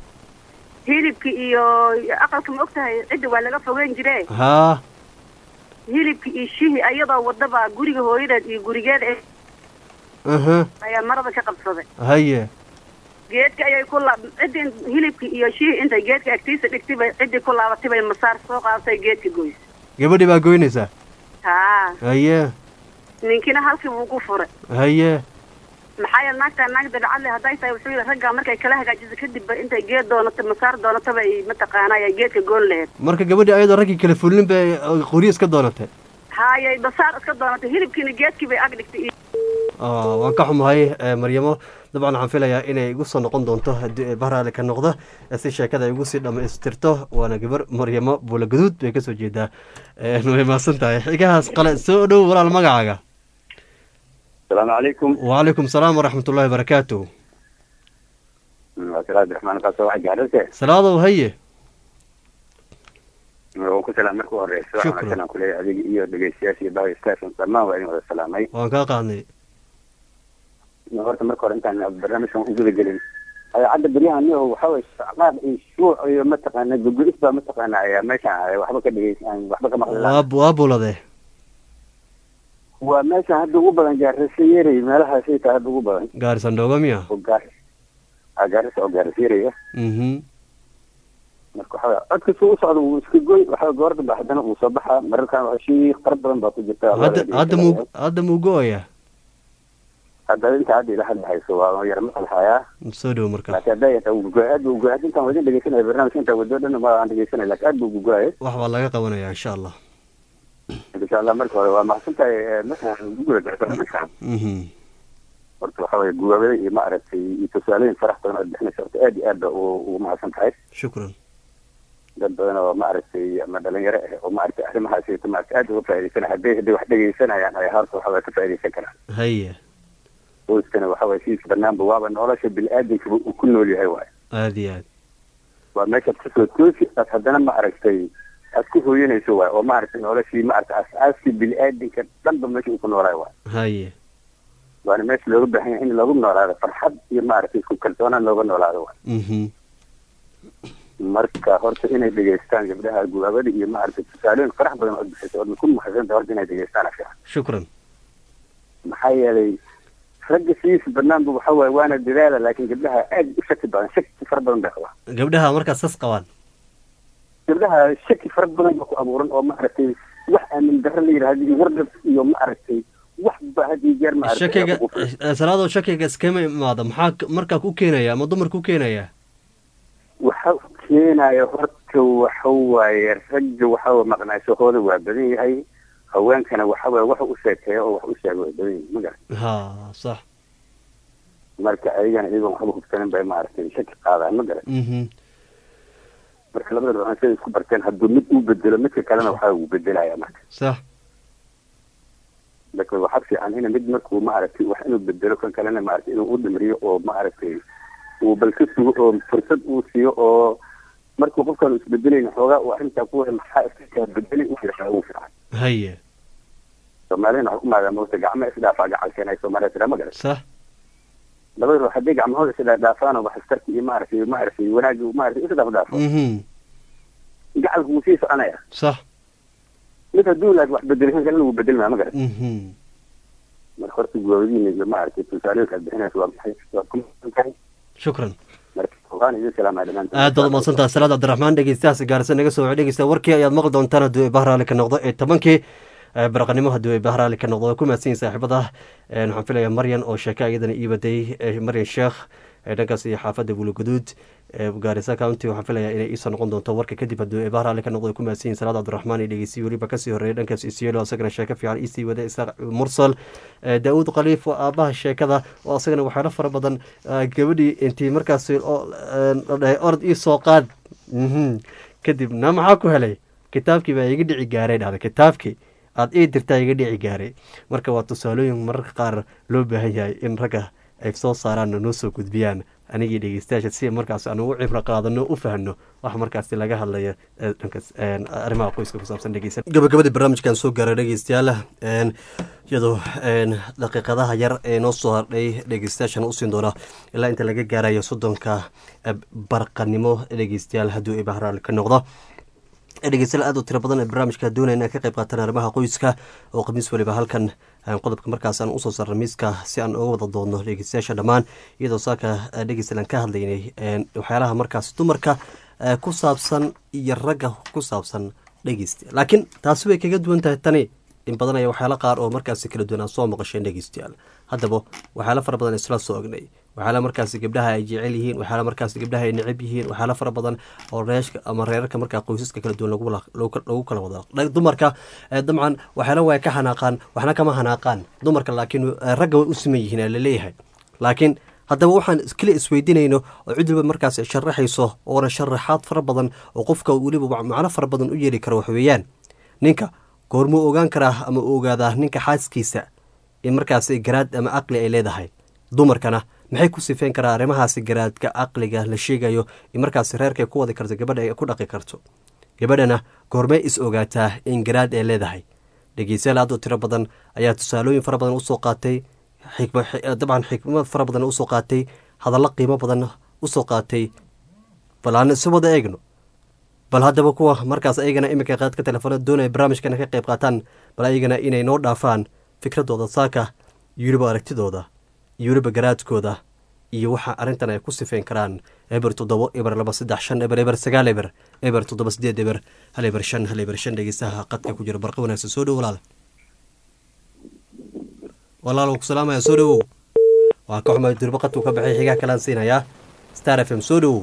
hilibki iyo aqalka ma ogtahay cidda waa laga fogeyn jire haa hilibki iyo shihi ayadoo wadaba guriga hooyadeed iyo gurigeeda eh, aha ayaa marada ka qabsaday haye geedka ayay ku laab ciddii hilibki iyo shihi intay geedka agtiisa dhigtay bay ciddii ku laabatay bay masaar soo qaadatay geedka goys gabadhii baa goynaysaa haa haye ninkina halkii buu ku furay haye maxaa yeele naagtaa naag dabcadle hadday tahay wuxuu yidhi raggaa markay kala hagaajiso kadib ba intay geed doonato masaar doonato bay mataqaana ay geedka goon laheyd marka gabadhii ayadoo raggii kala fulin bay qoryo iska doonatay haayay masaar iska doonatay hilibkiina geedkii bay ag dhigtay Ah, waan ka xumahay eh, maryamo dabcan waxaan filayaa inay igu soo noqon doonto haddii ay bahraale ka noqdo eh, si sheekada ay igu sii dhammaystirto waana gabar maryamo buula gaduud bay kasoo jeedaa Eh, way mahadsan tahay xigahaas qale soo dhow walaal magacaaga السلام عليكم وعليكم السلام ورحمة الله وبركاته وكيل عبد الرحمن قاسم واحد جهلته salaado haye وكل سلام مركو هريس شكراً. شكرا كل هذه iyo dhageystayaashii baahi station dhammaan waa idin wada salaamay waan kaa qaadnay horta marka hore intaan barnaamijkan u guda gelin cadda beryahan niyo waxa way qaar iyo shuuc iyo mataqaana gugulis baa mataqaana ayaa meeshan ay waxba ka dhegeysan waxba ka maqli waa waa bulade waa meesha hadda ugu badan gaarisa yeeray meelahaasay tahay hadda ugu badan gaarisan dhooga miya oo gaar ah gaarisa oo gaarisa yeeraya mhm marka waxaa codka suu u socda wuu iska goy waxaa goor dambe haddana uu soo baxaa mararkan shiiq fara badan baa ku jirta hadda hadda muu hadda muu go-aya hadda inta hadda ila hadla hayso waa yar maqal hayaa soo dhow marka laakiin hadda yata uu goy aad buu goy hadda intaan wadin dhegeysanaya barnaamijka intaan wado dhan ma aan dhegeysanaya laakiin aad buu goyay wax baa laga qabanaya insha allah insha allah marka hore waa mahadsantahay markaan ugu guda gaarto barnaamijkan mhm horta waxa weye guwaabada iyo maaragtay iyo tusaalooyin farax badan ood bixinaysa horta aad iyo aad ba ugu mahadsan tahay shukran dad badan oo maaragtay ama dhalinyaro ah oo maaragtay arrimahaas iyo maaragtay aad uga faa'iidaysanaya hadday hadday wax dhegeysanayaan ay horta waxa weye ka faa'iidaysan karaan haya qoyskana waxa weye sidiisa banaanba waaba nolosha bini-aadamkaba uu ku nool yahay waayo aada iyo aad waa meeshaad kasoo toosi aad haddana maaragtay aad ku hooyanayso waayo oo maaragtay noloshii maaragtay aas-aaskii bini-aadamka dhanba meesha uu ku noolaay waayo haya waana meesha looga baahan yahay in loogu noolaado farxad iyo maaragtay isku kalsoonaan looga noolaado waayo mhm marka horta inay dhegeystaan gabdhaha guwaabada iyo maaragtay tusaalooyin farax badan ood bixisa ood ku mahadsantahay horta inay dhegeystaan fiican shukran maxaa yeelay ragga sidiisa banaanba waxa waaye waana dadaala laakiin gabdhaha aad u shaki badan shaki fara badan bay qabaan gabdhaha markaas sas qabaan gabdhaha shaki fara badan ba ku abuuran oo maaragtay wax aamin darro la yidhahdo iyo wardab iyo maaragtay wax ba haddii jeer maaragtay shakiga salaadoo shakiga iskama imaado maxaa k- markaa ku keenaya ama dumar ku keenaya waxa u keenaya horta waxa waaye ragga waxa waa maqnaashahooda waa badan yahay haweenkana waxa waaye wax u sheekeeya oo wax u sheega waa badan yahay ma garan ha sax marka ayagana iyagoon waxba hubsanin bay maaragtay shaki qaadaan ma garan mhm marka labada dhinac siday isku barteen hadduu mid uu bedelo midka kalena waxa uu bedelaya marka sax marka waxaa fiican in mid markuu maaragtay wax inuu bedelo kan kalena maaragtay inuu u dhimriyo oo maaragtay uu bal ka sugo oo fursad uu siiyo oo markuu qofkan isbedelayn xoogaa uu arrintaa ku maxaa iska bedelay u fiican ugu fiican haya soomaalina waxaa ku maadaa moogta gacmo isdhaafaa gacalkeen ay soomaaliya tiraa ma garan sax labada ruux hadday gacmahooda isdhaafaan oo wax istarki iyo maaragtay maaragtay wanaagii maaragtay isdhaaf dhaafo mhm gacalku wuu sii soconaya sax mid hadduu laakiin wax bedeli kan kalena wuu bedelmaa ma garan mhm marka horta guwaabadiina iyo maaragtay tusaalooyinka aad bixinaysa waa maxay waad ku mahadsan tahay shukran marka waan idin salaamaya dhammaantiin aad baad umahadsantaha salaad cabdiraxmaan dhegeystahaas gaarisa naga soo dhegeysta warkii ayaad maqli doontaan hadduu eebah raali ka noqdo ee tobankii ee baraqanimo hadduu eebah raali ka noqdo waa ku mahadsan yihin saaxiibada een waxaan filayaa maryan oo sheeka iyadana ii baday ee maryan sheekh ee dhankaas iyo xaafadda buuloguduud ee gaarisa county waxaan filayaa inay iisoo noqon doonto warka kadib hadduu eebah raali ka noqdo way ku mahadsan yihin salaad cabdiraxmaan iyo dhegeysiyi weliba kasii horreeyay dhankaas isiyeelo asagana sheeko fiican iisii wada isaaq mursal ee daawud khaliif oo aabaha sheekada oo asagana waxyaalo fara badan ah, gabadhii intii markaas oo een, la dhahay orod ii soo qaad mhm kadib na maxaa ku helay kitaabkii baa iga dhici gaaray dhahda kitaabkii aad ii dirtaa iga dhici gaaray marka waa tusaalooyin mararka qaar loo baahan yahay in ragga ay soo saaraan oo noo soo gudbiyaan anigii dhegeystayaasha si markaas aan ugu cibro qaadano u fahno wax markaasi laga hadlayo ee dhankaas een, arrimaha qoyska ku saabsan dhegeysan gabagabadii barnaamijkan soo gaaray dhegeystayaal een, iyadoo een, daqiiqadaha yar ee noo soo hardhay dhegeystayaashan usiin doona ilaa inta laga gaarayo soddonka eh, barqanimo dhegeystayaal hadduu ibahraal ka noqdo dhegeystayaal aad u tiro badan ee barnaamijka doonaya inaan ka qayb qaataan arrimaha qoyska oo khamiis waliba halkan aan qodobka markaas aan usoo saarna miiska si aan uga wada doodno dhegeystayaasha dhammaan iyadoo saaka eh, dhegeystayaal aan ka hadlaynay een, waxyaalaha markaas dumarka eh, ku saabsan iyo ragga ku saabsan dhegeystayaal laakiin taasi way kaga duwan tahay tani in badan ayaa waxyaalo qaar oo markaasi kala duwan aan soo maqasheen dhegeystayaal haddaba waxyaalo fara badan isla soo ognay waxyaala markaasi gabdhaha ay jecel yihiin waxyaala markaasi gabdhaha ay necab yihiin waxyaala fara badan oo reeshka ama reerarka markaa qoysaska kala duwan lagu wala- lagu lagu kala wada Dha- dumarka eh, dabcan waxyaala way ka xanaaqaan waxna kama xanaaqaan dumarka laakiin eh, ragga way u siman yihiin aa laleeyahay laakiin haddaba waxaan iskala isweydiinayno oo cid waliba markaas sharaxayso oona sharaxaad fara badan oo qofka weliba wa- macno fara badan u yeeli karo wax weeyaan ninka goormuu ogaan karaa ama u ogaadaa ninka xaaskiisa in markaasi garaad ama caqli ay leedahay dumarkana maxay ku sifeyn karaa arrimahaasi garaadka caqliga la sheegayo in markaasi reerkay ku wadi karto gabadha ay ku dhaqi karto gabadhana goormay is ogaataa in garaad ay leedahay dhegeystayaal aad u tiro badan ayaa tusaalooyin fara badan usoo qaatay xikma xi- dabcan xikmad fara badan usoo qaatay hadallo qiimo badan usoo qaatay bal aan isu wada eegno bal haddaba kuwa markaas ayagana iminka qaadka telefoonada doonaya barnaamijkana ka qayb qaataan bal ayagana inay noo dhaafaan fikradooda saaka iyo weliba aragtidooda iyo weliba garaadkooda iyo waxa arrintan ay ku sifeyn karaan eber toddobo eber laba saddex shan eber eber sagaal eber eber toddoba sideed eber hal eber shan hal eber shan dhegeystaha qadka ku jira barqa wanaagsan soo dhow walaal walaal ku salaamaya soo dhowow waa ka xumay durba qadku ka baxay xigaa kalaan siinayaa star f m soo dhowow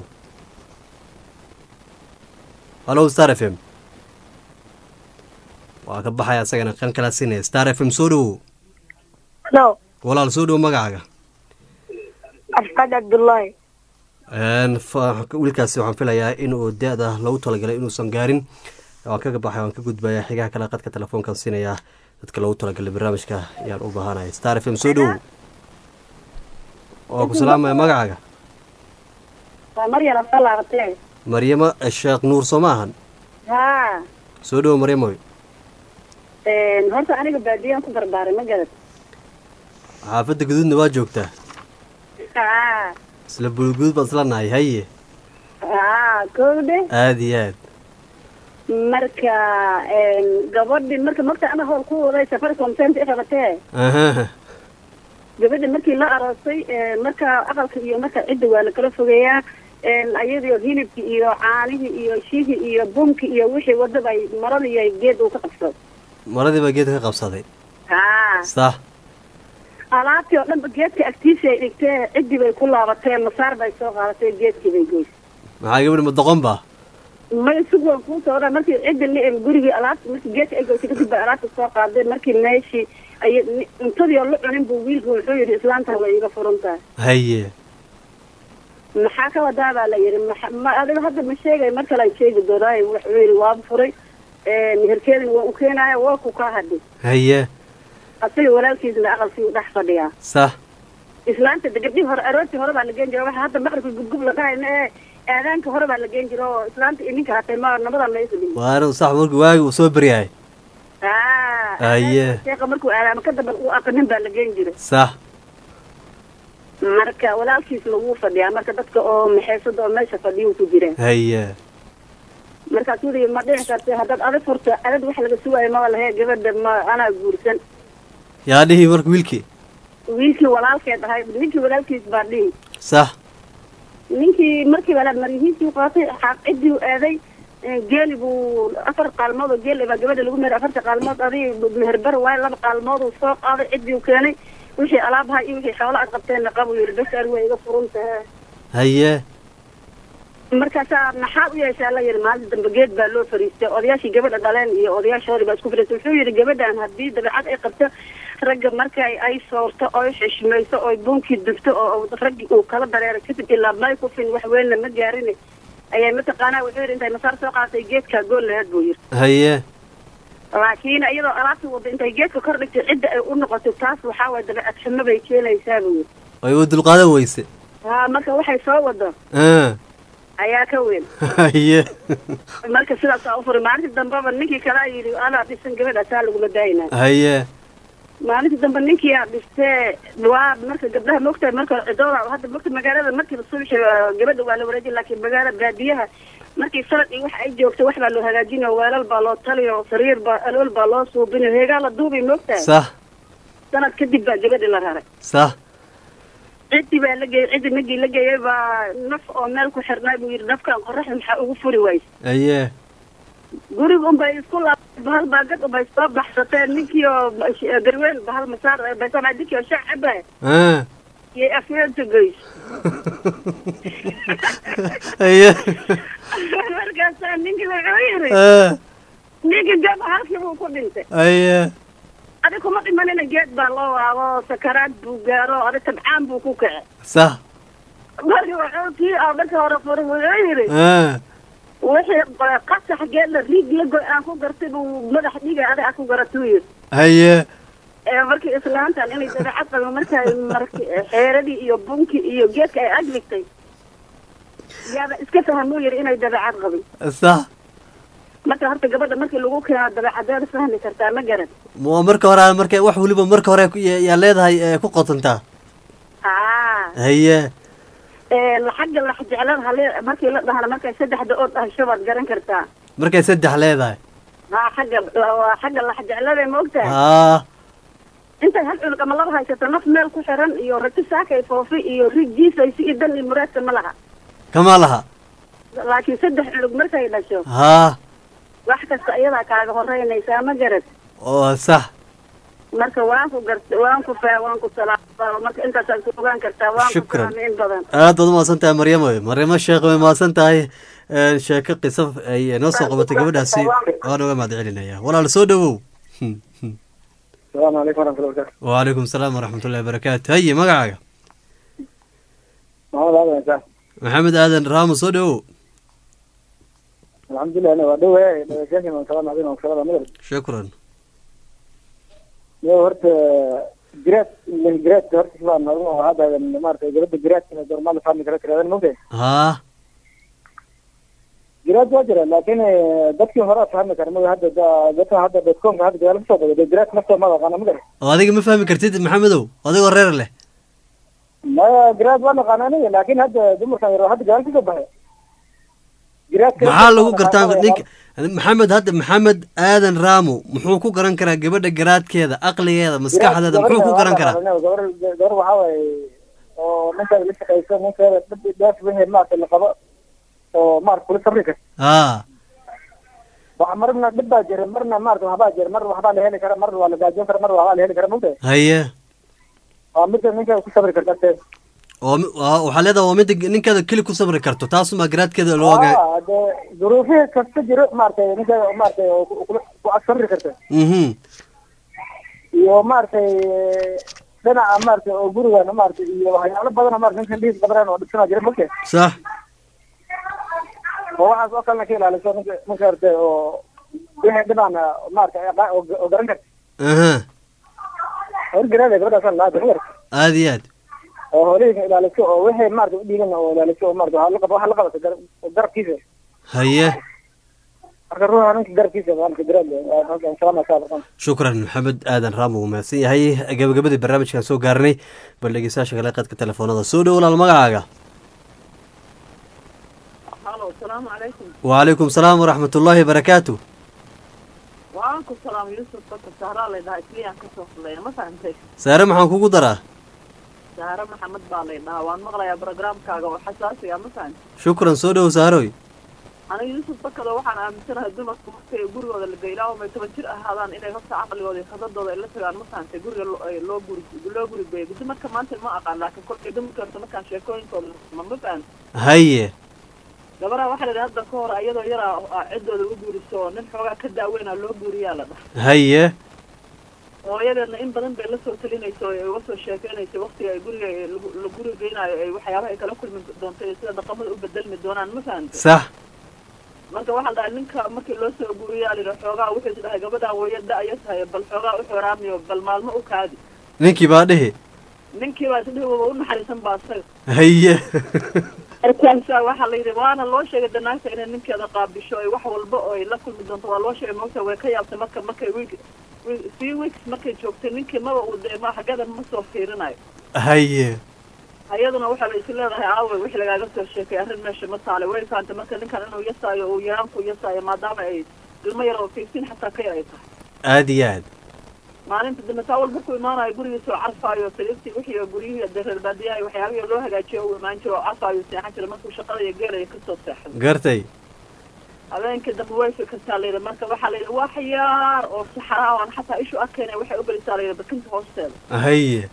halo star f m waa ka baxaya asagana kan kala siinaya star f m soo dhowow Hello, walaal soo dhow magacaaga Afqad Abdullahi. Een, fa- wiilkaasi waxaan filayaa inuu da-da lagu talagalay inuusan gaarin waan kaga baxay waan ka gudbaya xigaha kale qadka telefoonkan siinayaa dadka lagu talagalay barnaamijka ayaan u baahanaya star f m soo dhowow waa ku salaamaya magacaaga waa maryan afka laabatee maryamo sheekh nuur soo ma ahan haa soo dhowow maryamoy horta aniga baadiyaan ku barbaaray ma garad xaafadda guduudna waa joogtaa haa isla bulguud baan isla nahay haye haa kowde aada iyo aad marka gabadhi marka magta ana hool ku waday safaricom center qabatee ahaha gabadha markii la aroosay marka aqalka iyo marka cidda waa la kala fogeeyaa ayadii hilibki iyo caanihii iyo shihii iyo bumki iyo wixii wadaba ay maradii ay geed uu ka qabsado maradii baa geedka ka qabsaday haa sax alaabtii oo dhanba geedka agtiisa ay dhigtee ciddii bay ku laabatee masaar bay soo qaadatay geedkii bay goysay maxaa gabadhi ma doqon ba may sug waan kuu soo dhaa markii cidda la em gurigii alaabta markii geedka ay goysay kadib bay alaabta soo qaaday markii meeshii ay cuntadii oo la cunin buu wiilku wuxuu yidhi islaanta way iga furan tahay haye maxaa ka wadaa baa la yidhi maxa- ma adiga hadda ma sheegay mar kale ay sheegi doonaayo wuxuu yidhi waaba furay meherkeedina waa u keenaya waa ku kaa hadhi haye asaga walaalkiisna aqalkii u dhex fadhiyaa sax islaanta de gabdhii hore aroortii hore baa la geen jira waxa hadda maqribka gubgub la dhahayna ee aadaanka hore baa la geen jira oo islaanta iyo ninka hatay ma nabadan maysu dhimin waana sax markii waagi uu soo beryahay haa haye sheeka markuu aadaamo ka dambe uu aqanin baa la geen jiray sax marka walaalkiisna wuu fadhiyaa marka dadka oo maxeysada oo meesha fadhiyuu ku jiraa haye markaasuu yidhi ma dhici karta haddaad adag furto adad wax laga sugaayo maba lahe gabadha ma anaa guursan yaa dhihi marka wiilkii wiilkii walaalkeed ahay ninkii walaalkiis baa dhihi sax ninkii markii walaad maryihiisii u qaatay xaaq ciddii u aaday geeli buu afar qaalmood oo geel baa gabadha lagu meher afarta qaalmood adii meherbar waayo laba qaalmood uu soo qaaday ciddii u keenay wixii alaabaha iyo wixii xoolo aad qabteenna qabu yidhi bas ari waa iga furan tahe haye markaasaa maxaad u yeeshaa la yidhi maalinta dambe geed baa loo fariistay odayaashii gabadha dhaleen iyo odayaashoodii baa isku fariistay wuxuu yidhi gabadhan haddii dabeecad ay qabto ragga marka ay soorto oy xishmayso oy bunkii dubto oo raggi uu kala dareero kadib ilaa may kufin wax weynna ma gaarin ayay mataqaanaa wuxuu yidhi intay masaar soo qaadatay geedkaa gool laheed buu yidhi haye laakiin iyadoo alaabtii wadda intay geedka kor dhigtay cidda ay u noqotay taas waxaa waye dabeecad xumo bay keenaysaa buu yidhi way u dulqaadan weyse haa marka waxay soo wado Ah, ayaa ka weyn haye marka sidaasaa u furay maalintii dambeba ninkii kalaa yidhi anaa dhisan gabadhaasaa laguma daayinaa haye maalintii dambe ninkii aa dhistee waa marka gabdhaha mogtahay marka hore cidooda hadda mogta magaalada markiiba subaxi waa- gabadha waa la wareejin laakiin magaala baadiyaha markii sanad iyo wax ay joogto wax baa loo hagaajinayo weelal baa loo taliyo sariir baa alool baa loo suubinayo heegaa la duubay mogtahay sax sanad kadib baa gabadhi la raray sax ciddii baa la geeyey ciddii nagii la geeyey baa naf oo meel ku xirnay buu yidhi nafkan qoraxda maxaa ugu furi wayse haye guriga unbay isku laabtay bahal baagad unbay soo baxsateen ninkii oo garween bahal masaar baysanaa ninkii oo shac cabaya Ah, yay afyeenta geys haye markaasaa ninkii wuxuu yidhi Ah, ninkii gaba halkii buu ku dhintay haye adi kuma dhimanina geed baa loo waabo sakaraad buu gaaro adi tabcaan buu ku kace sax marka wuxuu kii oo marka hore furay wuxuu yidhi Ah, wixii qasax geedla riig la goy aan ku gartay buu madax dhiga adi aad ku garatuu yidhi haye ee markii islaantan inay dabeecad qabo markay marki xeeradii iyo bunkii iyo geedka ay agligtay yaaba iska fahmuu yidhi inay dabeecad qabin sax marka horta gabadha markii lagu keeno dabeecadeeda fahmi kartaa ma garan waa marka hore marka wax weliba marka hore ku- yaa yaa leedahay ee ku qotontaa haa haye xagga lax jeclada hale markii la dhahana markay saddexda oo dhahasho baad garan kartaa markay saddex leedahay haa xagga waa xagga lax jeclada ma ogtahay haa intay hal cunug ama laba haysato naf meel ku xiran iyo rati saakay foofi iyo rig jiisaysi iyo dan iyo muraadka ma laha kama laha laakiin saddex cunug markay dhasho haa wax kasta iyadaa kaaga horeynaysaa ma garad oo sax marka waan ku gart waan ku faa waan ku salaama marka intaasaad ku ogaan kartaa waan ku Shukran. salaamay in badan aad baad umahadsan tahay maryamo maryamo sheekh way mahadsan tahay Ee, sheeko qiso ay noo soo qabatay gabadhaasi waan uga mahad celinaya walaal soo dhawow السلام عليكم ورحمة الله وبركاته وعليكم السلام ورحمة الله وبركاته هي magacaaga محمد هذا يا سهل maxamed aadan raamo soo dhawow الحمد لله أنا ودوه شاكي من كلام عظيم وكلام مدرس shukran لو هرت جرات من جرات هرت شباب نروح هذا مارك جرات جرات من دور مال فامي كذا كذا ممكن haa جرات واجرة لكن دكتي هراء فهم كان مو هذا دكتي هذا بتكون هذا جرات نفسه جرات نفسه ما أنا مدرس oo adiga ma fahmi kartid maxamedow adigoo reer leh ما جرات ولا قانونية لكن هذا دمر كان يروح هذا جرات كذا بها جرات maxaa lagu gartaa ninka maxamed hadda maxamed aadan raamo muxuu ku garan karaa gabadha garaadkeeda aqligeeda maskaxdeeda muxuu ku garan karaa gabar gabar waxaa waaye oo ninkeeda la shaqayso ninkeeda dhib dhaaf wixii maaragtay la qabo oo maaragta kula sabri karta haa waxa marna dhib baa jira marna maaragta waxbaa jira mar waxbaa la heli kara mar waa la gaajoon kara mar waxbaa la heli kara mugta haye waa midda ninkeeda ku sabri karta te oo mi- waa- waxaa leedahay waa midda ninkeeda keli ku sabri karto taasumaa garaadkeeda loo ogaa Ah, dee duruufihii kasta jiro maaragtay ninkeeda maaragtay oo ku- kula ku ag sabri karta mhm iyo maaragtay dhinaca maaragtay oo gurigana maaragtay iyo waxyaalo badan oo maaragtay ninkan dhiis badan oo dhibsanaa jira mugta sax oo waxaas oo kalena ka ilaaliso ninka ninka artay oo wixii dhibaan maaragtay aqaa- oo oo garan karta aha horgaraada gabadhaas laa dumar aad iyo aad oo hoolayga ilaaliso oo wixii maaragtay u dhiigan oo ilaaliso oo maaragtay waxa la qabo waxa la qabata gar- garabkiisa haye marka ruuxa ninka garabkiisa maaragtay garaada halkan salaama ka barkan shukran maxamed aadan raamo wuu mahadsan yahay gabagabadii barnaamijkan soo gaarnay bal dhegeystayaasha kale qadka telefoonada soo dhow walaal magacaaga halo asalaamu calaykum وعليكم السلام ورحمة الله وبركاته waan ku salaam yuusuf baka sahraa laydhahaa isliyaan kasoo fuleeya ma fahantay سارة maxaan kugu daraa sahre maxamed baa laydhahaa waan maqlayaa programkaaga oo xasaasiga ma fahantay shukran soo dhow saaroy aniga yuusuf bakada waxaan aaminsanahay dumarku markay gurigooda la geylaa oo may toban jir ahaadaan inay horta caqligooda iyo khadadooda ay la tagaan ma fahantay guriga lo- ay loo guri loo guri geeyo dumarka maanta ma aqaan laakiin kolkay dumarka horta markaan sheekooyinkooda ma ma fahantay haye gabaraha waxaa la yidhi hadda ka hor iyadoo yaraa aa ciddooda u guuriso oo nin xoogaa ka daaweynaa loo guuriyaa la dhaha haye hooyadeedna in badan bay la soo talinaysa oo ay uga soo sheekeynaysa waqtiga ay guriga ay lagu- la guri geynayo ay waxyaabaha ay kala kulmi doonto iyo sida dhaqamada u bedelmi doonaan ma fahantay sax marka waxaa la dhahay ninka markii loo soo guuriyaa layidhi xoogaa wuxuu is dhahay gabadhaan waya da-ya tahay bal xoogaa u xooraamiyo bal maalmo u kaadi ninkii baa dhihi ninkii baa isdhihi waba u naxariisan baa isaga haye markaasaa waxaa la yidhi waana loo sheegay danaagta inay ninkeeda qaabisho ay wax walba oo ay la kulmi doonto waa loo sheegay moogta way ka yaabtay marka markay week week- few weeks markay joogtay ninkii maba uu dee ma xaggadan ma soo fiirinayo haye ayaduna waxaa la isu leedahay aawe wixii lagaaga soo sheekay arrin meesha ma taale way fahamtay marka ninkan inuu yasaayo uu yaraanku yasaayo maadaama ay ilmo yar oo fifteen xataa ka yar ay tahay aad iyo aad maalinta dambe saa walba ku imaanayo gurigiisa oo carfaayo sariirtii wixii oo guryihii dee reer baadiyaha iyo waxyaabihii loo hagaajiyo u imaan jiro oo carfaayo seexan jira markuu shaqada iyo geelaya kasoo seexday gartay habeenkii dambe way fikirtaa layidhi marka waxaa layidhi wax yaar oo saxaraa aan xataa ishu arkayna waxay u gelisaa layidhi bakinta hoosteeda haye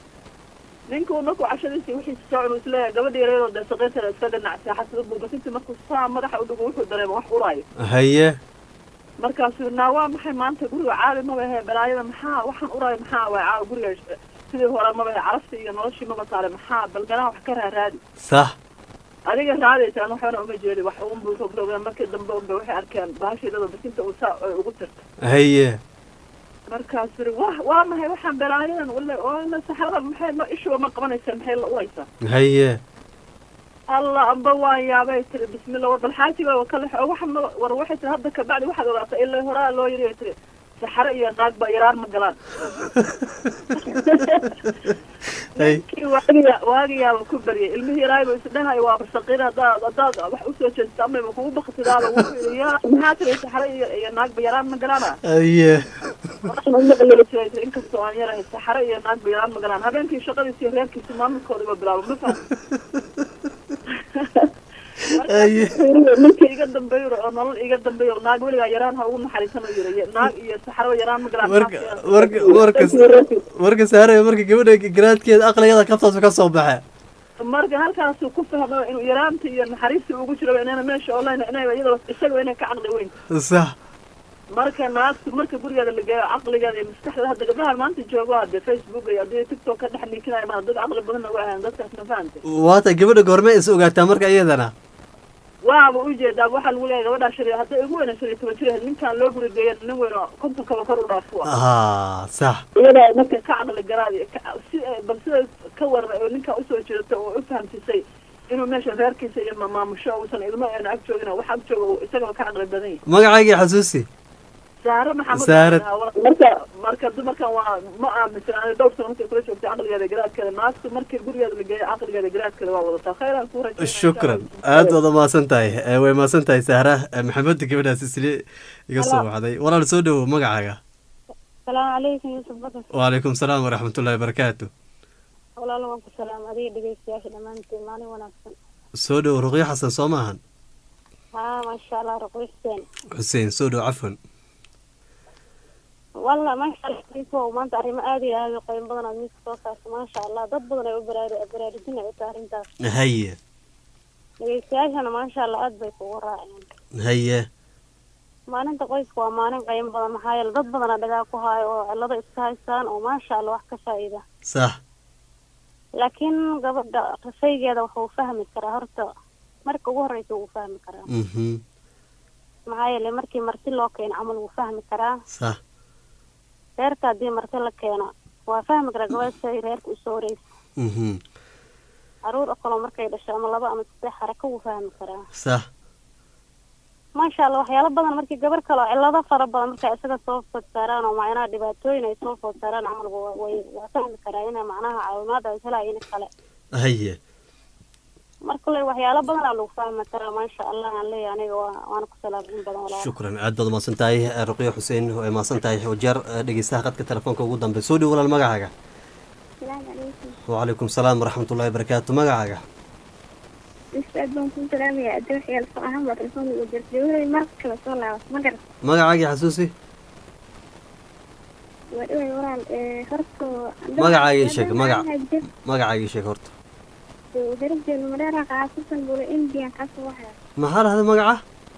ninkuu markuu cashadiisii wixiisa soo cunuu isleeyahay gabadha yareedoo dee saqiirteeda iska dhinac seexasada buu bakintii markuu saa madaxa u dhigo wuxuu dareema wax uraayo haye markaasuu naa waa maxay maanta guriga caali maba ahe balaayada maxaa waxaan uraayo maxaa waay caawa guriga sidii hore maba ahe caraftii iyo noloshii maba saare maxaa bal meelaha wax ka raaraadi sax adiga raadaysa an waxbana uma jeedi wax unbuu rogrogeen markii dambe unba waxay arkeen bahashiidada bakinta uu saa ay ugu tirta haye markaasuu yidhi wa waa maxay waxaan balaayadan wala oo ina saxarada maxay ma ishuba ma qabanaysa maxay la uraysaa haye allah amba waan yaabay tiri bismillah war bal xaajiga waa kale waxa ma war waxay tiri hadda kabacdi waxaad ogaatay ilaa horaa loo yiri tiri saxaro iyo naag ba yaraan ma galaan kii waagiya waagiyaaba ku baryay ilmihii yaraayiba isdhahay waaba saqiir haddaad haddaad wax usoo jeedista amayba kugu baktidaaba wuxuu yidhi yaa maxaa tiri saxaro iyo iyo naag ba yaraan ma galaana haye maqlelisa inkastoo aan yarahay saxare iyo naag bayaan magalaan habeenkii shaqadiisa iyo reerkiisa maamulkooda ba bilaabo ma fahmi ninka iga dambeeyo oo nolol iga dambeeyo naag weligaa yaraan ha ugu naxariisano yiri naag iyo saxaro yaraan ma galaan marka marka marka marka saaraya marka gabadha garaadkeeda aqligeeda kabtaasu ka soo baxe marka halkaasuu ku fahmo inuu yaraanta iyo naxariista ugu jiro inayna meesha online inay iyadoo isaga inay ka caqli weyn sax marka naagtu marka gurigeeda la geeyo caqligeeda iyo maskaxda hadda gabdhahan maanta joogo hadde facebook iyo haddii tiktok ka dhex niikinaya ma dad caqli badan uga ahaan dadkaas ma fahamtay waata gabadha goorme is ogaataa marka iyadana waaba ujeedaa waxaa lagu leeyahay gabadhaa shari hadday ugu weyna shan iyo toban jir ninkaan loo guri geeya nin weyn oo konton kaba kor u dhaafo ha sax iyadaa marka ka caqli garaadi si bal sida ka waran oo ninkaa usoo jeedata oo u fahamsisay inuu meesha reerkiisa iyo maamusho uusan ilmo eena ag joogin wax ag jooga isagaba ka caqli badan yahay magacaygii xasuusi saare maxamed Saare. marka marka dumarkan waa ma aaminsan ani dhowr sano markay kula joogtay caqligeeda garaadkeeda naagtu markii gurigeeda la geeyo caqligeeda garaadkeeda waa wadataa khayran ku rajay shukran aad waad umahadsan tahay Eh, way mahadsan tahay sahra Eh, maxamed gabadhaas isli iga soo baxday walaal soo dhowow magacaaga salaamu calaykum yuusuf bakar wacalaykum salaam waraxmatullahi wabarakaatu walaalo waan ku salaam adiga dhegeystayaasha dhammaantiin maalin wanaagsan soo dhowow ruqyo xasan soo maahan haa maasha allah ruqi xuseen xuseen soo dhow cafwan walla maasha allah inkoo maanta arrimo aada iyo aada u qiimo badan aad miiska soo saarta maasha allah dad badan ay u baraar- baraarujinay u tahay arrintaas haye dhegeystayaashana maasha allah aad bay kugu raaceen haye maalinta qoyska waa maalin qiimo badan maxaa yeele dad badana dhagaa ku haayo oo cillado iska haystaan oo maasha allah wax ka faa'iida sax laakiin gabadha rasaygeeda wuxuu fahmi karaa horta marka ugu horreysa wuu fahmi karaa mhm maxaa yeele markii marti loo keeno camal wuu fahmi karaa sax reerka haddii marti la keeno waa fahmi karaa gabadha siday reerka usoo horeysa mhm caruur oo kaloo markay dhasho ama laba ama saddex xaraka wuu fahmi karaa sax maasha allah waxyaalo badan markii gabar kale oo cillado fara badan markay isaga soo food saaraan oo macnaha dhibaatooyin ay soo food saaraan camal wa- way waa fahmi karaa inay macnaha caawimaad ay helayo in kale haye marka le waxyaalo badan aa lagu fahmi karaa maasha allah aan leeyahay aniga waa waana ku salaabin badan walaal shukran aad baad umahadsan tahay Eh, ruqyo xuseen way mahadsan tahay wajeer eh, dhegeystaha qadka telefoonka ugu dambe soo dhow walaal magacaaga salaamu calaykum wacalaykum salaam waraxmatullahi wabarakaatu magacaaga ustaad baan kuu salaamaya adoo xiyaal soo ahaan baa telefoon ugu jirta dawlay mar kale soo laabat ma garat magacaagii xasuusi waa dhaway walaal ee horta magacaagii sheeg magac magacaagii sheeg horta darabjeenu madheera qaasusan bula indian kaasoo waxaa maxaa lahda magaca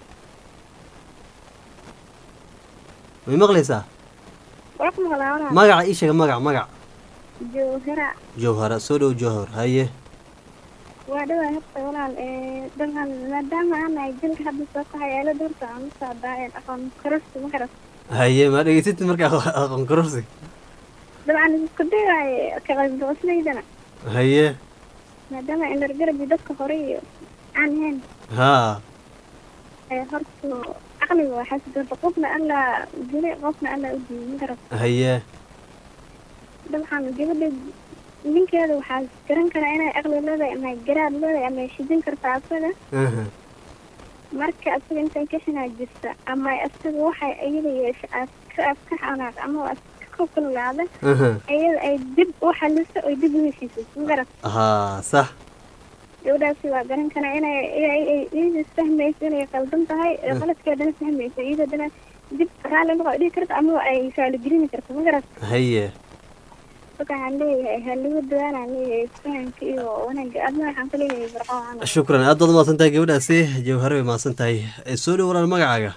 may maqlaysaa waa ku maqlaa walaal magaca ii sheeg magac magac jowhara jowhara soo dhow jowhar haye waa dhawaa horta walaal ee dalkan maadaama aan nahay jilka hadda soo kaxay eela dhowrta aan u socdaa ee aqoon kororsi ma garat haye ma dhegeysatid marka aqo- aqoon kororsi dabcan isku dayaaye ka qaybdoosnaydana haye maadaama indhargarabi dadka hore iyo aan ahayn haa ee horta caqliga waa xasid horta qofna allaa dilay qofna allaa u diiday ma garat haye dabcan gabadha ninkeeda waxaa garan karaa inay aqli leedahay ama garaad leedahay ama shidin kartaa asaga aha marka asaga intay ka xinaa jirta ama asaga waxay iyada yeesha aad ka aad ka xanaaq ama aad ka kululaada aha iyada ay dib u xaliso oy dib u heshiiso ma garat haa sax gabadhaasi waa garan karaa inay inay- ay iyada fahmayso inay qaldan tahay ee qaladkeedana fahmayso iyadana dib raalli noqo dhihi karta ama ay faaligelini karto ma garat haye marka waxaan leeyahay halagu dadaalaan leeyahay fahamka iyo wanaagga adna waxaan ka leeyahay barqo camal shukran aad baad umahadsan tahay gabadhaasi jawhare way mahadsan tahay Eh, soo dhow walaal magacaaga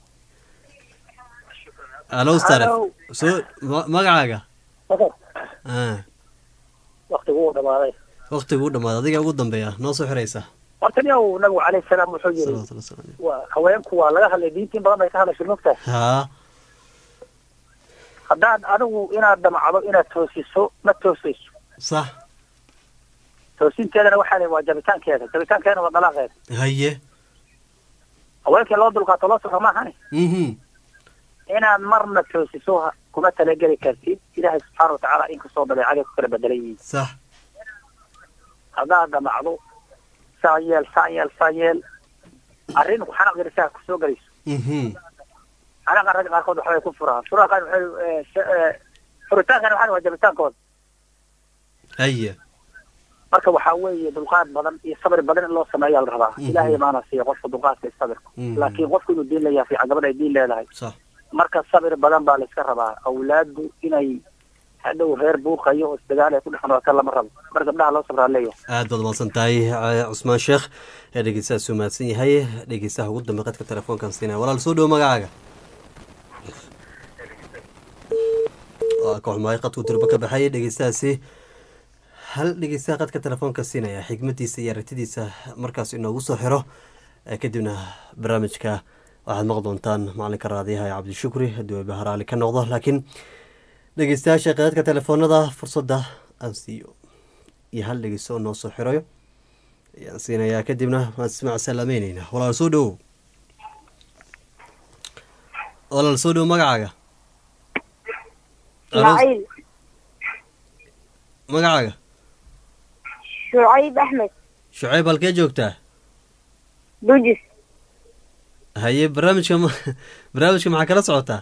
alo staref soo ma- magacaaga ah waktigu uu dhamaaday waqtigu u dhamaaday adiga ugu dambeeya noo soo xiraysa horta niyow nabigu calayhi salaam wuxuu yiri salawaatu wasalaam waa haweenku waa laga hadlay diintiin badan bay ka hadlashay mogtahay haa haddaad adigu inaad damacdo inaad toosiso ma toosayso sax toosinteedana waxaa la waa jabitaankeeda jabitaankeedana waa dalaaqeeda haye haweenkii loo dulqaato loo safra maahane mhm inaad marna toosiso ha- kuma talageli kartid ilaahay subxaana watacaala inkastoo dabeecadii ku kala bedelan yihiin sax haddaad damacdo saa yeel saa yeel saa yeel arrin xanaaq yar saa kusoo gelayso mhm calaqa ragga qaarkood waxbay ku furaan furaha qaar waxay eh, se- eh, furitaankana waxaan waa jabitaankooda haya marka waxaa weeye dulqaad badan iyo sabir badan in loo sameeyaa la rabaa Mhm. ilaahay maana siiya qofka dulqaadka iyo sabirka Mhm. laakiin qofku inuu diin leeyahay fiican gabadha ay diin leedahay sax marka sabir badan baa la iska rabaa awlaadu inay hadhow reer buuqayo oo isdagaal ay ku dhex noqota lama rabo mar gabdhaha loo sabraa leeyahay aad baad umahadsan tahay eh, cusmaan sheekh ee dhegeystahaas u mahadsan yahay dhegeystaha ugu dambe qadka telefoonkan siinaya walaal soo dhowo magacaaga waa ka xumaay qadku durbo ka baxay dhegeystahaasi hal dhegeystaha qadka telefoonka siinaya xigmadiisa iyo aragtidiisa markaas inoogu soo xiro eh, kadibna barnaamijka waxaad maqli doontaan macalinka raadiyaha ee cabdishukri haddii uu baharaali ka noqdo laakiin dhegeystayaasha qadadka telefoonada fursadda aan siiyo iyo hal dhegeysto oo noo soo xirayo ayaan siinayaa kadibna waan ismac salaameyneyna walaal soo dhowow walaal soo dhowow magacaaga ismaaciil magacaaga shucayb axmed shucayb halkee joogtaa dujis haye barnaamijka ma barnaamijka maxaa kala socotaa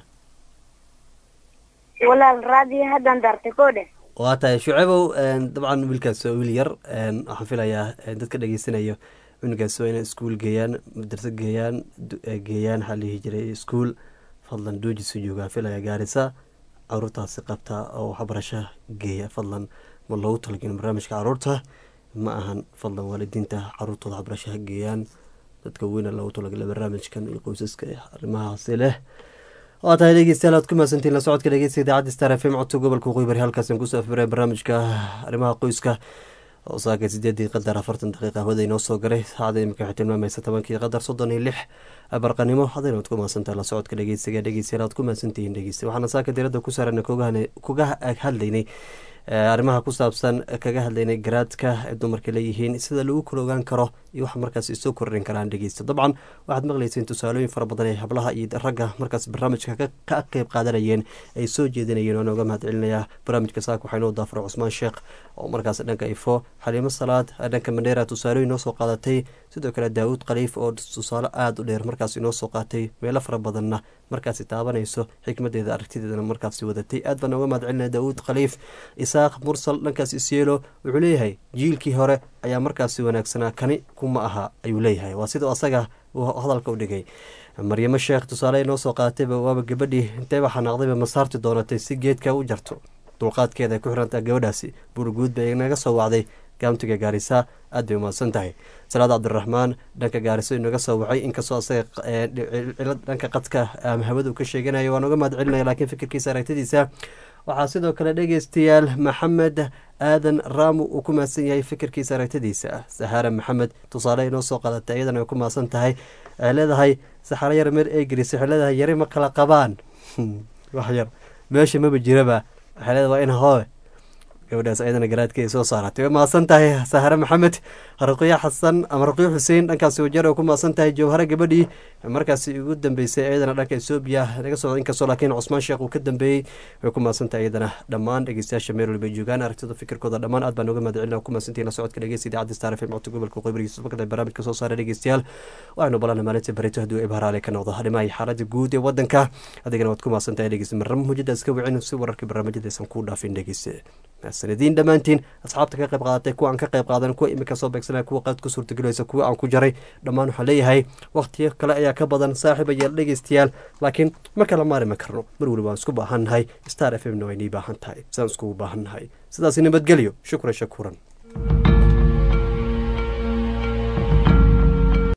walaal raadiyo haddan dartay koo dheh waa tahay shucaybow een, dabcan wiilkaas waa wiil yar een, waxaan filayaa een, dadka dhegeysanayo cunugaas waa inay iskuul geeyaan madraso geeyaan du- eh, geeyaan waxaa la dhihi jiray iskuul fadlan doojis u joogaa filaya gaarisa caruurtaasi qabta oo waxbarasho geeya fadlan ma loogu talagelin barnaamijka caruurta ma ahan fadlan waalidiinta caruurtooda waxbarasho ha geeyaan dadka weyna loogu talagalay barnaamijkan iyo qoysaska eh, arrimahaasi leh waa tahay dhegeystayaal aad ku mahadsantiin la socodka dhegeysta idaacadda star f m codka gobolka waqooyi bari halkaasaan kusoo afbiray barnaamijka arrimaha qoyska oo saaka sideedii qadar afartan daqiiqa hawada inoo soo garay saacada imika waxay tilmaamaysa tobankii qadar soddon iyo lix barqanimo hadayna waad ku mahadsantahay la socodka dhegeysiga dhegeystayaal aad ku mahadsantihiin dhegeysta waxaana saaka diradda ku saarana kuga hadlaynay arrimaha ku saabsan kaga hadlaynay garaadka ay dumarka leeyihiin sida lagu kala ogaan karo iyo wax markaas isoo kordhin karaan dhegeysta dabcan waxaad maqlayseen tusaalooyin fara badan ee hablaha iyo ragga markaas barnaamijka ka qeyb qaadanayeen ay soo jeedinayeen oo nooga mahad celinayaa barnaamijka saaka waxaa inoo daafuro cusmaan sheekh oo markaas dhanka ifo xaliimo salaad dhanka mandheera tusaalooyin noo soo qaadatay sidoo kale daawud khaliif oo tusaale aada u dheer markaas inoo soo qaatay meelo fara badanna markaasi taabanayso xikmadeeda aragtideedana markaasi wadatay aad baan nooga mahad celinaya daawud khaliif isaaq mursal dhankaas isyeelo wuxuu leeyahay jiilkii hore ayaa markaasi wanaagsanaa kani kuma aha ayuu leeyahay waa sidau asaga uu hadalka u dhigay maryamo sheekh tusaale inoo soo qaadatayba waaba gabadhii intayba xanaaqdayba masaarti doonatay si geedka u jarto dulqaadkeeda ay ku xirantaa gabadhaasi buurguud bay naga soo wacday gaamtiga gaarisa aad bay umahadsan tahay salaad cabdiraxmaan dhanka gaariso inaga soo wacay inkastoo asaga cilad dhanka qadka ama hawada uu ka sheeganayo waan uga mahad celinaya laakiin fikirkiisa aragtidiisa waxaa sidoo kale dhegeystayaal maxamed aadan raamu uu ku mahadsan yahay fikirkiisa aragtidiisa sahaara maxamed tusaale inoo soo qaadatay iyadana ay ku mahadsan tahay waxay leedahay saxaro yar meer eegris waxay leedahay yari ma kala qabaan wax yar meesha maba jiraba waxay leedahay waa in hooe gabadhaas ayadana garaadkeeda soo saaratay way mahadsan tahay sahare maxamed raqiyo xasan ama raqiyo xuseen dhankaasi wajeer oo ku mahadsan tahay jawhare gabadhii markaasi ugu dambeysay iyadana dhanka etoobiya naga socda inkastoo laakiin cusmaan sheekh uu ka dambeeyey way ku mahadsan tahay iyadana dhammaan dhegeystayaasha meel walba joogaan aragtida fikirkooda dhammaan aad baan uga mahad celina ku mahadsantihin la socodka dhegeysta idaacadda star fm codka gobolka qoybarigiisa bakada barnaamijka soo saara dhegeystayaal waxaynu balana maalinta barito hadduu ibharaale ka noqdo arrimaha xaaladda guud ee wadanka adigana waad ku mahadsan tahay dhegeysta marnamo mujada iska wicin si wararkii barnaamijyada aysan kuu dhaafin dhegeysta sanadiin dhammaantiin asxaabta ka qayb qaadatay kuwa aan ka qayb qaadan kuwa imika soo beegsanaya kuwa qaad ku suurtagelaysa kuwa aan ku jaray dhammaan waxaan leeyahay wakhtiyo kale ayaa ka badan saaxiib ayaal dhegeystayaal laakiin ma kala maarimi karno mar weli waan isku baahannahay star f m na waynii baahan tahay sidaan iskugu baahannahay sidaasi nabadgelyo shukran shakuuran